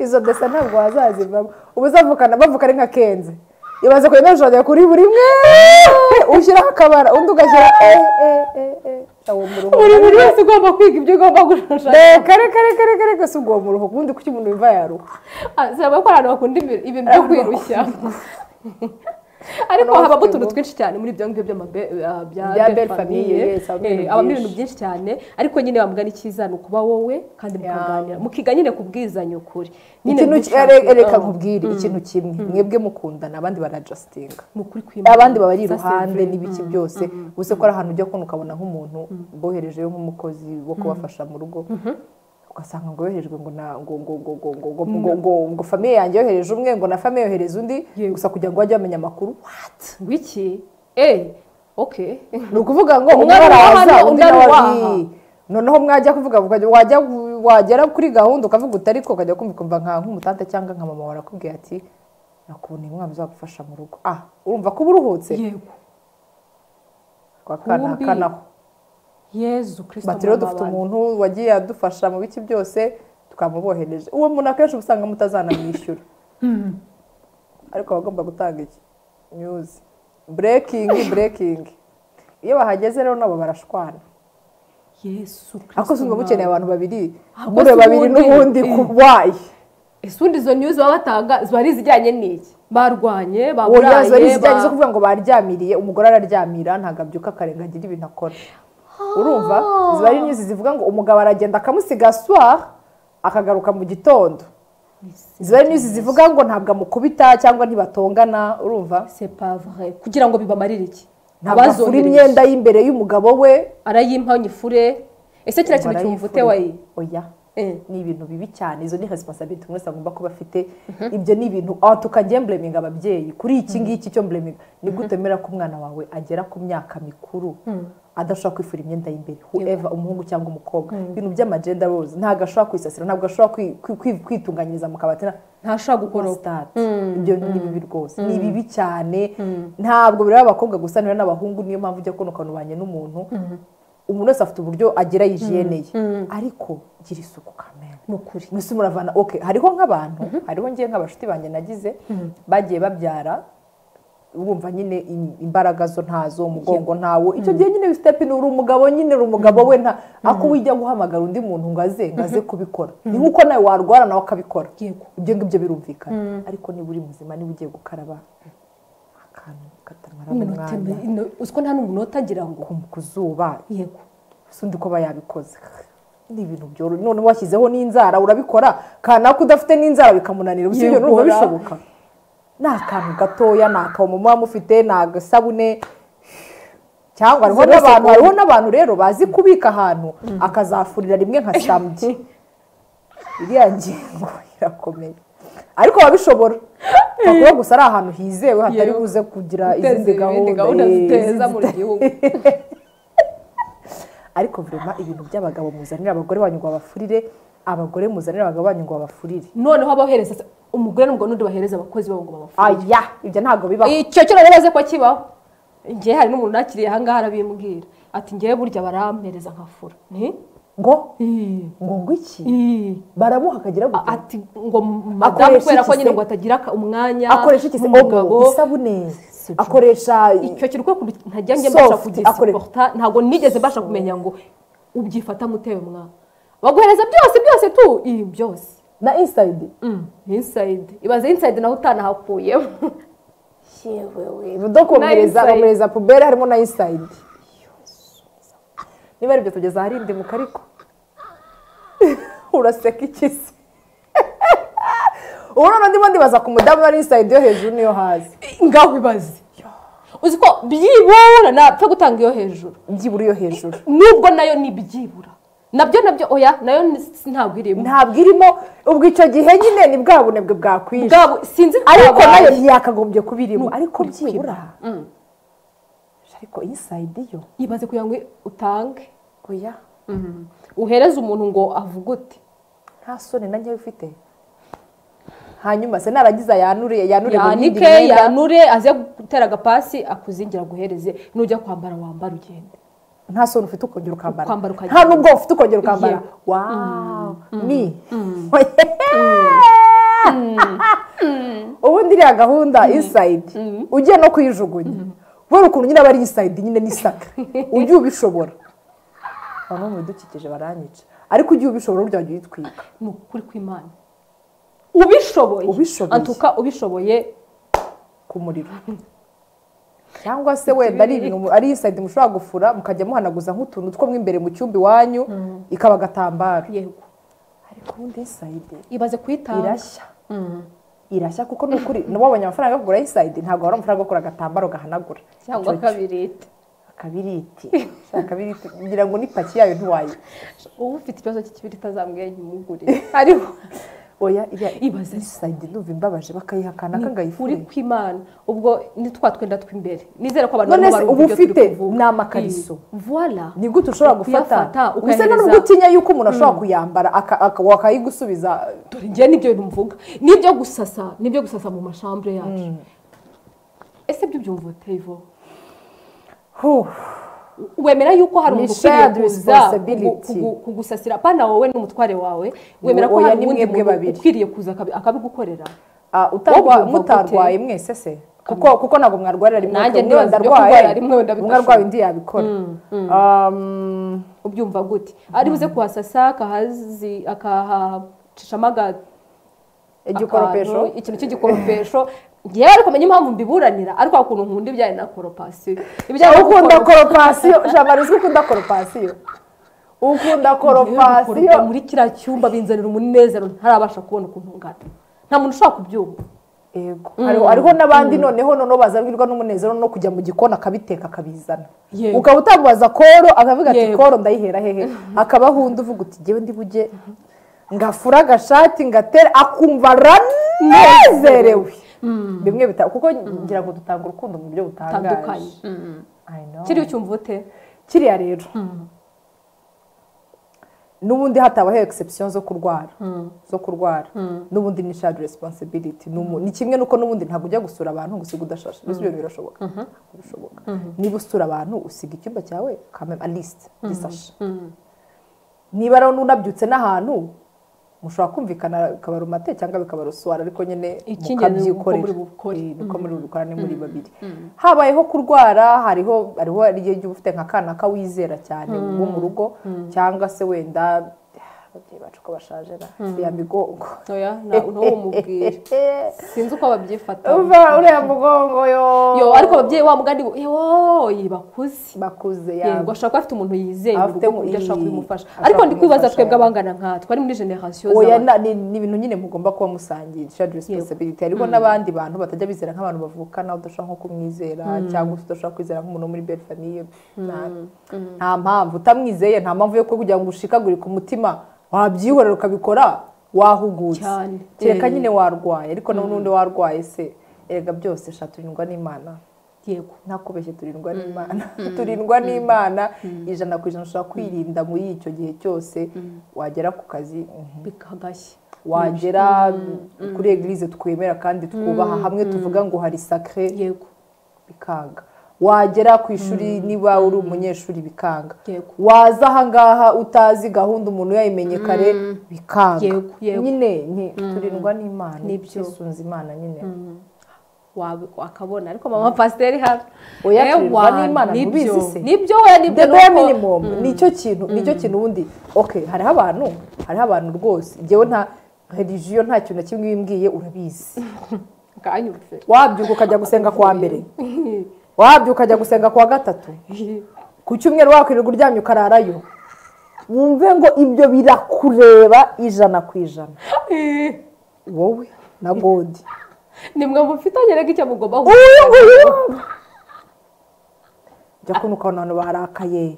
[SPEAKER 1] izo desa ntabwo wazazivamo uba uzavukana bavukana nka kenze ibaze kuri mejode kuri buri mwe ushyiraho akabara undi ugashyira e e e e awo mu ruhu
[SPEAKER 2] buri buri wese ugomba kwiga ibyo ugomba gushushanya
[SPEAKER 1] reka reka reka reka reka si ubwo mu ruhu ubundi kuki umuntu yumva yaruha
[SPEAKER 2] zaba ko abantu bakunda ibi- ibintu byo kwirushya ariko
[SPEAKER 1] Abantu
[SPEAKER 2] habamo
[SPEAKER 1] bafite
[SPEAKER 2] utuntu
[SPEAKER 1] ngo-
[SPEAKER 2] twinshi cyane muri ibyo ngibyo by'amabe- eh,
[SPEAKER 1] Bya
[SPEAKER 2] bya
[SPEAKER 1] belle
[SPEAKER 2] belle
[SPEAKER 1] famille,
[SPEAKER 2] famille
[SPEAKER 1] yes, habamo ibintu
[SPEAKER 2] Eh, habamo ibintu
[SPEAKER 1] byinshi.
[SPEAKER 2] byinshi cyane ariko nyine bamugana icyiza ni ukuba wowe kandi mukaganira mukiga nyine kubwizanya ukuri Nyine
[SPEAKER 1] ikintu ki-
[SPEAKER 2] mushake-
[SPEAKER 1] ere- reka
[SPEAKER 2] Oh.
[SPEAKER 1] nkubwire ikintu kimwe mwebwe mukundana abandi barajasitinga
[SPEAKER 2] ni ukuri kwimana
[SPEAKER 1] abandi baba ari
[SPEAKER 2] Ça, c'est
[SPEAKER 1] iruhande
[SPEAKER 2] vrai.
[SPEAKER 1] n'ibiki byose gusa ko ari ahantu ujya kubona ukabona nk'umuntu boherejeyo nk'umukozi wo kubafasha mu rugo ugasanga ngo yoherejwe ngo na ngo ngo ngo ngo ngo ngo ngo ngo ngo famiye yanjye yohereje umwe ngo na famiye yohereza undi
[SPEAKER 2] Yego.
[SPEAKER 1] gusa kugira ngo bajye bamenya amakuru
[SPEAKER 2] wiki eh okay
[SPEAKER 1] ni ukuvuga ngo
[SPEAKER 2] Umwe
[SPEAKER 1] umwe
[SPEAKER 2] ari uwa
[SPEAKER 1] araza
[SPEAKER 2] hano,
[SPEAKER 1] undi
[SPEAKER 2] undi ari
[SPEAKER 1] nawe
[SPEAKER 2] uwa
[SPEAKER 1] ari
[SPEAKER 2] aha.
[SPEAKER 1] noneho mwajya kuvuga ukajya wajya wagera kuri gahunda ukavuga utari ko ukajya kumva ukumva nka nk'umutante cyangwa nka mama warakubwiye ati nakuboneye umwana uzagufasha mu rugo ah urumva ko uba uruhutse
[SPEAKER 2] yego
[SPEAKER 1] kwa kana
[SPEAKER 2] Kumbi.
[SPEAKER 1] kanaho
[SPEAKER 2] yezu kirisito
[SPEAKER 1] bati rero dufite umuntu wagiye adufasha mu biki byose tukamubohereje uwo muntu akenshi uba usanga mutazanamwishyura ariko aba agomba gutanga iki nyuzi burekingi burekingi iyo bahageze rero nabo barashwana
[SPEAKER 2] yesu kirisito
[SPEAKER 1] ariko si ngo bukeneye abantu babiri
[SPEAKER 2] Ako
[SPEAKER 1] muri
[SPEAKER 2] si
[SPEAKER 1] babiri
[SPEAKER 2] ubundi.
[SPEAKER 1] n'ubundi
[SPEAKER 2] Eh.
[SPEAKER 1] ku wayi
[SPEAKER 2] ese undi izo news baba batanga ziba ari izijyanye n'iki barwanye
[SPEAKER 1] uwo yazo ari
[SPEAKER 2] baburaye
[SPEAKER 1] zijyanye zo kuvuga ngo baryamiriye umugore araryamira ntabwo abyuka akarenga agira ibintu akora urumva ziba ari nyuzi zivuga ngo umugabo aragenda akamusiga soir akagaruka mu gitondo ziba ari nyuzi zivuga ngo ntabwo amukubita cyangwa ntibatongana urumva
[SPEAKER 2] sepavure kugira ngo bibamarire iki
[SPEAKER 1] ntabwo afura
[SPEAKER 2] Abazohereje.
[SPEAKER 1] imyenda y'imbereye y'umugabo we
[SPEAKER 2] arayimpa nyifure ese kiriya kintu kimuvute
[SPEAKER 1] Barayifura.
[SPEAKER 2] wayi
[SPEAKER 1] oya
[SPEAKER 2] Eh.
[SPEAKER 1] ni ibintu bibi cyane izo ni resiponsabiti umuntu wese agomba kuba afite ibyo ni ibintu aha tukagiye mbleminga ababyeyi kuri iki ngiki cyo mbleminga ni gute utemera ko umwana wawe agera ku myaka mikuru adashobora kwifura imyenda y'imbere whoever umuhungu cyangwa umukobwa ibintu by'amagenda roze ntabwo ashobora kwisasira ntabwo ashobora kwi- kwi- kwi- kwitunganyiriza mu kabati na-
[SPEAKER 2] ntashobora gukora uko.
[SPEAKER 1] prostate ibyo ni bibi rwose ni bibi cyane ntabwo bireba abakobwa gusa niba n'abahungu niyo mpamvu ujya kubona ukantu ubanye n'umuntu umuntu wese afite uburyo agira yijiyene ye ariko gira isuku kamera
[SPEAKER 2] ni ukuri
[SPEAKER 1] mwese muravana ok hariho nk'abantu hariho ngiye nk'abashuti banjye nagize bagiye babyara wumva nyine im- imbaraga zo ntazo umugongo ntawo icyo gihe nyine step ni uri umugabo nyine uri umugabo we nta ako wijya guhamagara undi muntu ngo aze ngo aze kubikora ni nk'uko nawe warwara nawe akabikora
[SPEAKER 2] Yego.
[SPEAKER 1] ibyo ngibyo birumvikana ariko niba uri muzima niba ugiye gukaraba akantu katamara
[SPEAKER 2] Iminota
[SPEAKER 1] umwanya
[SPEAKER 2] ino- uzi ko nta n'umunota agira ngo
[SPEAKER 1] ku- ku zuba
[SPEAKER 2] yego
[SPEAKER 1] si undi ko aba yabikoze ni ibintu byoroshye none washyizeho n'inzara urabikora kanaka udafite n'inzara bikamunanira ubu si ibyo numva
[SPEAKER 2] Yegura.
[SPEAKER 1] bishoboka ni akantu gatoya ni akawomo muba mufite ni agasabune cyangwa hariho
[SPEAKER 2] Zero
[SPEAKER 1] n'abantu
[SPEAKER 2] seconde.
[SPEAKER 1] hariho n'abantu rero bazi kubika ahantu akazafurira rimwe nka samedi iriya ngingo irakomeye ariko babishobora ntabwo gusa ari ahantu hizewe hatari
[SPEAKER 2] Yego.
[SPEAKER 1] buze kugira
[SPEAKER 2] Guteza
[SPEAKER 1] izindi
[SPEAKER 2] ibindi
[SPEAKER 1] gahunda
[SPEAKER 2] gahunda
[SPEAKER 1] eh,
[SPEAKER 2] ziteza
[SPEAKER 1] izindi
[SPEAKER 2] mu
[SPEAKER 1] zita-
[SPEAKER 2] gihugu
[SPEAKER 1] ariko vurema ibintu by'abagabo muzanira abagore banyu ngo babafurire abagore muzanira abagabo banyu ngo babafurire
[SPEAKER 2] noneho abahereza umugore n'umugabo n'undi bahereza abakozi babo ngo babafashe
[SPEAKER 1] aya ibyo ntabwo bibaho
[SPEAKER 2] icyo cyo narebaze ko kibaho ngewe hari n'umuntu nakiriye ahangaha arabimbwira ati ngewe burya barampereza nkafura nti
[SPEAKER 1] ngo
[SPEAKER 2] Ii,
[SPEAKER 1] ngo ngo iki
[SPEAKER 2] ii.
[SPEAKER 1] baramuha akagira
[SPEAKER 2] A-
[SPEAKER 1] gute
[SPEAKER 2] ati ngo madamu
[SPEAKER 1] Akoresha
[SPEAKER 2] kubera ko
[SPEAKER 1] iki
[SPEAKER 2] nyine
[SPEAKER 1] se?
[SPEAKER 2] ngo atagira aka- umwanya
[SPEAKER 1] akoresha iki se
[SPEAKER 2] nk'umugabo,
[SPEAKER 1] omo isabune
[SPEAKER 2] Si byo.
[SPEAKER 1] akoresha
[SPEAKER 2] icyo kintu kubera ukuntu ntajya njye mbasha
[SPEAKER 1] Soft, akoresha.
[SPEAKER 2] kugisiporota ntabwo nigeze mbasha kumenya ngo ubyifata mutewe mwana baguhereza byose byose tu ii byose
[SPEAKER 1] na insayidi
[SPEAKER 2] insayidi ibaze insayidi naho utanahakuyemo
[SPEAKER 1] do komereza
[SPEAKER 2] inside.
[SPEAKER 1] bamereza pubere harimo na insayidi niba ari ibyo tugeza ahari indimuka ariko uraseka iki se ubu noneho ndimo ndibaza ku mudamu wa insayidi yo hejuru niyo hazi
[SPEAKER 2] ngaho ibaze uzi ko byibura napfa gutanga iyo hejuru
[SPEAKER 1] byibura iyo hejuru
[SPEAKER 2] nubwo nayo ni ibyibura nabyo nabyo oya nayo ni- ntabwo irimo
[SPEAKER 1] ntabwo irimo ubwo icyo gihe nyine ni bwa bunebwe bwakwije
[SPEAKER 2] bwabo sinzi ko
[SPEAKER 1] ariko
[SPEAKER 2] bwabaye.
[SPEAKER 1] nayo ntiyakagombye kuba irimo ariko byibura ariko iyi sayidi yo
[SPEAKER 2] yibaze kugira ngo utange
[SPEAKER 1] oya
[SPEAKER 2] uhereze umuntu ngo avuge uti
[SPEAKER 1] nta soni na nkeya ufite hanyuma se naragize ayanure yanure mu yindi
[SPEAKER 2] yanike
[SPEAKER 1] myenda
[SPEAKER 2] yanure aze gutera agapasi akuzingira aguhereze nujya kwambara wambara ugende
[SPEAKER 1] nta soni ufite ukongera ukambara
[SPEAKER 2] Ukambara ukagira-
[SPEAKER 1] nta n'ubwo ufite ukongera ukambara
[SPEAKER 2] Yeah.
[SPEAKER 1] wawu ni ubundi iriya gahunda insayidi ugiye no kuyijugunya kubera ukuntu nyine aba ari insayidi nyine n'isaka ujye ubishobora bamwe mu bidukikije baranyica ariko ujye ubishobora burya wajya uyitwika
[SPEAKER 2] ni ukuri kw'imana ubishoboye
[SPEAKER 1] Ubishoboye.
[SPEAKER 2] antuka ubishoboye
[SPEAKER 1] ku muriro cyangwa se wenda ari ibintu mu- ari insayidi mushobora gufura mukajya muhanaguza nk'utuntu two mu imbere mu cyumba iwanyu ikaba agatambaro
[SPEAKER 2] yego
[SPEAKER 1] ariko ubundi insayidi
[SPEAKER 2] ibaze kuyitanga
[SPEAKER 1] irashya irashya kuko ni ukuri nabo babonye amafaranga yo kugura insayidi ntabwo wabona amafaranga yo kugura agatambaro gahanagura
[SPEAKER 2] cyangwa
[SPEAKER 1] Icyo-
[SPEAKER 2] kabirite
[SPEAKER 1] akabiriti Shaka akabiriti ngira ngo n'ipaki yayo ntiwayi
[SPEAKER 2] uba ufite ikibazo cy'ikibiriti azamwenye umugurire
[SPEAKER 1] ariho oya iriya
[SPEAKER 2] Ibaze.
[SPEAKER 1] insayidi ndumva imbabaje bakayihakana
[SPEAKER 2] uri
[SPEAKER 1] kangayifurika
[SPEAKER 2] kw'imana ubwo ni twa twenda tw'imbere nizere ko abantu
[SPEAKER 1] None
[SPEAKER 2] barimo
[SPEAKER 1] se uba
[SPEAKER 2] barumva ibyo turi
[SPEAKER 1] ufite
[SPEAKER 2] kuvuga.
[SPEAKER 1] ni amakariso.
[SPEAKER 2] Iyi. voila
[SPEAKER 1] ni gute ushobora
[SPEAKER 2] Kuyafata,
[SPEAKER 1] gufata gusa
[SPEAKER 2] ukayohereza-
[SPEAKER 1] nubwo utinya yuko umuntu ashobora kuyambara aka- aka- wakayigusubiza
[SPEAKER 2] dore njye nibyo mvuga nibyo gusasa nibyo gusasa mu mashambure yacu ese ibyo byumva ute ivo
[SPEAKER 1] Huh.
[SPEAKER 2] wemera yuko hari
[SPEAKER 1] Ni
[SPEAKER 2] umuntu
[SPEAKER 1] shared
[SPEAKER 2] ukwiriye kuza
[SPEAKER 1] responsibility.
[SPEAKER 2] kugu- kugu- kugusasira pana wowe n'umutware wawe wemera ko
[SPEAKER 1] Oya,
[SPEAKER 2] hari
[SPEAKER 1] ni
[SPEAKER 2] uwundi
[SPEAKER 1] mwebwe
[SPEAKER 2] muntu
[SPEAKER 1] babiri.
[SPEAKER 2] ukwiriye kuza akabi- akabigukorera
[SPEAKER 1] Ah, utarwa-
[SPEAKER 2] Wowe ubyumva
[SPEAKER 1] mutarwaye mwese se kuko kuko ntabwo mwarwarira rimwe
[SPEAKER 2] Nanjye
[SPEAKER 1] mwebwe
[SPEAKER 2] ndibaza ibyo
[SPEAKER 1] ndarwaye,
[SPEAKER 2] kurwara rimwe wenda
[SPEAKER 1] umwe arwaye
[SPEAKER 2] bidashoboka.
[SPEAKER 1] undi yabikora Um,
[SPEAKER 2] ubyumva gute ari buze kuhasasa akahazi akahacishamo aga-
[SPEAKER 1] igikoropesho
[SPEAKER 2] akantu, ikintu cy'igikoropesho ngewe ariko menya impamvu mbiburanira ariko hari ukuntu nkunda ibijyanye na koropasiyo ibijyanye
[SPEAKER 1] Aho
[SPEAKER 2] no
[SPEAKER 1] ukunda
[SPEAKER 2] gukoropa-
[SPEAKER 1] koropasiyo jamari uzi ko ukunda koropasiyo ukunda koropasiyo
[SPEAKER 2] gukoropa muri kiriya cyumba binzanira umunezero ntarabasha kubona ukuntu ngana nta muntu ushobora kubyumva
[SPEAKER 1] yego hariho hariho n'abandi noneho noneho bazabwirwa n'umunezero no kujya mu gikoni akabiteka akabizana
[SPEAKER 2] Yego.
[SPEAKER 1] ukaba utamubaza koro akavuga ati
[SPEAKER 2] Yego.
[SPEAKER 1] koro ndayihera hehe akaba ahunda uvuga uti ngewe ndi bujye ngafura agashati ngatera akumva aranezerewe bimwe bita kuko ngira ngo dutanga urukundo mu buryo butangaje
[SPEAKER 2] Butandukanye.
[SPEAKER 1] I know.
[SPEAKER 2] kiriya cyumva ute
[SPEAKER 1] kiriya rero n'ubundi hatabaho egisepsiyo zo kurwara zo kurwara n'ubundi ni shadi resiponsibiliti ni kimwe nuko n'ubundi ntabwo ujya gusura abantu gusiga udashashe mbese ibyo birashoboka Ntabwo bishoboka niba usura abantu usiga icyumba cyawe ukamenya lisite gisashe niba rero unabyutse n'ahantu mushobora kumvikana bikaba rumate cyangwa bikaba ruswara ariko nyine
[SPEAKER 2] Icy'ingenzi ni uko muri bukore.
[SPEAKER 1] Eh, nuko muri bukorane muri babiri habayeho kurwara hariho hariho igihe igihe uba ufite nka kana kawizera cyane wo mu rugo cyangabwa se wenda ah, ababyeyi bacu ko bashaje na ya migongo
[SPEAKER 2] oya nta- ntawo umubwira sinzi uko babyifata
[SPEAKER 1] uva uriya mugongo yo
[SPEAKER 2] yo ariko ababyeyi wa mugani bo yoooyi bakuze
[SPEAKER 1] bakuze ya
[SPEAKER 2] yego ashobora kuba afite umuntu yizeye
[SPEAKER 1] Aba
[SPEAKER 2] mu
[SPEAKER 1] afite
[SPEAKER 2] rugo ku buryo
[SPEAKER 1] mu-
[SPEAKER 2] ashobora
[SPEAKER 1] ii,
[SPEAKER 2] kubimufasha
[SPEAKER 1] ashobora
[SPEAKER 2] ariko ndi kwibaza
[SPEAKER 1] kumufasha,
[SPEAKER 2] twebwe
[SPEAKER 1] yego.
[SPEAKER 2] abangana nka twari muri generasiyo
[SPEAKER 1] oya na- ni ni ibintu nyine mugomba kuba musangiye shared responsibility hariho n'abandi bantu batajya bizera nk'abantu bavukana udashobora nko kumwizera cyangwa se udashobora kwizera nk'umuntu wo muri belle famille nta- nta mpamvu utamwizeye nta mpamvu yo kugira ngo ushikagurike umutima wabyihorera ukabikora wahugutse
[SPEAKER 2] Cyane.
[SPEAKER 1] kereka
[SPEAKER 2] Eh.
[SPEAKER 1] nyine warwaye ariko na n'undi warwaye se erega byose sha turindwa n'imana
[SPEAKER 2] yego
[SPEAKER 1] ntakubeshye turindwa n'imana turindwa n'imana ijana ku ijana ushobora kwirinda muri icyo gihe cyose wagera ku kazi mhm
[SPEAKER 2] bikagashya
[SPEAKER 1] wagera kuri egirize twemera kandi twubaha hamwe tuvuga ngo hari sakare
[SPEAKER 2] yego
[SPEAKER 1] bikanga wagera ku ishuri niba uri umunyeshuri bikanga
[SPEAKER 2] Yego.
[SPEAKER 1] waza ahangaha utazi gahunda umuntu yayimenye kare bikanga
[SPEAKER 2] Yego, yego.
[SPEAKER 1] nyine ni- turindwa n'imana
[SPEAKER 2] Nibyo.
[SPEAKER 1] twisunze imana nyine
[SPEAKER 2] wawe wakabona ariko mama pasiteri hano
[SPEAKER 1] Oya, turirwa
[SPEAKER 2] Ewa,
[SPEAKER 1] n'Imana,
[SPEAKER 2] nibyo
[SPEAKER 1] mubizi se.
[SPEAKER 2] nibyo we nibyo
[SPEAKER 1] the bare
[SPEAKER 2] nuko-
[SPEAKER 1] minimum nicyo kintu nicyo kintu ubundi okay hariho abantu hariho abantu rwose njyewe nta religiyo nta kintu na kimwe iyo uyimbwiye urabizi
[SPEAKER 2] bwanyurutse
[SPEAKER 1] wabyuka ukajya gusenga kuwa mbere wabyuka ukajya gusenga kuwa gatatu ku cyumweru wakwirirwa uryamye ukararayo wumve ngo ibyo birakureba ijana ku ijana wowe na godi
[SPEAKER 2] nimwe mufitanye rege icyo mugomba
[SPEAKER 1] uyu nguyu jya kubona ukabona abantu barakaye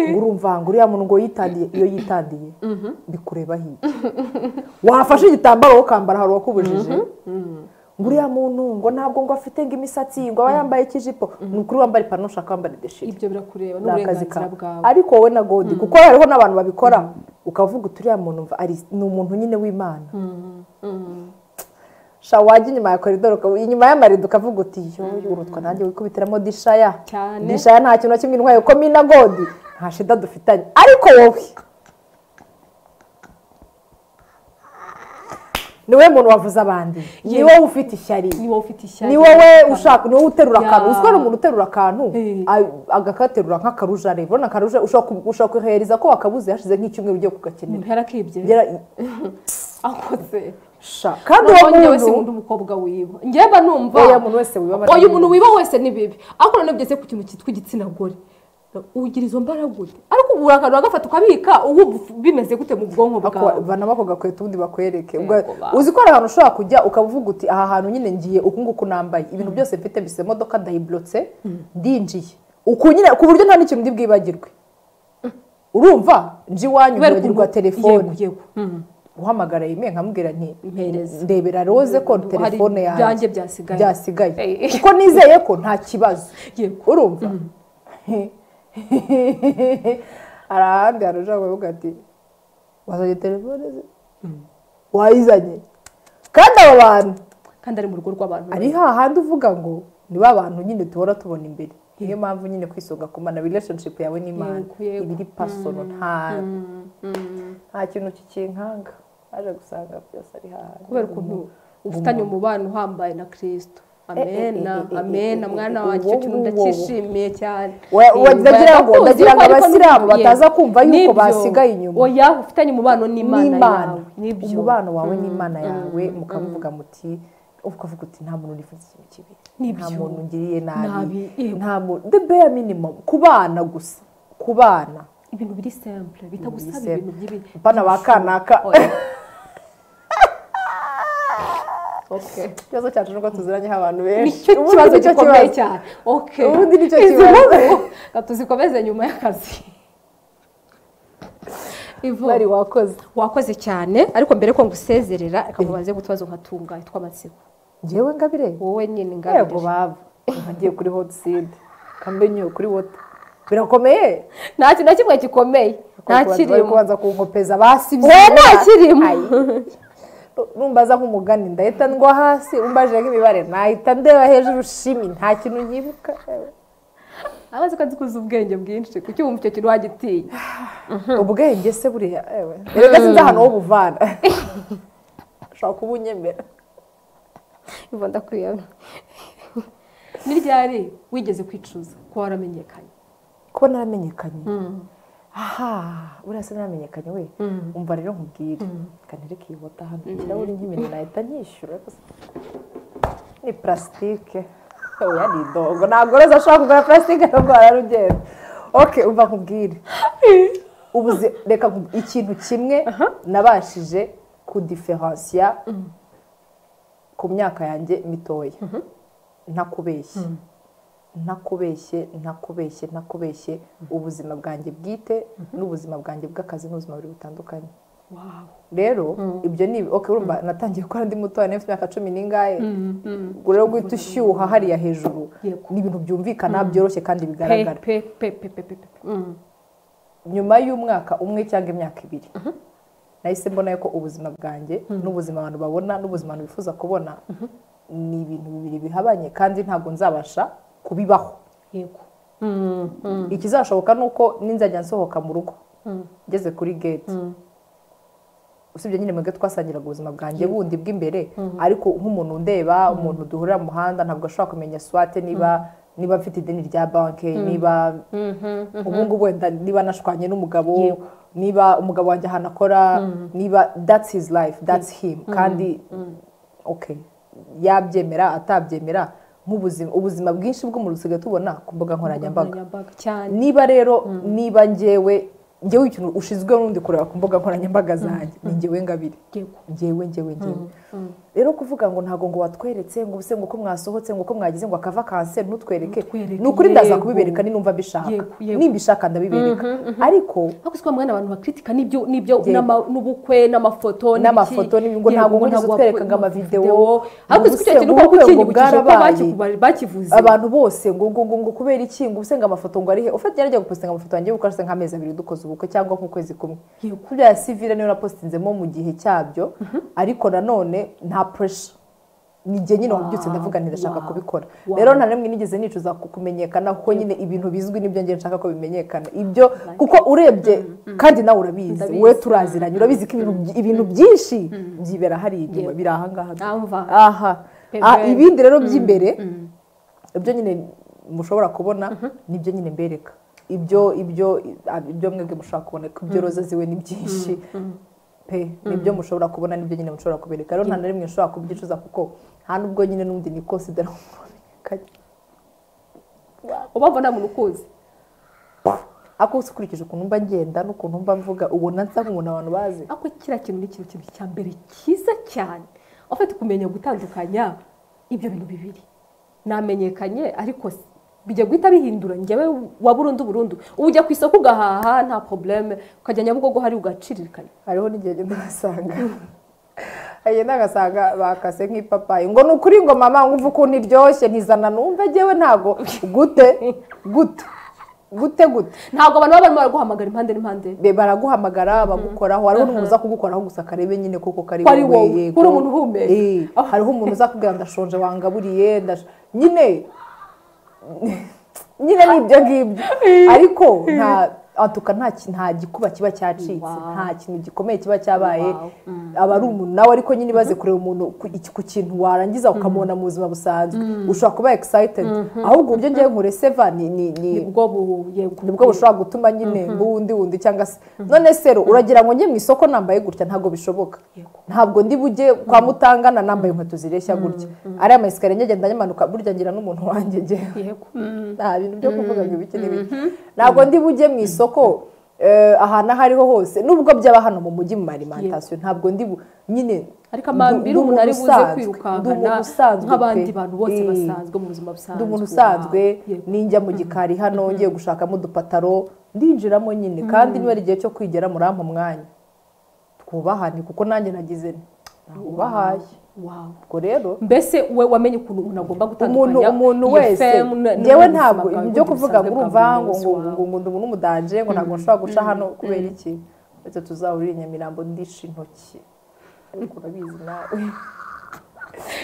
[SPEAKER 1] ngo urumva ngo uriya muntu ngo yitandiye iyo yitandiye bikureba hirya wafashe igitambaro ukambara hari uwakubujije ngo uriya muntu ngo ntabwo ngo afite ngo imisatsi ngo aba yambaye ikijipo ni ukuri wambara ipantaro ushaka wambara ideshire
[SPEAKER 2] ibyo birakureba
[SPEAKER 1] ni akazi
[SPEAKER 2] n'uburenganzira
[SPEAKER 1] kawe
[SPEAKER 2] bwawe
[SPEAKER 1] ariko wowe na godi kuko hariho n'abantu babikora ukavuga uti uriya muntu mva ari ni umuntu nyine w'imana sha wajya inyuma ya koridoro ukaba- inyuma y'amarido ukavuga uti yoyo urutwa nanjye wikubitiramo dishaya
[SPEAKER 2] Cyane.
[SPEAKER 1] dishaya nta kintu na kimwe intwaye kuko mina godi nta shida dufitanye ariko wowe ni wowe muntu wavuze abandi ni wowe ufite ishyari
[SPEAKER 2] ni wowe ufite ishyari
[SPEAKER 1] ni wowe ushaka ni wowe uterura
[SPEAKER 2] Ya.
[SPEAKER 1] akantu uzwi hari umuntu uterura akantu
[SPEAKER 2] Eh.
[SPEAKER 1] a- agakaterura nk'akarujare urabona akaruja ushobora ku- ushobora kuhereza ko wakabuze hashize nk'icyumweru ugiye kugakenera
[SPEAKER 2] umuntu yarakibye
[SPEAKER 1] Ngera-
[SPEAKER 2] akoze
[SPEAKER 1] sha kandi uwo
[SPEAKER 2] Noneho njyewe
[SPEAKER 1] muntu
[SPEAKER 2] sinkunda umukobwa wiba njyewe mba numva
[SPEAKER 1] oya muntu wese wibabara
[SPEAKER 2] oya umuntu wiba wese ni bibi ariko noneho byose ku kintu cyitwa igitsina gore ugira izo mbaraga ute ariko ubu urakantu uragafata ukabika ubu bimeze gute mu bwonko bwawe
[SPEAKER 1] banaba ako gakweto ubundi bakwereke
[SPEAKER 2] Yego,
[SPEAKER 1] Ubwo-
[SPEAKER 2] ba.
[SPEAKER 1] uzi ko hari ahantu ushobora kujya ukavuga uti aha hantu nyine ngiye uku nguku nambaye ibintu byose mfite mbise imodoka ndayiburotse ndinjiye uku nyine ku buryo nta n'ikintu ndi bwibagirwe urumva nji iwanyu
[SPEAKER 2] Kubera
[SPEAKER 1] bibagirwa
[SPEAKER 2] ukuntu-
[SPEAKER 1] telefone
[SPEAKER 2] yego, yego. Mhm.
[SPEAKER 1] uhamagara yime nkamubwira nti
[SPEAKER 2] Mpereza.
[SPEAKER 1] ndebera roze ko
[SPEAKER 2] Hari
[SPEAKER 1] telefone yanjye
[SPEAKER 2] ibyanjye byasigaye.
[SPEAKER 1] byasigaye
[SPEAKER 2] Eh.
[SPEAKER 1] kuko nizeye ko nta kibazo
[SPEAKER 2] Yego.
[SPEAKER 1] urumva hari ahandi hantu ushobora kuvuga ati wazanye telefone ze wayizanye kandi aba bantu
[SPEAKER 2] kandi ari mu rugo rw'abantu
[SPEAKER 1] ari hahandi uvuga ngo ni ba bantu nyine duhora tubona imbere niyo mpamvu nyine kwisonga kumana relationship yawe n'imana
[SPEAKER 2] Yego, yego.
[SPEAKER 1] ibiri pasono nta nta kintu kikinkanga aje gusanga byose ari hahandi
[SPEAKER 2] kubera ukuntu ufitanye umubano uhambaye na kirisito amena
[SPEAKER 1] eh, eh, eh,
[SPEAKER 2] amena
[SPEAKER 1] eh,
[SPEAKER 2] mwana
[SPEAKER 1] eh,
[SPEAKER 2] wanjye icyo
[SPEAKER 1] uwo
[SPEAKER 2] kintu
[SPEAKER 1] nguwo.
[SPEAKER 2] ndacyishimiye cyane
[SPEAKER 1] Wa- wa-
[SPEAKER 2] Yego,
[SPEAKER 1] ndagira ngo-
[SPEAKER 2] barakuzi
[SPEAKER 1] ndagira ngo
[SPEAKER 2] yuko ariko
[SPEAKER 1] abasilamu
[SPEAKER 2] nibyo.
[SPEAKER 1] bataza kumva yuko
[SPEAKER 2] Nibyo.
[SPEAKER 1] basigaye inyuma.
[SPEAKER 2] oya ufitanye umubano n'imana
[SPEAKER 1] n'imana
[SPEAKER 2] yawe nibyo
[SPEAKER 1] umubano wawe n'imana yawe mukavuga muti ukavuga uti nta muntu nifuza ikintu kibi nta
[SPEAKER 2] Nibyo.
[SPEAKER 1] muntu ngiriye
[SPEAKER 2] Nabi,
[SPEAKER 1] nabi
[SPEAKER 2] yego.
[SPEAKER 1] nta muntu the bare minimum ku bana gusa ku bana
[SPEAKER 2] ibintu biri simple bitagusaba
[SPEAKER 1] simple.
[SPEAKER 2] ibintu by'ibi
[SPEAKER 1] bana ba kanaka
[SPEAKER 2] okay
[SPEAKER 1] ikibazo cyacu nuko tuziranyeho abantu benshi
[SPEAKER 2] nicyo
[SPEAKER 1] Ubundi
[SPEAKER 2] kibazo
[SPEAKER 1] nicyo
[SPEAKER 2] gikomeye
[SPEAKER 1] kibazo.
[SPEAKER 2] cyane okay
[SPEAKER 1] Ubundi nicyo
[SPEAKER 2] Izi
[SPEAKER 1] kibazo.
[SPEAKER 2] nkuru reka tuzikomeze nyuma y'akazi Ivo,
[SPEAKER 1] bari wakoze
[SPEAKER 2] wakoze cyane ariko mbere ko ngusezerera reka mubaze gutubazo nkatunga tw'amatsiko
[SPEAKER 1] ngewe ngabire
[SPEAKER 2] wowe nyine
[SPEAKER 1] yego
[SPEAKER 2] ngabirije
[SPEAKER 1] bava ngiye kuri hot seed kambenyo kuri wota birakomeye
[SPEAKER 2] nta kintu na kimwe gikomeye nta
[SPEAKER 1] Bari
[SPEAKER 2] kirimo
[SPEAKER 1] kubanza kunkopeza basibye
[SPEAKER 2] wowe nta kirimo
[SPEAKER 1] numbaza nk'umugani ndahita ngwa hasi umbajije nk'imibare nahita ndeba hejuru shimi nta kintu nyibuka
[SPEAKER 2] abazi ko azi kuzi ubwenge bwinshi kuki wumva icyo kintu wagitinya
[SPEAKER 1] ubwenge se buriya ewe erega sinzi ahantu ho buvana ushobora kuba unyemera
[SPEAKER 2] ivo ndakwiyamye ni ryari wigeze kwicuza ko waramenyekanye
[SPEAKER 1] kuba naramenyekanye aha buriya se naramenyekanye we umva rero nkubwire kanere kiyibota hano ikirahuri nk'ibintu nahita nyishyura ni purasitike oya ni idongo ntabwo rero ashobora kugura purasitike ntabwo wararugenda oke umva nkubwire ubuze reka nkubwire ikintu kimwe nabashije kudiferansiya ku myaka yanjye mitoya ntakubeshye ntakubeshye ntakubeshye ntakubeshye ubuzima bwanjye bwite n'ubuzima bwanjye bw'akazi n'ubuzima buri butandukanye
[SPEAKER 2] wawe
[SPEAKER 1] rero ibyo ni ok urumva natangiye gukora ndi mutoya nari mfite imyaka cumi n'ingahe ubwo rero guhita ushyuha hariya hejuru
[SPEAKER 2] Yego.
[SPEAKER 1] ni ibintu byumvikana byoroshye kandi
[SPEAKER 2] pe
[SPEAKER 1] bigaragara
[SPEAKER 2] pe pe pe pe pe pe Mm.
[SPEAKER 1] nyuma y'umwaka umwe cyangwa imyaka ibiri nahise mbona ko ubuzima bwanjye n'ubuzima abantu babona n'ubuzima abantu bifuza kubona ni ibintu bibiri bihabanye kandi ntabwo nzabasha kubibaho
[SPEAKER 2] yego
[SPEAKER 1] ikizashoboka ni uko ninzajya nsohoka mu rugo ngeze kuri gate usibye nyine mwebwe twasangiraga ubuzima bwanjye bundi bw'imbere ariko nk'umuntu undeba umuntu duhurira mu muhanda ntabwo ashobora kumenya swate niba niba mfite ideni rya banki niba ubu ngubu wenda niba nashwanye n'umugabo
[SPEAKER 2] Yego.
[SPEAKER 1] niba umugabo wanjye ahantu akora niba that's his life that's him kandi okay yabyemera atabyemera nk'ubuzima ubuzima bwinshi bw'umuntu dusigaye tubona ku mbuga nkoranyambaga
[SPEAKER 2] nkoranyambaga cyane
[SPEAKER 1] niba rero niba ngewe ngewe ikintu ushizwe n'undi kureba ku mbuga nkoranyambaga zanjye ni ngewe ngabire ngewe ngewe ngewe rero kuvuga ngo ntabwo ngo watweretse ngo ubuse ngo uko mwasohotse ngo uko mwagize ngo akava kanseri ntutwereke
[SPEAKER 2] Ntutwereke,
[SPEAKER 1] ni ukuri ndaza
[SPEAKER 2] yego.
[SPEAKER 1] kubibereka ni numva mbishaka
[SPEAKER 2] Yego, yego.
[SPEAKER 1] nimbishaka ndabibereka ariko
[SPEAKER 2] ariko si kwa mwana abantu bakritika n'ibyo n'ibyo n'ama- n'ubukwe n'amafoto n'ibiki.
[SPEAKER 1] N'amafoto n'ibi- ngo
[SPEAKER 2] Yego,
[SPEAKER 1] ntabwo nigeze
[SPEAKER 2] ntabwo
[SPEAKER 1] utwereka
[SPEAKER 2] wakwe-
[SPEAKER 1] ngo amavideo,
[SPEAKER 2] ariko si icyo
[SPEAKER 1] ubuse
[SPEAKER 2] kintu
[SPEAKER 1] ngo
[SPEAKER 2] uko
[SPEAKER 1] ubukwe ngo
[SPEAKER 2] ukinyibukije ko
[SPEAKER 1] bwarabaye.
[SPEAKER 2] bakiku- bakivuze
[SPEAKER 1] abantu bose ngo ngo ngo ngo kubera iki ngo ubuse ngo amafoto ngo arihe ufite yarajya gupostinga amafoto yanjye y'ubukwe ashyize nk'amezi abiri dukoze ubukwe cyangwa nk'ukwezi kumwe
[SPEAKER 2] Yego.
[SPEAKER 1] kuri ya sivire niyo napositinzemo mu gihe cyabyo ariko nanone nta puresha ni njye nyine wabyutse ndavuga nti ndashaka
[SPEAKER 2] wow,
[SPEAKER 1] kubikora
[SPEAKER 2] wow.
[SPEAKER 1] rero nta rimwe nigeze nicuza ku- kumenyekana kuko nyine ibintu bizwi nibyo njye nshaka ko bimenyekana ibyo kuko urebye kandi nawe urabizi
[SPEAKER 2] Ndabizi.
[SPEAKER 1] wowe turaziranye urabizi ko ibintu by- ibintu byinshi byibera hariya inyuma
[SPEAKER 2] Yego.
[SPEAKER 1] biri ahangaha
[SPEAKER 2] Amva.
[SPEAKER 1] aha
[SPEAKER 2] Pe
[SPEAKER 1] Ah,
[SPEAKER 2] pe.
[SPEAKER 1] ibindi rero by'imbere ibyo nyine mushobora kubona nibyo nyine mbereka ibyo ibyo ah, ibyo mwebwe mushobora kubona ko ibyo roza ziwe ni byinshi pe nibyo mushobora kubona nibyo nyine mushobora kubereka rero nta na rimwe mushobora kubyicuza kuko nta nubwo nyine n'undi ni consider
[SPEAKER 2] ubabona nta muntu ukuzi
[SPEAKER 1] ako ukurikije ukuntu mba ngenda n'ukuntu mba mvuga ubona nsa nk'umuntu abantu bazi
[SPEAKER 2] ariko kiriya kintu ni ikintu kintu cya mbere cyiza cyane ufite kumenya gutandukanya ibyo bintu bibiri namenyekanye ariko s- bijya guhita bihindura njyewe wa burundu burundu ubu ujya ku isoko ugahaha nta probleme ukajya nyabugogo hari ugaciririkanya
[SPEAKER 1] hariho n'igihe agenda agasanga agenda agasanga bakase nk'ipapayi ngo ni ukuri ngo mama ngo umve ukuntu iryoshye ntizana numve njyewe ntabwo gute gute gute gute
[SPEAKER 2] ntabwo abantu baba barimo baraguhamagara impande n'impande
[SPEAKER 1] Be- baraguhamagara bagukoraho hariho n'umuntu uza kugukoraho gusa karebe nyine koko kari
[SPEAKER 2] Ko ari
[SPEAKER 1] wowe,
[SPEAKER 2] wowe,
[SPEAKER 1] yego.
[SPEAKER 2] uri umuntu uhumeka.
[SPEAKER 1] Eh,
[SPEAKER 2] Ah.
[SPEAKER 1] hariho umuntu uza kubwira ndashonje wangaburiye ndash- nyine nyine ni ibyo ngibyo ariko nta atuka nta ki- nta gikuba kiba cyacitse
[SPEAKER 2] Wow.
[SPEAKER 1] nta kintu gikomeye kiba cyabaye
[SPEAKER 2] Wow.
[SPEAKER 1] aba ari umuntu nawe ariko nyine ibaze kureba umuntu ku- iki- ku kintu warangiza ukamubona mu buzima busanzwe ushobora kuba excited ahubwo uburyo ngewe nkureseva ni ni- ni
[SPEAKER 2] nibwo bu- yego.
[SPEAKER 1] nibwo bushobora gutuma nyine wundi wundi cyangwa se none se rero uragira ngo njye mu isoko nambaye gutya ntabwo bishoboka
[SPEAKER 2] Yego.
[SPEAKER 1] ntabwo ndi bujye kwa mutangana nambaye inkweto zireshya gutya ariya mayesikariye ngegenda nyamanuka burya ngira n'umuntu wanjye njye
[SPEAKER 2] Yego.
[SPEAKER 1] nta bintu byo kuvuga ngo ibiki n'ibiki ntabwo ndi bujye mu isoko eh, ahantu aho ariho hose nubwo byaba hano mu mujyi mu marimantasiyo ntabwo ndi bu- nyine
[SPEAKER 2] ariko amambiri
[SPEAKER 1] ndu-
[SPEAKER 2] umuntu ari buze
[SPEAKER 1] ndumuntu usanzwe,
[SPEAKER 2] kwirukankana
[SPEAKER 1] ndumuntu usanzwe
[SPEAKER 2] nk'abandi
[SPEAKER 1] pe.
[SPEAKER 2] bantu bose
[SPEAKER 1] Eh.
[SPEAKER 2] basanzwe mu buzima busanzwe
[SPEAKER 1] ndi umuntu
[SPEAKER 2] Wow.
[SPEAKER 1] usanzwe
[SPEAKER 2] Yego.
[SPEAKER 1] ninjya mu gikari hano ngiye gushakamo udupataro ndinjiramo nyine kandi niba ari igihe cyo kwigera murampa umwanya twubahane kuko nanjye nagize nti ntabubahaye
[SPEAKER 2] Wow.
[SPEAKER 1] ubwo rero
[SPEAKER 2] mbese we wamenye ukuntu umuntu agomba
[SPEAKER 1] umuntu
[SPEAKER 2] gutandukanya
[SPEAKER 1] umuntu
[SPEAKER 2] iyo
[SPEAKER 1] wese
[SPEAKER 2] femme na-
[SPEAKER 1] njyewe
[SPEAKER 2] n'ubuzima
[SPEAKER 1] ntabwo
[SPEAKER 2] bwawe
[SPEAKER 1] ibyo
[SPEAKER 2] n'ubundi
[SPEAKER 1] kuvuga ngo
[SPEAKER 2] busanzwe
[SPEAKER 1] urumva
[SPEAKER 2] bwa buri
[SPEAKER 1] ngo
[SPEAKER 2] munsi
[SPEAKER 1] ngo
[SPEAKER 2] wawe.
[SPEAKER 1] ngo ngo ndi umudanje ngo ntabwo nshobora guca hano kubera iki ndetse tuzahurira i nyamirambo ndisha intoki ariko urabizi nawe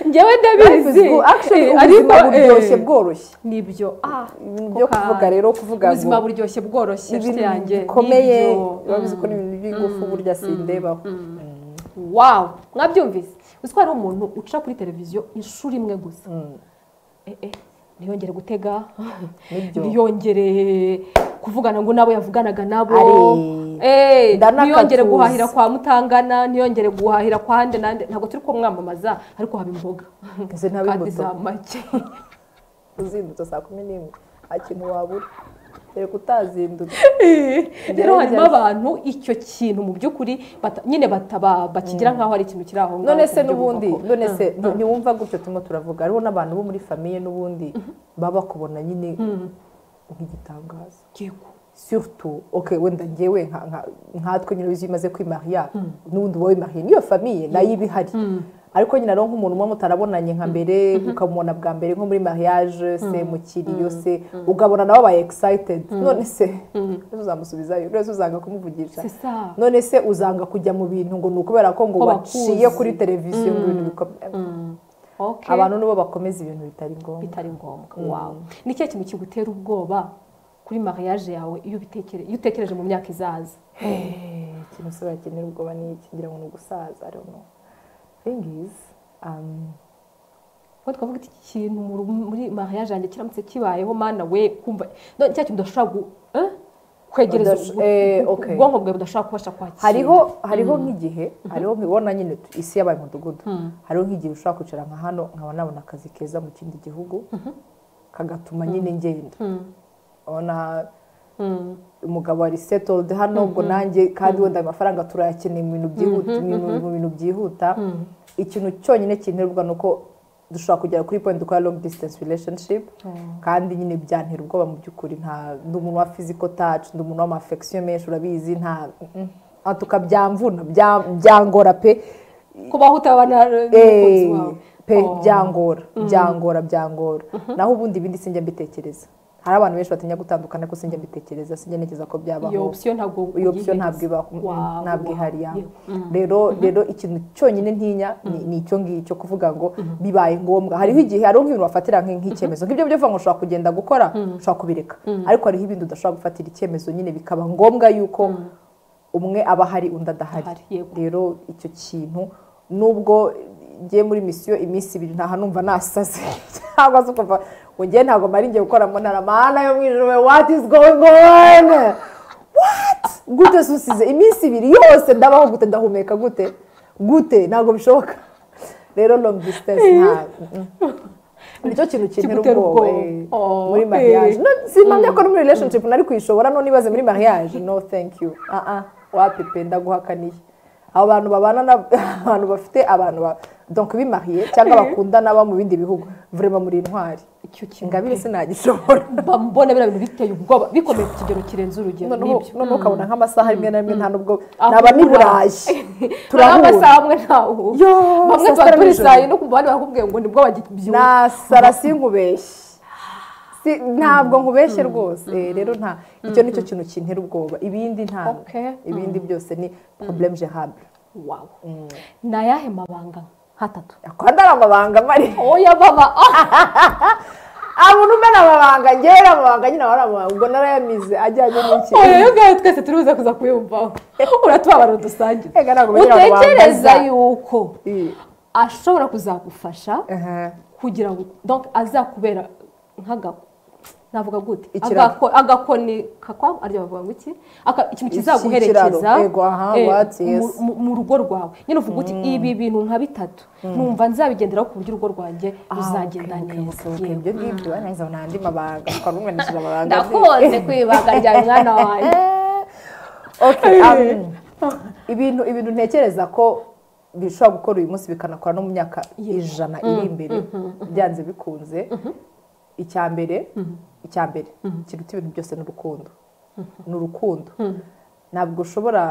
[SPEAKER 2] njyewe
[SPEAKER 1] Life is
[SPEAKER 2] ndabizi
[SPEAKER 1] good. Actually,
[SPEAKER 2] Eh,
[SPEAKER 1] ubuzima
[SPEAKER 2] ariko,
[SPEAKER 1] buryoshye
[SPEAKER 2] eh,
[SPEAKER 1] bworoshye
[SPEAKER 2] nibyo ah
[SPEAKER 1] byo
[SPEAKER 2] ko ka-
[SPEAKER 1] kuvuga rero kuvuga
[SPEAKER 2] ubuzima
[SPEAKER 1] ngo
[SPEAKER 2] buryoshye bworoshye inshuti
[SPEAKER 1] ibintu
[SPEAKER 2] yanjye
[SPEAKER 1] bikomeye
[SPEAKER 2] nibyo.
[SPEAKER 1] biba bizi ko ni ibintu by'ingufu burya sindebaho
[SPEAKER 2] wow mwabyumvise uzi ko hariho umuntu uca kuri televiziyo inshuro imwe gusa Eh, eh, ntiyongere gutega
[SPEAKER 1] Nibyo.
[SPEAKER 2] ntiyongere kuvugana ngo n'abo yavuganaga nabo
[SPEAKER 1] Ari.
[SPEAKER 2] Eh,
[SPEAKER 1] Ndanakatuza.
[SPEAKER 2] ntiyongere guhahira kwa mutangana ntiyongere guhahira kwa hande nande ntabwo turi kumwamamaza ariko haba imboga
[SPEAKER 1] Izi ntaba
[SPEAKER 2] kandi
[SPEAKER 1] imbuto.
[SPEAKER 2] za make
[SPEAKER 1] uzindutse saa kumi n'imwe nta kintu wabura reka utazindutse
[SPEAKER 2] rero harimo abantu icyo kintu mu by'ukuri bata- nyine bataba bakigira nk'aho ari ikintu kiri aho ngaho
[SPEAKER 1] none se
[SPEAKER 2] ku buryo
[SPEAKER 1] n'ubundi
[SPEAKER 2] bw'uko-
[SPEAKER 1] none se nti- ntiwumva gutyo turimo turavuga hariho n'abantu bo muri famiye n'ubundi baba bakubona nyine nk'igitangaza
[SPEAKER 2] Yego.
[SPEAKER 1] surtout ok wenda ngewe nka- nka- nkatwe nyine ubizi iyo umaze kwimariya n'ubundi wowe imariye n'iyo famiye nayo iba ihari ariko nyine rero nk'umuntu umwe mutarabonanye nka mbere ukamubona bwa mbere nko muri mariage se mukiriyo se ugabona nawe aba excited none se ese uzamusubizayo ese uzanga kumuvugisha
[SPEAKER 2] C'est ça.
[SPEAKER 1] none se uzanga kujya mu bintu ngo ni ukubera ko ngo
[SPEAKER 2] Ko
[SPEAKER 1] waciye
[SPEAKER 2] bakuzi.
[SPEAKER 1] kuri televiziyo ngo ibintu bikomeye
[SPEAKER 2] Okay.
[SPEAKER 1] abantu nibo bakomeza ibintu bitari ngombwa
[SPEAKER 2] bitari ngombwa wawe ni ikihe kintu kigutera ubwoba kuri mariage yawe iyo ubitekereje iyo utekereje mu myaka izaza
[SPEAKER 1] ikintu se bakenera ubwoba ni iki ngira ngo ni ugusaza I don't know. Thing is, um,
[SPEAKER 2] ubwo twavuga iki kintu mu- muri mariage yanjye kiramutse kibayeho mana we kumva no, cya kintu udashobora gu- eh? kwegereza
[SPEAKER 1] Udash-
[SPEAKER 2] ubu-
[SPEAKER 1] eh,
[SPEAKER 2] ubu-
[SPEAKER 1] okay.
[SPEAKER 2] ubwonko bwawe budashobora kubasha kwakira
[SPEAKER 1] hariho hariho nk'igihe hariho nkibona nyine isi yabaye umudugudu hariho nk'igihe ushobora kwicara nka hano nkaba nabona akazi keza mu kindi gihugu kagatuma nyine ngenda ubona umugabo ari setoludi hano ubwo nanjye kandi wenda ayo mafaranga turayakeneye mu bintu byihuta mu bintu byihuta ikintu cyonyine kinterwa ni uko dushobora kugera kuri pointi dukora longi disitansi relationshipu kandi nyine byantera ubwoba mu by'ukuri nta ndi umuntu wa fiziko taci ndi umuntu w'amafekisiyo menshi urabizi nta aha tukabyamvuna byangora pe
[SPEAKER 2] kubaho utabana n'umukunzi wawe
[SPEAKER 1] pe byangora byangora byangora naho ubundi ibindi sinjya mbitekereza hari abantu benshi batinya gutandukana ariko sinjya mbitekereza sinjya ntekereza ko
[SPEAKER 2] iyo
[SPEAKER 1] byabaho
[SPEAKER 2] opsiyo ntabwo
[SPEAKER 1] iyo opsiyo ntabwo ibaho
[SPEAKER 2] Wow,
[SPEAKER 1] ntabwo ihari ya
[SPEAKER 2] wow.
[SPEAKER 1] rero rero ikintu cyonyine ntinya ni ni icyo ngicyo kuvuga ngo bibaye ngombwa hariho igihe hariho nk'ibintu wafatira nk- nk'icyemezo nk'ibyo byo uvuga ngo ushobora kugenda gukora ushobora kubireka ariko hariho ibindi udashobora gufatira icyemezo nyine bikaba ngombwa yuko umwe aba ahari undi adahari
[SPEAKER 2] Adahari, yego.
[SPEAKER 1] rero icyo kintu nubwo ngiye muri misiyo iminsi ibiri ntaha numva nasaze cyangwa se ukumva ngo ngewe ntabwo mari ngiye gukora ngo naramana yo mu ijoro what is going on what gute se usize iminsi ibiri yose ndabaho gute ndahumeka gute gute ntabwo bishoboka rero long distance ntabwo nicyo kintu kintera
[SPEAKER 2] Kigutera
[SPEAKER 1] ubwoba
[SPEAKER 2] ubwoba.
[SPEAKER 1] eh,
[SPEAKER 2] Oh,
[SPEAKER 1] muri
[SPEAKER 2] eh.
[SPEAKER 1] mariage no sinamya ko no muri relationship nari kwishobora no nibaze muri mariage no thank you ah ah wapepe ndaguhakaniye abo bantu babana na abantu bafite abantu ba donc bimariye cyangwa bakundana baba mu bindi bihugu vrema muri intwari
[SPEAKER 2] icyo kintu
[SPEAKER 1] ingabire sinagishobora
[SPEAKER 2] mba mbona biriya bintu biteye ubwoba bikomeye ku kigero kirenze urugero
[SPEAKER 1] noneho
[SPEAKER 2] nibyo
[SPEAKER 1] noneho ukabona nk'amasaha rimwe na rimwe nta nubwo
[SPEAKER 2] Aho
[SPEAKER 1] naba n'i
[SPEAKER 2] uhura.
[SPEAKER 1] burayi
[SPEAKER 2] Hari amasaha
[SPEAKER 1] turahura
[SPEAKER 2] amwe ntaho
[SPEAKER 1] Yo,
[SPEAKER 2] bamwe
[SPEAKER 1] saa
[SPEAKER 2] tuba
[SPEAKER 1] sita
[SPEAKER 2] turi
[SPEAKER 1] nijoro.
[SPEAKER 2] saa yine ukumva abandi barakubwiye ngo nibwo bagibyuka
[SPEAKER 1] nasara sinkubeshye Si- ntabwo nkubeshye rwose Eh, rero nta icyo nicyo kintu kintera ubwoba ibindi nta
[SPEAKER 2] Okay.
[SPEAKER 1] ibindi byose ni problème gérable
[SPEAKER 2] wawe ni ayahe mabanga nk'atatu
[SPEAKER 1] akwanda ari amabanga mari
[SPEAKER 2] oya baba
[SPEAKER 1] abuntu mbona amabanga ngewe ari amabanga nyine aba ari amabanga ubwo narayamize ajyanye n'iki
[SPEAKER 2] oya ngaho twese turibuze kuza kuyumvaho uratubabara udusangira
[SPEAKER 1] Ega ntabwo bajya babangaza.
[SPEAKER 2] utekereza yuko
[SPEAKER 1] Eh,
[SPEAKER 2] ashobora kuzagufasha
[SPEAKER 1] aha.
[SPEAKER 2] kugira ngo donc azakubera nk'aga navuga gute
[SPEAKER 1] Ikiraro.
[SPEAKER 2] Agako- agakoni kakwa arya bavuga ngo iki Aka- ikintu kizaguherekeza
[SPEAKER 1] Ikiraro. Yego, aha,
[SPEAKER 2] eh,
[SPEAKER 1] what, yes.
[SPEAKER 2] mu- mu- mu rugo rwawe nyine uvuga uti ibi bintu nka bitatu numva nzabigenderaho ku buryo urugo rwanjye ruzagenda
[SPEAKER 1] Okay,
[SPEAKER 2] neza
[SPEAKER 1] okay, okay.
[SPEAKER 2] Yego.
[SPEAKER 1] ibyo ngibyo nahise abona andi mabanga twari umwanishije amabanga
[SPEAKER 2] ndakunze kwibanga rya mwana wanjye
[SPEAKER 1] Okay, um, ibintu ibintu ntekereza ko bishobora gukora uyu munsi bikanakora no mu myaka ijana iri imbere byanze bikunze icya mbere icya mbere kiruta ibintu byose ni urukundo ni urukundo ntabwo ushobora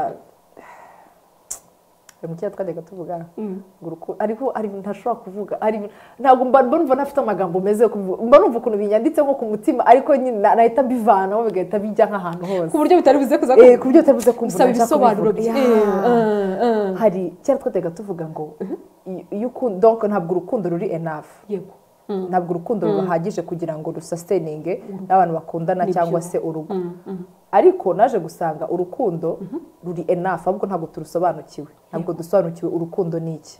[SPEAKER 1] hari mu kiyaga twajyaga tuvuga ngo urukundo hariho hari ibintu ntashobora kuvuga hari ibintu- ntabwo mba mba numva ntafite amagambo meza yo kubivuga mba numva ukuntu binyanditse nko ku mutima ariko nyine na- nahita mbivanaho bigahita bijya nk'ahantu hose
[SPEAKER 2] ku buryo bitari buze kuza
[SPEAKER 1] Eh, ku buryo utabuze kumva
[SPEAKER 2] gusaba
[SPEAKER 1] umuntu ashaka
[SPEAKER 2] ibisobanuro
[SPEAKER 1] kubivuga.
[SPEAKER 2] byinshi
[SPEAKER 1] Yeah. hari kera twajyaga tuvuga ngo iyo- iyo ukunda donc ntabwo urukundo ruri enough
[SPEAKER 2] yego
[SPEAKER 1] ntabwo urukundo ruhagije kugira ngo rusasitinge n'abantu bakundana cyangwa se urugo ariko naje gusanga urukundo ruri enough ahubwo ntabwo turusobanukiwe ntabwo dusobanukiwe urukundo ni iki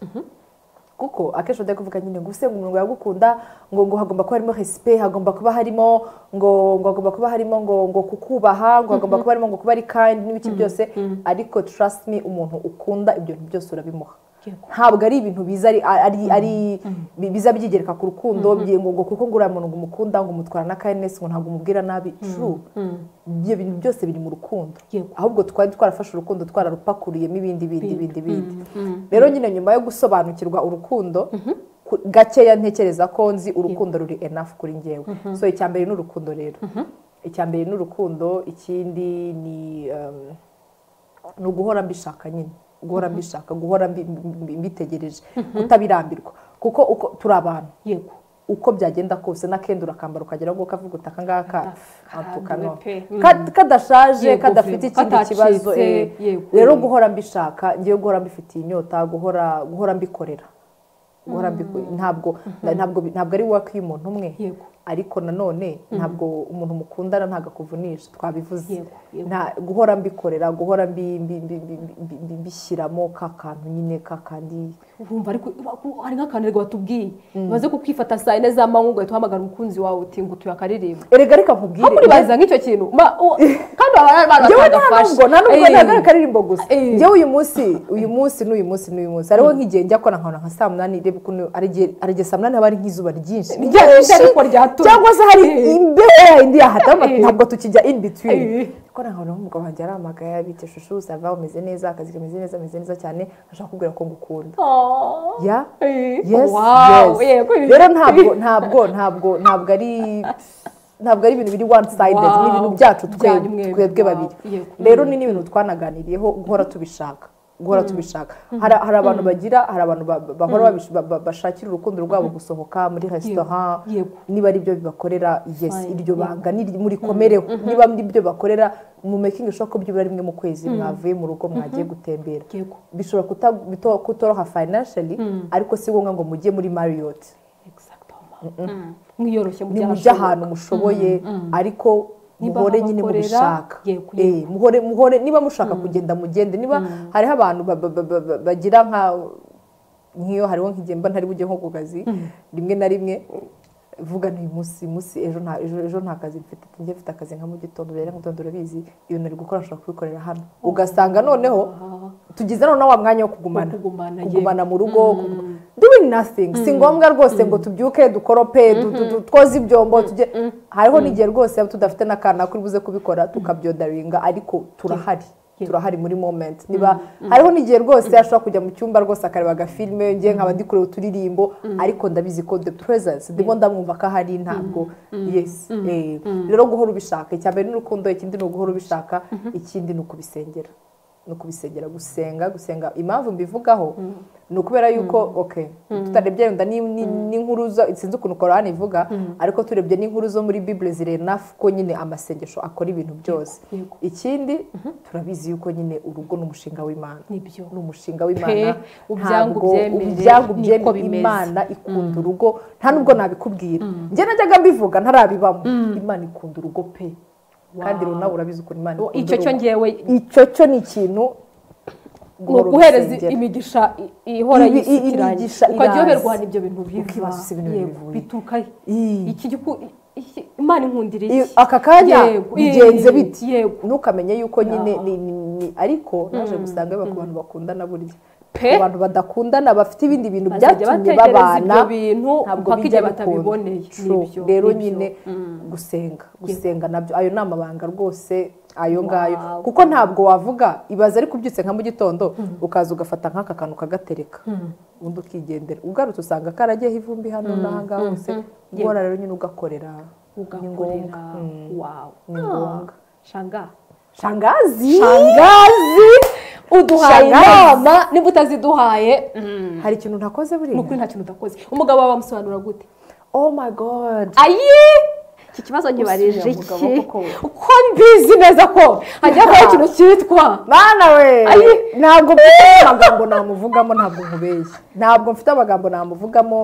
[SPEAKER 1] kuko akenshi bajya kuvuga nyine ngo usenga umuntu yagukunda ngo ngo hagomba kuba harimo respect hagomba kuba harimo ngo ngo hagomba kuba harimo ngo ngo kukubaha ngo hagomba kuba harimo ngo kuba ari kind n'ibiki byose ariko trust me umuntu ukunda ibyo bintu byose urabimuha
[SPEAKER 2] Yego.
[SPEAKER 1] ntabwo ari ibintu biza ari ari ari bi- biza byigereka ku rukundo biye ngo ngo kuko ngo uriya muntu ngo umukunda ngo umutwara na kindness ngo ntabwo umubwira nabi true ibyo bintu byose biri mu rukundo
[SPEAKER 2] Yego.
[SPEAKER 1] ahubwo twari twarafashe urukundo twararupakuriyemo ibindi bindi bindi bindi rero nyine nyuma yo gusobanukirwa urukundo ku- gakeya ntekereza ko nzi urukundo ruri enough kuri ngewe so icya mbere ni urukundo rero icya mbere ni urukundo ikindi ni um, ni uguhora mbishaka nyine guhora mbishaka guhora mbi- mbi- mbitegereje kutabirambirwa kuko uko turi abantu
[SPEAKER 2] yego
[SPEAKER 1] uko byagenda kose n'akenda urakambara ukagera ngo kavuga uti aka ngaka
[SPEAKER 2] Karambiwe
[SPEAKER 1] ntukano."
[SPEAKER 2] pe.
[SPEAKER 1] Ka- kadashaje
[SPEAKER 2] Yego,
[SPEAKER 1] kadafite
[SPEAKER 2] pe.
[SPEAKER 1] ikindi
[SPEAKER 2] Katacitse,
[SPEAKER 1] kibazo eh.
[SPEAKER 2] yego.
[SPEAKER 1] rero guhora mbishaka ngewe guhora mbifitiye inyota guhora guhora mbikorera guhora mbiko- ntabwo ntabwo bi- ntabwo ari work y'umuntu umwe
[SPEAKER 2] Yego.
[SPEAKER 1] ariko nanone ntabwo umuntu mukundana ntabwo akuvunisha twabivuze
[SPEAKER 2] Yego, yego.
[SPEAKER 1] nta guhora mbikorera guhora mbi- mbi- mbi- mbi- mbi- mbi- mbishyiramo ka kantu nyine ka kandi
[SPEAKER 2] urumva ariko hari nk'akantu rego batubwiye maze kukwifata saa yine z'amanywa ugahita uhamagara umukunzi wawe uti ngo utuye akaririmbo
[SPEAKER 1] erega reka nkubwire
[SPEAKER 2] bakuribaza nk'icyo kintu Ma- u- kandi baba ari abantu
[SPEAKER 1] njyewe nta
[SPEAKER 2] batagafasha
[SPEAKER 1] nubwo nta nubwo
[SPEAKER 2] Eh,
[SPEAKER 1] ntagaragara akaririmbo gusa
[SPEAKER 2] Eh.
[SPEAKER 1] njyewe uyu munsi uyu munsi n'uyu munsi n'uyu munsi hariho nk'igihe njya kora nkabona nka saa munani reba ukuntu ari igihe- hari igihe saa munani haba ari nk'izuba ryinshi
[SPEAKER 2] rya- rya ariko ryatose.
[SPEAKER 1] cyangwa se hari imbeho yindi yahatama ntabwo tukijya in between
[SPEAKER 2] Eh.
[SPEAKER 1] ariko nta hantu umugabo wanjye arahamagaye abita ishusho usanga umeze neza akazi kameze neza ameze neza cyane ashaka kubwira ko ngukunda ya yes
[SPEAKER 2] Wow,
[SPEAKER 1] yes
[SPEAKER 2] yego, ibi-
[SPEAKER 1] rero ntabwo ntabwo ntabwo ntabwo ari ntabwo ari ibintu biri one sided
[SPEAKER 2] Wow.
[SPEAKER 1] ni ibintu byacu twe-
[SPEAKER 2] Byanyu mwembi,
[SPEAKER 1] twebwe
[SPEAKER 2] wow.
[SPEAKER 1] babiri
[SPEAKER 2] Yego.
[SPEAKER 1] rero ni n'ibintu twanaganiriyeho guhora tubishaka guhora tubishaka hari hari abantu bagira hari abantu ba- ba- bahora babish- ba- ba- bashakira urukundo rwabo gusohoka muri resitora
[SPEAKER 2] Yego.
[SPEAKER 1] niba ari byo bibakorera yes
[SPEAKER 2] Fine.
[SPEAKER 1] iryo banga ni murikomereho niba ari byo bakorera mu making sure ko byibura rimwe mu kwezi mwavuye mu rugo mwagiye gutembera
[SPEAKER 2] Yego.
[SPEAKER 1] bishobora kuta- bito- kutoroha financially ariko si ngombwa ngo mujye muri marriott
[SPEAKER 2] mwiyoroshye mu
[SPEAKER 1] ni mu
[SPEAKER 2] by'ahantu
[SPEAKER 1] by'ahantu mushoboye ariko
[SPEAKER 2] Niba
[SPEAKER 1] muhore nyine
[SPEAKER 2] babakorera,
[SPEAKER 1] mubishaka
[SPEAKER 2] yego, yego.
[SPEAKER 1] Eh, muhore muhore niba mushaka kugenda mugende niba hariho abantu ba- ba- ba- ba- bagira nka nk'iyo hariho nk'igihe mba ntari bujye nko ku kazi rimwe na rimwe vuga ni uyu munsi uyu munsi ejo nta ejo ejo nta kazi mfite ati njye mfite akazi nka mu gitondo rero mu gitondo urabizi ibintu ari gukora nshobora kubikorera hano ugasanga noneho tugize noneho wa mwanya wo kugumana
[SPEAKER 2] Wo kugumana, yego.
[SPEAKER 1] kugumana mu rugo kuguma- doing nothing si ngombwa rwose ngo tubyuke dukorope du- du- du- twoze ibyombo tujye hariho n'igihe rwose tudafite n'akana kuri buze kubikora tukabyodaringa ariko turahari turahari muri moment niba hariho n'igihe rwose ashobora kujya mu cyumba rwose akareba agafilime ngiye nkaba ndikurewe uturirimbo ariko ndabizi ko the presence ndimo ndamwumva ko ahari ntabwo yes eh, rero guhora ubishaka icya mbere ni urukundo ikindi ni uguhora ubishaka ikindi ni ukubisengera ni ukubisengera gusenga gusenga impamvu mbivugaho ni ukubera yuko ok tutarebye yenda ni- ni- n'inkuru zo sinzi ukuntu korani ivuga ariko turebye n'inkuru zo muri bibule zireba nafu ko nyine amasengesho akora ibintu byose ikindi turabizi yuko nyine urugo ni umushinga w'imana
[SPEAKER 2] Nibyo.
[SPEAKER 1] ni umushinga w'imana
[SPEAKER 2] Pe, ubyangu
[SPEAKER 1] Ntabwo-
[SPEAKER 2] ubyemere,
[SPEAKER 1] ubyangu
[SPEAKER 2] niko
[SPEAKER 1] ubyemere
[SPEAKER 2] bimeze.
[SPEAKER 1] imana ikunda urugo nta nubwo nabikubwira njye najyaga mbivuga ntarabibamo imana ikunda urugo pe kandi rero nawe urabizi ukuntu imana ikunda
[SPEAKER 2] icyo cyo
[SPEAKER 1] urugo
[SPEAKER 2] ngewe
[SPEAKER 1] icyo cyo ni ikintu
[SPEAKER 2] ni ukuhereza imigisha i- ihora
[SPEAKER 1] Ibi- i- imigisha
[SPEAKER 2] yisukiranya ukajya
[SPEAKER 1] iraza.
[SPEAKER 2] uyoberwa n'ibyo bintu biva
[SPEAKER 1] Ukibaza si ibintu
[SPEAKER 2] Yego,
[SPEAKER 1] bivuye.
[SPEAKER 2] bituka he?
[SPEAKER 1] Ii.
[SPEAKER 2] Iki giku- iki- imana inkundira iki
[SPEAKER 1] I- aka kanya
[SPEAKER 2] Yego,
[SPEAKER 1] bigenze
[SPEAKER 2] ii,
[SPEAKER 1] biti
[SPEAKER 2] yego
[SPEAKER 1] ntukamenye yuko nyine ni- ni- ni- ariko naje gusanga biba ku bantu bakundana burya
[SPEAKER 2] Pe.
[SPEAKER 1] ku bantu badakundana bafite ibindi bintu
[SPEAKER 2] Bazajya
[SPEAKER 1] byatumye
[SPEAKER 2] bategereza
[SPEAKER 1] babana
[SPEAKER 2] ibyo bintu
[SPEAKER 1] ntabwo
[SPEAKER 2] mpaka
[SPEAKER 1] bijya
[SPEAKER 2] igihe
[SPEAKER 1] bikunda
[SPEAKER 2] batabiboneye
[SPEAKER 1] True.
[SPEAKER 2] Nibyo,
[SPEAKER 1] rero
[SPEAKER 2] nibyo.
[SPEAKER 1] nyine gusenga gusenga nabyo ayo ni amabanga rwose ayo ngayo
[SPEAKER 2] Wow.
[SPEAKER 1] kuko ntabwo wavuga ibaze ariko ubyutse nka mu gitondo ukaza ugafata nk'aka kantu ukagatereka undi ukigendera ugarutse usanga karagiyeho ivumbi hano n'aha ngaha hose guhora rero nyine ugakorera ni ngombwa
[SPEAKER 2] ugakorera
[SPEAKER 1] Mm.
[SPEAKER 2] wawe
[SPEAKER 1] Ni ngombwa.
[SPEAKER 2] shanga
[SPEAKER 1] shangazi
[SPEAKER 2] shangazi uduhaye
[SPEAKER 1] Shangazi.
[SPEAKER 2] inama niba utaziduhaye
[SPEAKER 1] hari ikintu ntakoze
[SPEAKER 2] ni
[SPEAKER 1] buriya
[SPEAKER 2] ukuri nta kintu udakoze umugabo wawe amusobanura gute
[SPEAKER 1] oh my god
[SPEAKER 2] ayi iki kibazo nkibarije iki
[SPEAKER 1] Usubira mu gabo koko.
[SPEAKER 2] uko mbizi neza ko hajya kuba ikintu cyitwa
[SPEAKER 1] mana we
[SPEAKER 2] Ayi.
[SPEAKER 1] ntabwo mfite amagambo namuvugamo ntabwo nkubeshya ntabwo mfite amagambo namuvugamo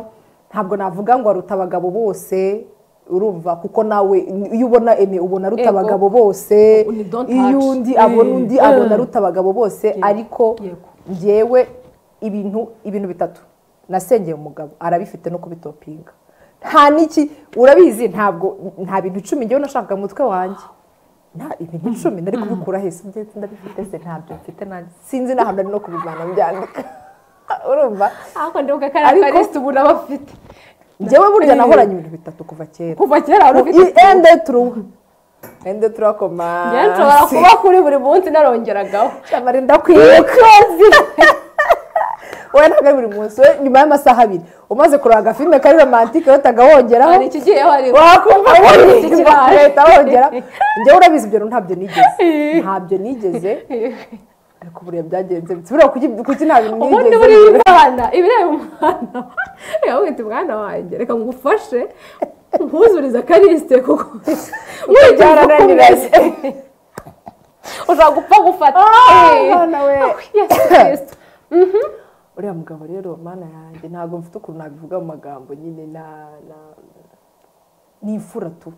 [SPEAKER 1] ntabwo navuga ngo aruta abagabo bose urumva kuko nawe iyo ubona eme ubona aruta
[SPEAKER 2] Yego.
[SPEAKER 1] abagabo bose
[SPEAKER 2] Ni don't
[SPEAKER 1] iyo
[SPEAKER 2] touch.
[SPEAKER 1] undi
[SPEAKER 2] Eh.
[SPEAKER 1] abona undi
[SPEAKER 2] Eh.
[SPEAKER 1] abona aruta abagabo bose ariko
[SPEAKER 2] Yego.
[SPEAKER 1] ngewe ibintu ibintu bitatu nasengeye umugabo arabifite no kubitopinga nta n'iki urabizi ntabwo nta bintu icumi ngewe nashakaga mu mutwe wanjye nta ibintu icumi nari kubikura hese ndetse ndabifite se ntabyo mfite nanjye sinzi n'ahantu ari no kubivana mbyandika urumva
[SPEAKER 2] ariko ndibuka kariya
[SPEAKER 1] Ariko-
[SPEAKER 2] karisita ubona bafite
[SPEAKER 1] ngewe burya
[SPEAKER 2] Eh.
[SPEAKER 1] nahoranye ibintu bitatu kuva kera
[SPEAKER 2] kuva kera wari ufite
[SPEAKER 1] ende turuwa ende turuwa komasi
[SPEAKER 2] njyewe nshobora kuba kuri buri munsi narongeragaho
[SPEAKER 1] Cyamara ndakwibuka wowe ntabwo ari buri munsi we nyuma y'amasaha abiri umaze kureba agafilime kari romantike wowe utagahongeraho
[SPEAKER 2] hari ikigiyeho hari
[SPEAKER 1] wakumva wumva
[SPEAKER 2] Ikirara.
[SPEAKER 1] leta wongera njyewe urabizi ibyo bintu ntabyo nigeze ntabyo nigeze ariko buriya byagenze bitse buriya kuki- kuki nta bintu
[SPEAKER 2] ubundi
[SPEAKER 1] nigeze
[SPEAKER 2] buriya
[SPEAKER 1] ngira?
[SPEAKER 2] umwana ibireba umwana yawita umwana wanjye reka ngufashe nkuzuriza akarisite kuko nkurikije uko
[SPEAKER 1] byarananiranye
[SPEAKER 2] umeze ushobora gupfa gufata
[SPEAKER 1] Ah,
[SPEAKER 2] Eh.
[SPEAKER 1] Mana we.
[SPEAKER 2] Yesu Kristo.
[SPEAKER 1] uriya mugabo rero mana yanjye ntabwo mfite ukuntu nabivuga mu magambo nyine na na- ni imfura tu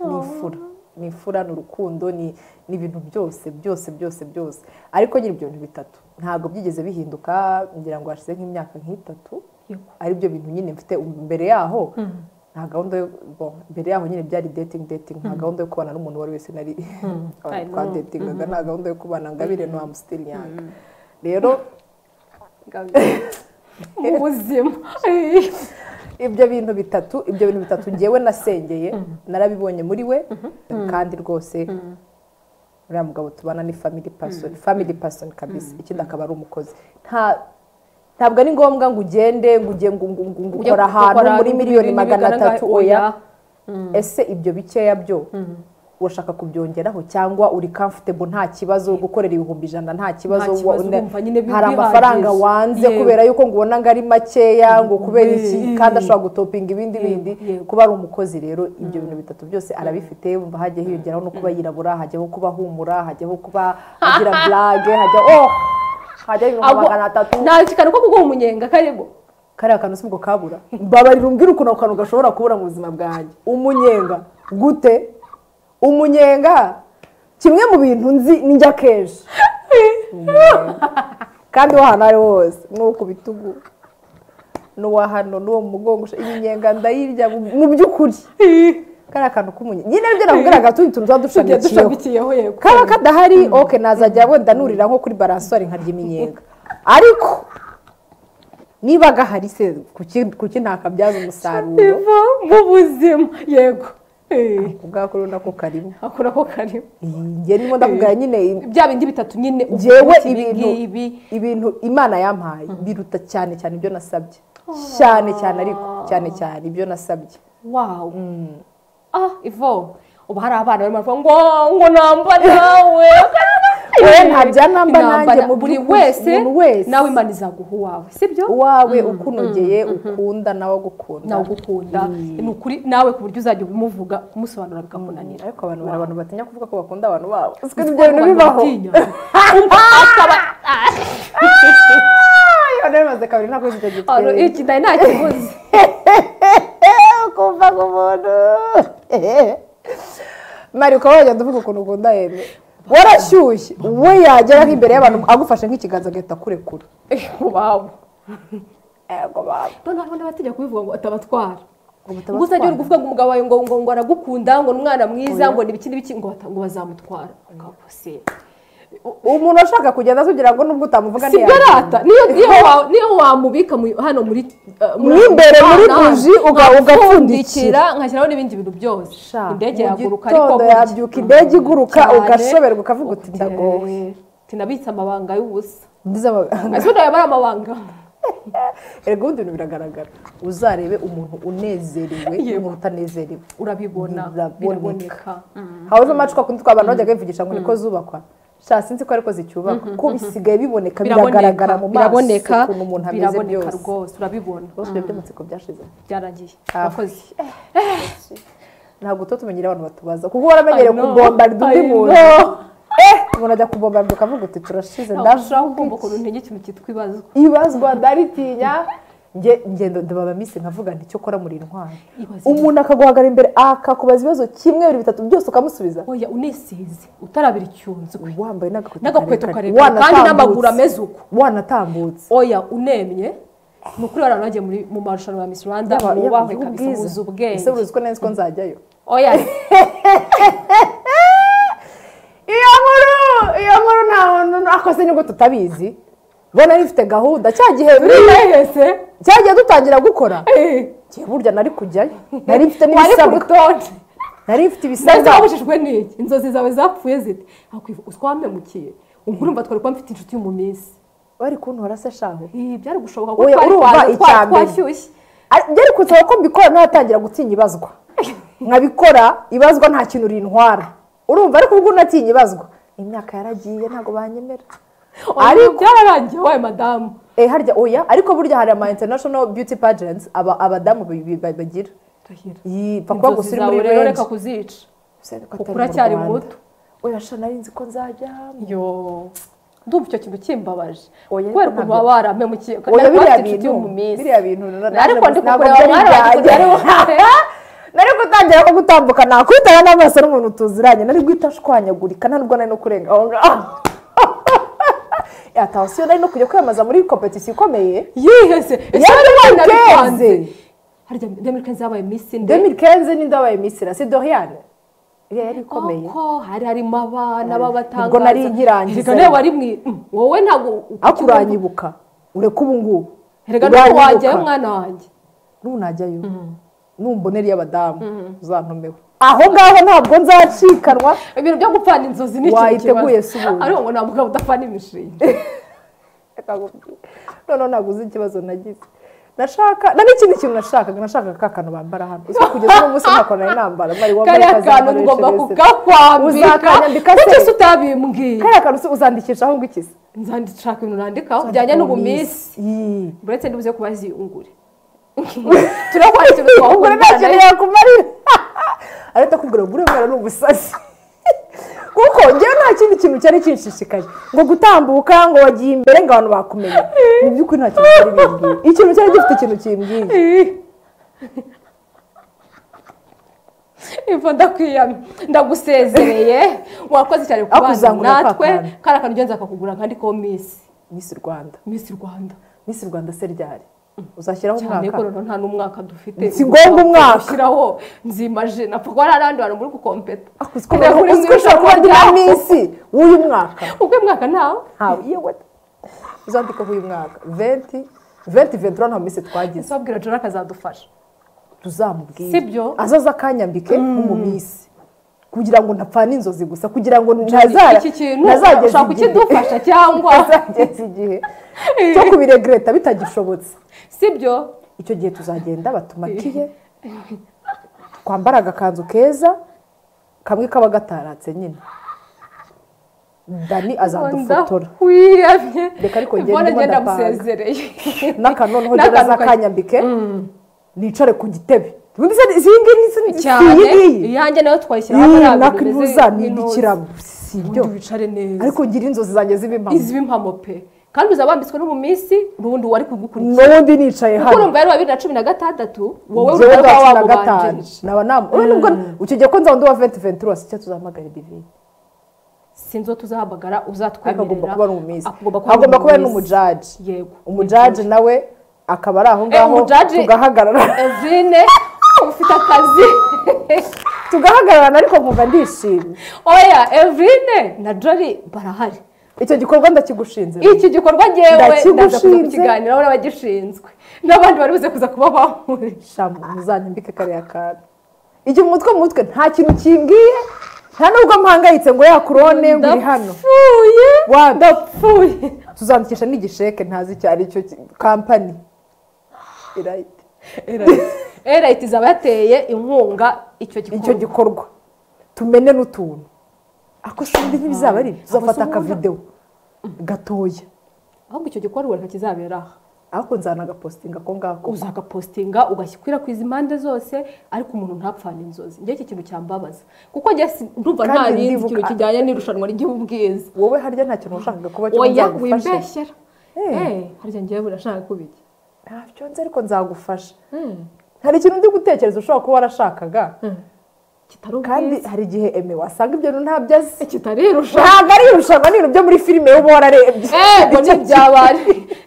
[SPEAKER 1] ni imfura ni imfura ni urukundo ni ni ibintu byose byose byose byose ariko nyine ibyo bintu bitatu ntabwo byigeze bihinduka ngira ngo hashize nk'imyaka nk'itatu
[SPEAKER 2] Yego.
[SPEAKER 1] ari byo bintu nyine mfite mbere yaho nta gahunda yo bon, mbere yaho nyine byari dating dating nta gahunda yo kubana n'umuntu uwo ari we wese nari
[SPEAKER 2] I
[SPEAKER 1] twa
[SPEAKER 2] know.
[SPEAKER 1] datingaga nta gahunda yo kubana ngabire no am still young rero
[SPEAKER 2] mu buzima
[SPEAKER 1] ibyo bintu bitatu ibyo bintu bitatu ngewe nasengeye narabibonye muri we kandi rwose uriya mugabo tubana ni family person family person kabisa ikindi akaba ari umukozi nta ntabwo ari ngombwa ngo ugende ngo ujye ngo ngo ngo ngo
[SPEAKER 2] Ujye
[SPEAKER 1] ukora ahantu
[SPEAKER 2] gukora
[SPEAKER 1] muri miliyoni
[SPEAKER 2] ibintu
[SPEAKER 1] magana
[SPEAKER 2] bigaragara-
[SPEAKER 1] atatu oya
[SPEAKER 2] oya.
[SPEAKER 1] ese ibyo bikeya byo urashaka kubyongeraho cyangwa uri comfortable nta kibazo gukorera ibihumbi ijana nta kibazo
[SPEAKER 2] Nta kibazo,
[SPEAKER 1] wa- ne-
[SPEAKER 2] wumva nyine bi-
[SPEAKER 1] hari
[SPEAKER 2] bihagije.
[SPEAKER 1] amafaranga wanze
[SPEAKER 2] Yego.
[SPEAKER 1] kubera yuko ngo ubona ngo ari makeya ngo kubera iki
[SPEAKER 2] Mm.
[SPEAKER 1] kandi ashobora gutopinga ibindi bindi
[SPEAKER 2] yego.
[SPEAKER 1] kuba ari umukozi rero ibyo bintu bitatu byose arabifite wumva hajya hiyongeraho no kuba yirabura hajyaho kuba humura hajyaho kuba agira blage hajya oh hajya ibihumbi
[SPEAKER 2] Agwa-
[SPEAKER 1] magana atatu
[SPEAKER 2] nta kikano ko kuguha umunyenga karimo
[SPEAKER 1] kariya kantu si ubwo kabura mbabarira umbwire ukuntu ako kantu gashobora kubura mu buzima bwanjye umunyenga gute umunyenga kimwe mu bintu nzi njya kenshi Umunyenga. kandi wo ahantu aho ariho hose n'uwo ku bitugu n'uwa hano n'uwo mu mugongo iminyenga ndayirya mu- mu by'ukuri kariya kantu k'umunyenga nyine nibyo nakubwiraga tundi tuntu tuba
[SPEAKER 2] tugiye
[SPEAKER 1] dushamikiyeho
[SPEAKER 2] dushamikiyeho yego
[SPEAKER 1] kaba kadahari oke nazajya wenda nurira nko kuri baranswari nkarya iminyenga ariko niba gahari se kuki kuki ntakabyaza umusaruro
[SPEAKER 2] biva mu buzima yego Eh,
[SPEAKER 1] ku bwako rero nako karimo
[SPEAKER 2] ako nako karimo
[SPEAKER 1] nge nimo ndakubwira nyine
[SPEAKER 2] bya bindi bitatu nyine uba
[SPEAKER 1] ngewe
[SPEAKER 2] ufite ibi
[SPEAKER 1] ibintu
[SPEAKER 2] ngibi.
[SPEAKER 1] ibintu imana yampaye biruta cyane cyane ibyo nasabye cyane cyane ariko cyane cyane ibyo nasabye
[SPEAKER 2] wawu ah ivo ubu hari abana barimo baravuga ngo ngo namba nawe
[SPEAKER 1] Oya, ntabya namba nanjye, mu
[SPEAKER 2] buri
[SPEAKER 1] by'ukuri,
[SPEAKER 2] wese
[SPEAKER 1] umuntu wese.
[SPEAKER 2] nawe imana izaguha uwawe sibyo
[SPEAKER 1] uwawe ukunogeye ukunda nawe agukunda
[SPEAKER 2] nawe ugukunda ni ukuri nawe ku buryo uzajya ubimuvuga umusobanura bigakunanira
[SPEAKER 1] ariko abantu bari abantu batinya kuvuga ko bakunda abantu babo uziko
[SPEAKER 2] Kuko
[SPEAKER 1] ibyo bintu bibaho
[SPEAKER 2] abantu batinya. Umva akaba
[SPEAKER 1] iyo rero bimaze kabiri ntabwo icyo
[SPEAKER 2] Ano,
[SPEAKER 1] gitwereye
[SPEAKER 2] iki nari nakiguze
[SPEAKER 1] kumva ku muntu mari ukaba wagenda uvuga ukuntu ukunda hebe warashyushye we yagera nk'imbere y'abantu agufashe nk'ikiganza agahita akurekura
[SPEAKER 2] wawu
[SPEAKER 1] yego baba
[SPEAKER 2] none hari abandi batinya kubivuga ngo atabatwara
[SPEAKER 1] ubutabazi
[SPEAKER 2] gusa agiye kuvuga ngo umugabo wawe ngo ngo ngo aragukunda ngo ni umwana mwiza ngo ni ibiki n'ibiki ngo bata- ngo bazamutwara akakuse
[SPEAKER 1] umuntu ushaka kugenda kugira ngo nubwo utamuvuga
[SPEAKER 2] si
[SPEAKER 1] ntiyagenda.
[SPEAKER 2] garata niyo niyo wa- niyo wamubika mu- hano muri eh,
[SPEAKER 1] Mo imbere muri
[SPEAKER 2] hano, hano.
[SPEAKER 1] buji uga- ugapfundikira.
[SPEAKER 2] nkashyiraho n'ibindi bintu byose
[SPEAKER 1] Sha,
[SPEAKER 2] indege
[SPEAKER 1] mu
[SPEAKER 2] yaguruka ariko
[SPEAKER 1] gitondo
[SPEAKER 2] burya.
[SPEAKER 1] yabyuka indege iguruka
[SPEAKER 2] Cyane.
[SPEAKER 1] ugashoberwa ukavuga uti
[SPEAKER 2] Uti,
[SPEAKER 1] ndagowe
[SPEAKER 2] tinabitse amabanga y'ubusa
[SPEAKER 1] Ndiza ama-
[SPEAKER 2] ese nayo ari amabanga
[SPEAKER 1] erega ubundi bintu biragaragara uzarebe umuntu unezerewe n'umuntu utanezerewe
[SPEAKER 2] urabibona
[SPEAKER 1] Biraboneka.
[SPEAKER 2] biraboneka
[SPEAKER 1] habuze amacupa kundi twaba abantu bajyaga bivugisha ngo niko zubakwa sha sinzi ko ariko zicyubakwa ko bisigaye biboneka biragaragara mu maso
[SPEAKER 2] biraboneka
[SPEAKER 1] ukuntu umuntu ameze
[SPEAKER 2] biraboneka
[SPEAKER 1] byose
[SPEAKER 2] rwose urabibona
[SPEAKER 1] rwose ibyo by'amatsiko byashize
[SPEAKER 2] byarangiye
[SPEAKER 1] Ah.
[SPEAKER 2] wakoze
[SPEAKER 1] ntabwo tuba tumenyera abantu batubaza kuko waramenyereye
[SPEAKER 2] I know,
[SPEAKER 1] kubombarira undi
[SPEAKER 2] I
[SPEAKER 1] muntu
[SPEAKER 2] know.
[SPEAKER 1] Eh, umuntu ajya kubombarira ukavuga uti turashize
[SPEAKER 2] ndashaka kumva
[SPEAKER 1] ndashaka
[SPEAKER 2] ukuntu ntege ikintu cyitwa ibazwa
[SPEAKER 1] ibazwa ndaritinya nge ngendo ndababa minsi nkavuga nti cyo kora muri intwari
[SPEAKER 2] Ibaze
[SPEAKER 1] umuntu akaguhagara imbere akakubaza ibibazo kimwe bibiri bitatu byose ukamusubiza
[SPEAKER 2] oya unisize utarabira icyunzwe
[SPEAKER 1] wambaye n'agakweto
[SPEAKER 2] n'agakweto
[SPEAKER 1] karekare
[SPEAKER 2] karekare kandi n'amaguru
[SPEAKER 1] wanatambutse
[SPEAKER 2] ameze uko
[SPEAKER 1] wanatambutse
[SPEAKER 2] oya unemye ni ukuri abantu bagiye muri- mu marushanwa ya Miss Rwanda
[SPEAKER 1] Yaba- yaba
[SPEAKER 2] mwubahwe
[SPEAKER 1] igihugu
[SPEAKER 2] kabisa
[SPEAKER 1] bwiza.
[SPEAKER 2] muzi
[SPEAKER 1] ese
[SPEAKER 2] ubwenge
[SPEAKER 1] uruzi ko neza ko nzajyayo
[SPEAKER 2] oya
[SPEAKER 1] iyo nkuru iyo nkuru nta muntu akoze nibwo tutabizi bona rifite gahunda cya gihe
[SPEAKER 2] turihehese
[SPEAKER 1] cya gihe dutangira gukora ngiye burya nari kujyayo nari mfite
[SPEAKER 2] wari ku
[SPEAKER 1] n'ibisabwa
[SPEAKER 2] rutonde
[SPEAKER 1] nari mfite
[SPEAKER 2] nari
[SPEAKER 1] ibisabwa
[SPEAKER 2] zabujijwe n'iki inzozi zawe zapfuye zite akwivuga utwamemukiye urumva twari kuba mfite inshuti yo mu minsi
[SPEAKER 1] bari kuntora se shaho
[SPEAKER 2] Ibi byari gushoboka
[SPEAKER 1] Oya, urumva
[SPEAKER 2] twari
[SPEAKER 1] icya
[SPEAKER 2] twa-
[SPEAKER 1] mbere.
[SPEAKER 2] twashyushye
[SPEAKER 1] Ari- byari kunsaba ko mbikora ntatangira gutinya ibazwa nkabikora ibazwa nta kintu rintwara urumva ariko ubwo unatinya ibazwa imyaka yaragiye ntabwo banyemera
[SPEAKER 2] ariko byararangiye wawe madamu
[SPEAKER 1] Eh, harya oya ariko burya hari ama international beauty pageants aba abadamu bi- bi- ba- bagira
[SPEAKER 2] Ndahira.
[SPEAKER 1] Iyi, pfa kuba
[SPEAKER 2] inzozi
[SPEAKER 1] gusa uri
[SPEAKER 2] zawe
[SPEAKER 1] muri
[SPEAKER 2] rero reka
[SPEAKER 1] range
[SPEAKER 2] kuzica
[SPEAKER 1] Gusa reka
[SPEAKER 2] kuko
[SPEAKER 1] atari mu
[SPEAKER 2] uracyari
[SPEAKER 1] Rwanda.
[SPEAKER 2] muto
[SPEAKER 1] oya sha nari nzi ko nzajyamo
[SPEAKER 2] yo ndumva icyo kintu kimbabaje
[SPEAKER 1] Oya,
[SPEAKER 2] kubera
[SPEAKER 1] ariko
[SPEAKER 2] ukuntu
[SPEAKER 1] ntabyo-
[SPEAKER 2] baba baramemukiye
[SPEAKER 1] oya
[SPEAKER 2] kandi
[SPEAKER 1] biriya
[SPEAKER 2] bafite inshuti
[SPEAKER 1] bintu
[SPEAKER 2] yo mu minsi
[SPEAKER 1] biriya bintu na- na-
[SPEAKER 2] ariko ndi
[SPEAKER 1] ntabwo
[SPEAKER 2] kukureba
[SPEAKER 1] byari
[SPEAKER 2] mwaragiye
[SPEAKER 1] ibyanjye.
[SPEAKER 2] kugira
[SPEAKER 1] nari gutangira ko gutambuka nakwitana n'amaso n'umuntu tuziranye nari guhita ashwanyagurika nta nubwo nari no kurenga aho ngaho yataha siyo nari no kujya kwiyamamaza muri kompetisiyo ikomeye
[SPEAKER 2] yihese ese
[SPEAKER 1] Yari
[SPEAKER 2] wari
[SPEAKER 1] Amerika yanze.
[SPEAKER 2] wanabipanze harya demirikani zabaye misi nde
[SPEAKER 1] demi kenze ninde wabaye misira si doriane iriya yari ikomeye
[SPEAKER 2] koko hari harimo abana b'abatangaza
[SPEAKER 1] Ubwo nari nkirangiza.
[SPEAKER 2] Erega nawe wari mwi mm, wowe ntabwo
[SPEAKER 1] akuranyibuka ureke ubu ngubu
[SPEAKER 2] reka nuko
[SPEAKER 1] Uranyibuka.
[SPEAKER 2] wajyayo mwana wanjye
[SPEAKER 1] n'ubu najyayo numbonera iy'abadamu uzantomewe aho ngaho ntabwo nzacikanwa
[SPEAKER 2] ibintu byo gupfana inzozi ni ikintu
[SPEAKER 1] Wayiteguye
[SPEAKER 2] kibazo.
[SPEAKER 1] si ubuntu.
[SPEAKER 2] ariko ngo nta mugabo udapfana imishinga
[SPEAKER 1] noneho ntabwo uzi ikibazo nagize nashaka na n'ikindi kintu nashakaga nashakaga ka kantu bambara hano uzi ko kugeza uno munsi ntakorana n'intambara bari wambaye
[SPEAKER 2] kariya kantu
[SPEAKER 1] akazakoreshereze.
[SPEAKER 2] ugomba kukakwambika
[SPEAKER 1] Uzakanyambika se?
[SPEAKER 2] kuko se utabimbwiye
[SPEAKER 1] kariya kantu se uzandikishaho ngo ikizi
[SPEAKER 2] nzandishaka ibintu nandikaho bijyanye n'ubuminsi
[SPEAKER 1] Yii.
[SPEAKER 2] buretse nibuze kuba ziyungure turakwakira
[SPEAKER 1] ubwo
[SPEAKER 2] utwahungura
[SPEAKER 1] rero nta kintu yakumarira ariko ndakubwira ngo uriya mwana ni umusazi kuko njyewe nta kindi kintu cyari kinshishikaje ngo gutambuka ngo wagiye imbere ngo abantu bakumenya mu by'ukuri nta kintu cyari bimbwiye ikintu cyari gifite ikintu kimbwiye
[SPEAKER 2] imva ndakwiyamye ndagusezereye wakoze cyane ku bana
[SPEAKER 1] Akuzangura ka
[SPEAKER 2] natwe
[SPEAKER 1] kantu.
[SPEAKER 2] kari akantu ugenda akakugura nkandikaho misi
[SPEAKER 1] misi rwanda
[SPEAKER 2] misi rwanda
[SPEAKER 1] misi rwanda se ryari uzashyiraho
[SPEAKER 2] cyane ko
[SPEAKER 1] umwaka
[SPEAKER 2] noneho nta n'umwaka dufite
[SPEAKER 1] Si ngombwa umwaka.
[SPEAKER 2] ushyiraho nzimaje napfa kuba nta n'abandi bantu muri gukompeta
[SPEAKER 1] akuzi ko umuntu
[SPEAKER 2] Ntiburi mu
[SPEAKER 1] uzi ko ushobora kuba
[SPEAKER 2] ijambo
[SPEAKER 1] rya
[SPEAKER 2] ryawe.
[SPEAKER 1] minsi w'uyu mwaka
[SPEAKER 2] ubwo uyu mwaka ntawe
[SPEAKER 1] ntawe yewe uzandika w'uyu mwaka venti venti ventura nta minsi twagize
[SPEAKER 2] nsabwira jora akazadufasha
[SPEAKER 1] tuzamubwire
[SPEAKER 2] Sibyo?
[SPEAKER 1] azaze akanyambike nk'umumisi kugira ngo ntapfane inzozi gusa kugira ngo ntazara
[SPEAKER 2] iki kintu
[SPEAKER 1] ntazageza
[SPEAKER 2] ushaka
[SPEAKER 1] igihe-
[SPEAKER 2] kukidufasha cyangwa
[SPEAKER 1] ntazageza igihe cyo kubiregreta bitagishobotse
[SPEAKER 2] sibyo
[SPEAKER 1] icyo gihe tuzagenda batumatiye twambara agakanzu keza kamwe kaba gataratse nyine dani azadufotora
[SPEAKER 2] ndakwiyamye
[SPEAKER 1] Reka ariko ngende
[SPEAKER 2] mbona
[SPEAKER 1] ndimo
[SPEAKER 2] ngenda
[SPEAKER 1] ndapanga.
[SPEAKER 2] amusezereye
[SPEAKER 1] n'akanoneho
[SPEAKER 2] N'akantu
[SPEAKER 1] njyewe
[SPEAKER 2] kajya-
[SPEAKER 1] azakanyambike nicare ku gitebe Wumvise izi ngiyi ni izi- si
[SPEAKER 2] cyane
[SPEAKER 1] iyi ngiyi
[SPEAKER 2] iyanjye nayo twayishyiraho
[SPEAKER 1] Iyi
[SPEAKER 2] hariya bintu bimeze
[SPEAKER 1] nakuzanindikira si
[SPEAKER 2] ubundi
[SPEAKER 1] byo
[SPEAKER 2] wicare neza
[SPEAKER 1] ariko ngira inzozi zanjye z'ibimpamo
[SPEAKER 2] izi impamo pe kandi uzabambitswe no mu minsi n'ubundi wari kugukurikira
[SPEAKER 1] n'ubundi nicaye
[SPEAKER 2] kuko
[SPEAKER 1] hano
[SPEAKER 2] urumva yari wa bibiri na cumi na gatandatu wowe
[SPEAKER 1] Njyewe
[SPEAKER 2] urumva
[SPEAKER 1] bwa
[SPEAKER 2] ko
[SPEAKER 1] cumi na gatanu
[SPEAKER 2] wamubanjirije
[SPEAKER 1] naba namu urabona nubwo ukigiye ko nzaba ndi uwa venti ventura si cyo tuzahamagara divine
[SPEAKER 2] sinzo tuzahamagara
[SPEAKER 1] ariko agomba kuba ari
[SPEAKER 2] uzatwemerera
[SPEAKER 1] umumizi
[SPEAKER 2] agomba kuba
[SPEAKER 1] agomba kuba ari
[SPEAKER 2] umumizi.
[SPEAKER 1] n'umujaji
[SPEAKER 2] yego
[SPEAKER 1] umujaji nawe akaba ari aho ngaho
[SPEAKER 2] umujaji-
[SPEAKER 1] tugahagarara
[SPEAKER 2] evine ufite akazi
[SPEAKER 1] tugahagararana ariko nkumva ndishimye
[SPEAKER 2] oya evine na jori barahari
[SPEAKER 1] icyo gikorwa ndakigushinze
[SPEAKER 2] iki gikorwa ngewe ndaza kuza
[SPEAKER 1] Ndakigushinze.
[SPEAKER 2] kukiganiraho n'abagishinzwe n'abandi bari buze kuza kuba bahuriye
[SPEAKER 1] shamu muzanyambike kariya kantu igihe umutwe mu mutwe nta kintu kimbwiye nta nubwo mpangayitse ngo yakurone ngo uri hano
[SPEAKER 2] ndapfuye
[SPEAKER 1] Wapi?
[SPEAKER 2] ndapfuye
[SPEAKER 1] tuzandikisha n'igisheke ntazi icyo ari cyo kampani irayiti
[SPEAKER 2] erayiti izaba yateye inkunga icyo
[SPEAKER 1] icyo
[SPEAKER 2] gikorwa
[SPEAKER 1] gikorwa tumene n'utuntu ako shuri ntibizaba ari ibyo. tuzafata
[SPEAKER 2] Amasomo
[SPEAKER 1] akavidewo gatoya
[SPEAKER 2] ahubwo icyo gikorwa reka kizabera aha
[SPEAKER 1] ariko nzanagapositinga ako ngako
[SPEAKER 2] uzagapositinga ugashyikwirakwiza impande zose ariko umuntu ntapfane inzozi njye iki kintu cyambabaza kuko njye si- ndumva nta
[SPEAKER 1] Kandi
[SPEAKER 2] rindi
[SPEAKER 1] ndibuka-
[SPEAKER 2] kintu kijyanye n'irushanwa ry'igihugu bwiza
[SPEAKER 1] wowe harya nta kintu washakaga kuba cyo
[SPEAKER 2] oya
[SPEAKER 1] nzagufashe
[SPEAKER 2] wimbeshyera
[SPEAKER 1] Eh.
[SPEAKER 2] Eh, harya ngewe burashaka kubijya
[SPEAKER 1] ntabyo nzi ariko nzagufasha
[SPEAKER 2] Eh,
[SPEAKER 1] hari ikintu ndi gutekereza ushobora kuba warashakaga
[SPEAKER 2] kitari
[SPEAKER 1] kandi
[SPEAKER 2] ubwiza
[SPEAKER 1] hari igihe eme wasanga ibyo bintu ntabyo azi
[SPEAKER 2] kitari irushanwa
[SPEAKER 1] ntabwo ari irushanwa ni ibintu byo muri filime uba wararebye
[SPEAKER 2] ego ni iby'abari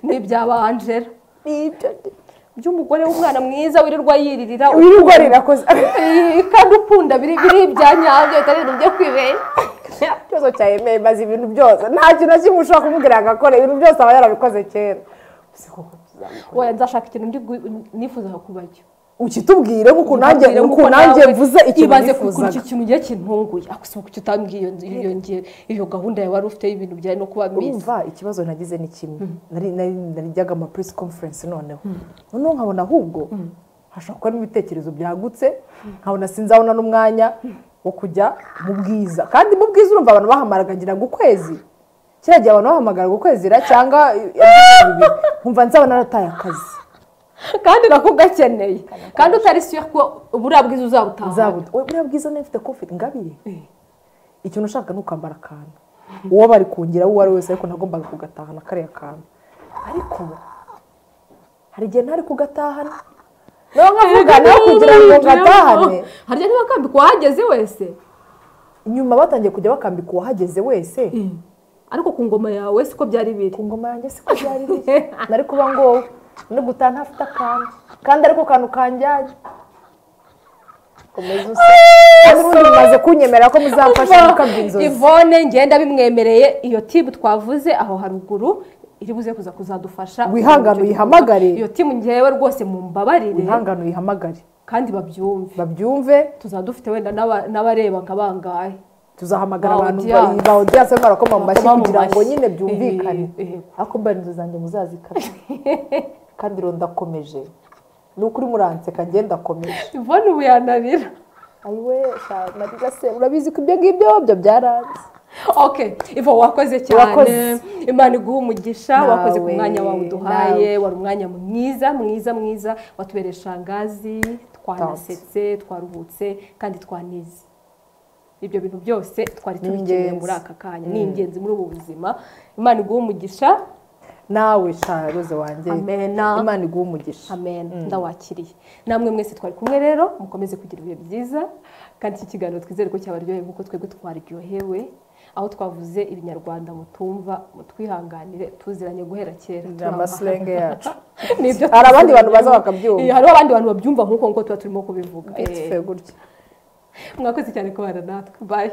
[SPEAKER 2] ni iby'aba angela
[SPEAKER 1] Ni ibyo ngibyo.
[SPEAKER 2] by'umugore w'umwana mwiza wirirwa yiririra
[SPEAKER 1] wirirwa rirakoze
[SPEAKER 2] Eh, kandi ukunda biri biri ibya nyabyo bitari ibintu byo kwibeshya
[SPEAKER 1] ikibazo cya emeye maze ibintu byose nta kintu na kimwe ushobora kumubwira ngo akore ibintu byose aba yarabikoze kera Ese koko tuzabikora?
[SPEAKER 2] oya nzashaka ikintu ndi gu- nifuzaga kubajya
[SPEAKER 1] ukitubwire nk'uko nanjye
[SPEAKER 2] Nkubwire
[SPEAKER 1] nk'uko
[SPEAKER 2] nk'uko
[SPEAKER 1] nanjye
[SPEAKER 2] nawe
[SPEAKER 1] mvuze ikintu
[SPEAKER 2] ibaze ku- kuri
[SPEAKER 1] nifuzaga
[SPEAKER 2] iki kintu ngiye kintunguye akusiba kuki utambwiye iyo nzi- iyo ngiye- iyo gahunda yawe wari ufite y'ibintu bijyanye no kuba misi
[SPEAKER 1] urumva ikibazo nagize ni kimwe nari nari narijyaga ama press conference noneho noneho nkabona ahubwo hashobora kuba n'ibitekerezo byagutse nkabona sinzabona n'umwanya wo kujya mu bwiza kandi mu bwiza urumva abantu bahamaraga ngira ngo ukwezi kiriya gihe abantu bahamagaraga ukwezi ra- cyangwa ibiri nkumva nzaba narataye akazi
[SPEAKER 2] kandi nakugakeneye kandi utari siyo ko buriya bwiza uzabutahana
[SPEAKER 1] nzabuta we buriya bwiza niba ufite kofiti ngabire ikintu ushaka ni ukambara akantu uwo bari kungira uwo ari we wese ariko nagombaga kugatahana kariya kantu ariko hari igihe ntari kugatahana nawe nkavuga nawe kugira ngo ngatahane
[SPEAKER 2] harya niba kambi kuhageze wese
[SPEAKER 1] nyuma batangiye kujya bakambika uwahageze wese
[SPEAKER 2] ariko ku ngoma yawe siko byari biri
[SPEAKER 1] ku ngoma yanjye siko byari biri nari kuba ngo no gutaha ntafite akantu kandi ariko kantu kanjyanye komeza usa kandi ubundi mumaze kunyemera ko muzamfasha gukabya inzozi
[SPEAKER 2] ivone ngenda bimwemereye iyo tibu twavuze aho haruguru iri buze kuza kuzadufasha
[SPEAKER 1] Wihangane uyihamagare.
[SPEAKER 2] iyo timu ngewe rwose mu mbabarire
[SPEAKER 1] wihangane uyihamagare
[SPEAKER 2] kandi babyumve
[SPEAKER 1] babyumve
[SPEAKER 2] tuzadufite wenda n'aba- n'abareba nka bangahe
[SPEAKER 1] tuzahamagara
[SPEAKER 2] Ba
[SPEAKER 1] abantu
[SPEAKER 2] audience.
[SPEAKER 1] ba odiyanse barakoma mu mashyi
[SPEAKER 2] Bakoma mu
[SPEAKER 1] kugira ngo
[SPEAKER 2] mashyi.
[SPEAKER 1] nyine byumvikane
[SPEAKER 2] Eh, eh, eh.
[SPEAKER 1] ariko mba inzu zanjye muzazikara kandi rero ndakomeje ni ukuri muranseka njye ndakomeje
[SPEAKER 2] ivone ubu yananira
[SPEAKER 1] ayiwe sha mariya se urabizi ko ibyo ngibyo byo byaranze
[SPEAKER 2] ok ivo wakoze cyane
[SPEAKER 1] Wakoze.
[SPEAKER 2] imana iguha umugisha
[SPEAKER 1] Nawe,
[SPEAKER 2] wakoze ku mwanya wawe uduhaye
[SPEAKER 1] nawe.
[SPEAKER 2] wari umwanya mwiza mwiza mwiza watubereye shangazi twanasetse twaruhutse kandi twanize ibyo bintu byose twari
[SPEAKER 1] Ni
[SPEAKER 2] tubikeneye
[SPEAKER 1] ingenzi.
[SPEAKER 2] muri aka kanya ni ingenzi muri ubu buzima imana iguha umugisha
[SPEAKER 1] nawe sha roze wanjye
[SPEAKER 2] amena
[SPEAKER 1] imana iguha umugisha
[SPEAKER 2] amen ndawakiriye namwe mwese twari kumwe rero mukomeze kugira ibihe byiza kandi iki kiganiro twizere ko cyabaryoheye nk'uko twebwe twaryohewe aho twavuze ibinyarwanda mutumva mutwihanganire tuziranye guhera kera
[SPEAKER 1] ni
[SPEAKER 2] turaba.
[SPEAKER 1] amasilenge yacu
[SPEAKER 2] Nibyo
[SPEAKER 1] hari abandi
[SPEAKER 2] tuziranye.
[SPEAKER 1] bantu baza bakabyumva
[SPEAKER 2] Eh, hariho abandi bantu babyumva nk'uko nguko tuba turimo kubivuga
[SPEAKER 1] bitwe
[SPEAKER 2] Eh,
[SPEAKER 1] gutya
[SPEAKER 2] mwakoze cyane kubana natwe bayi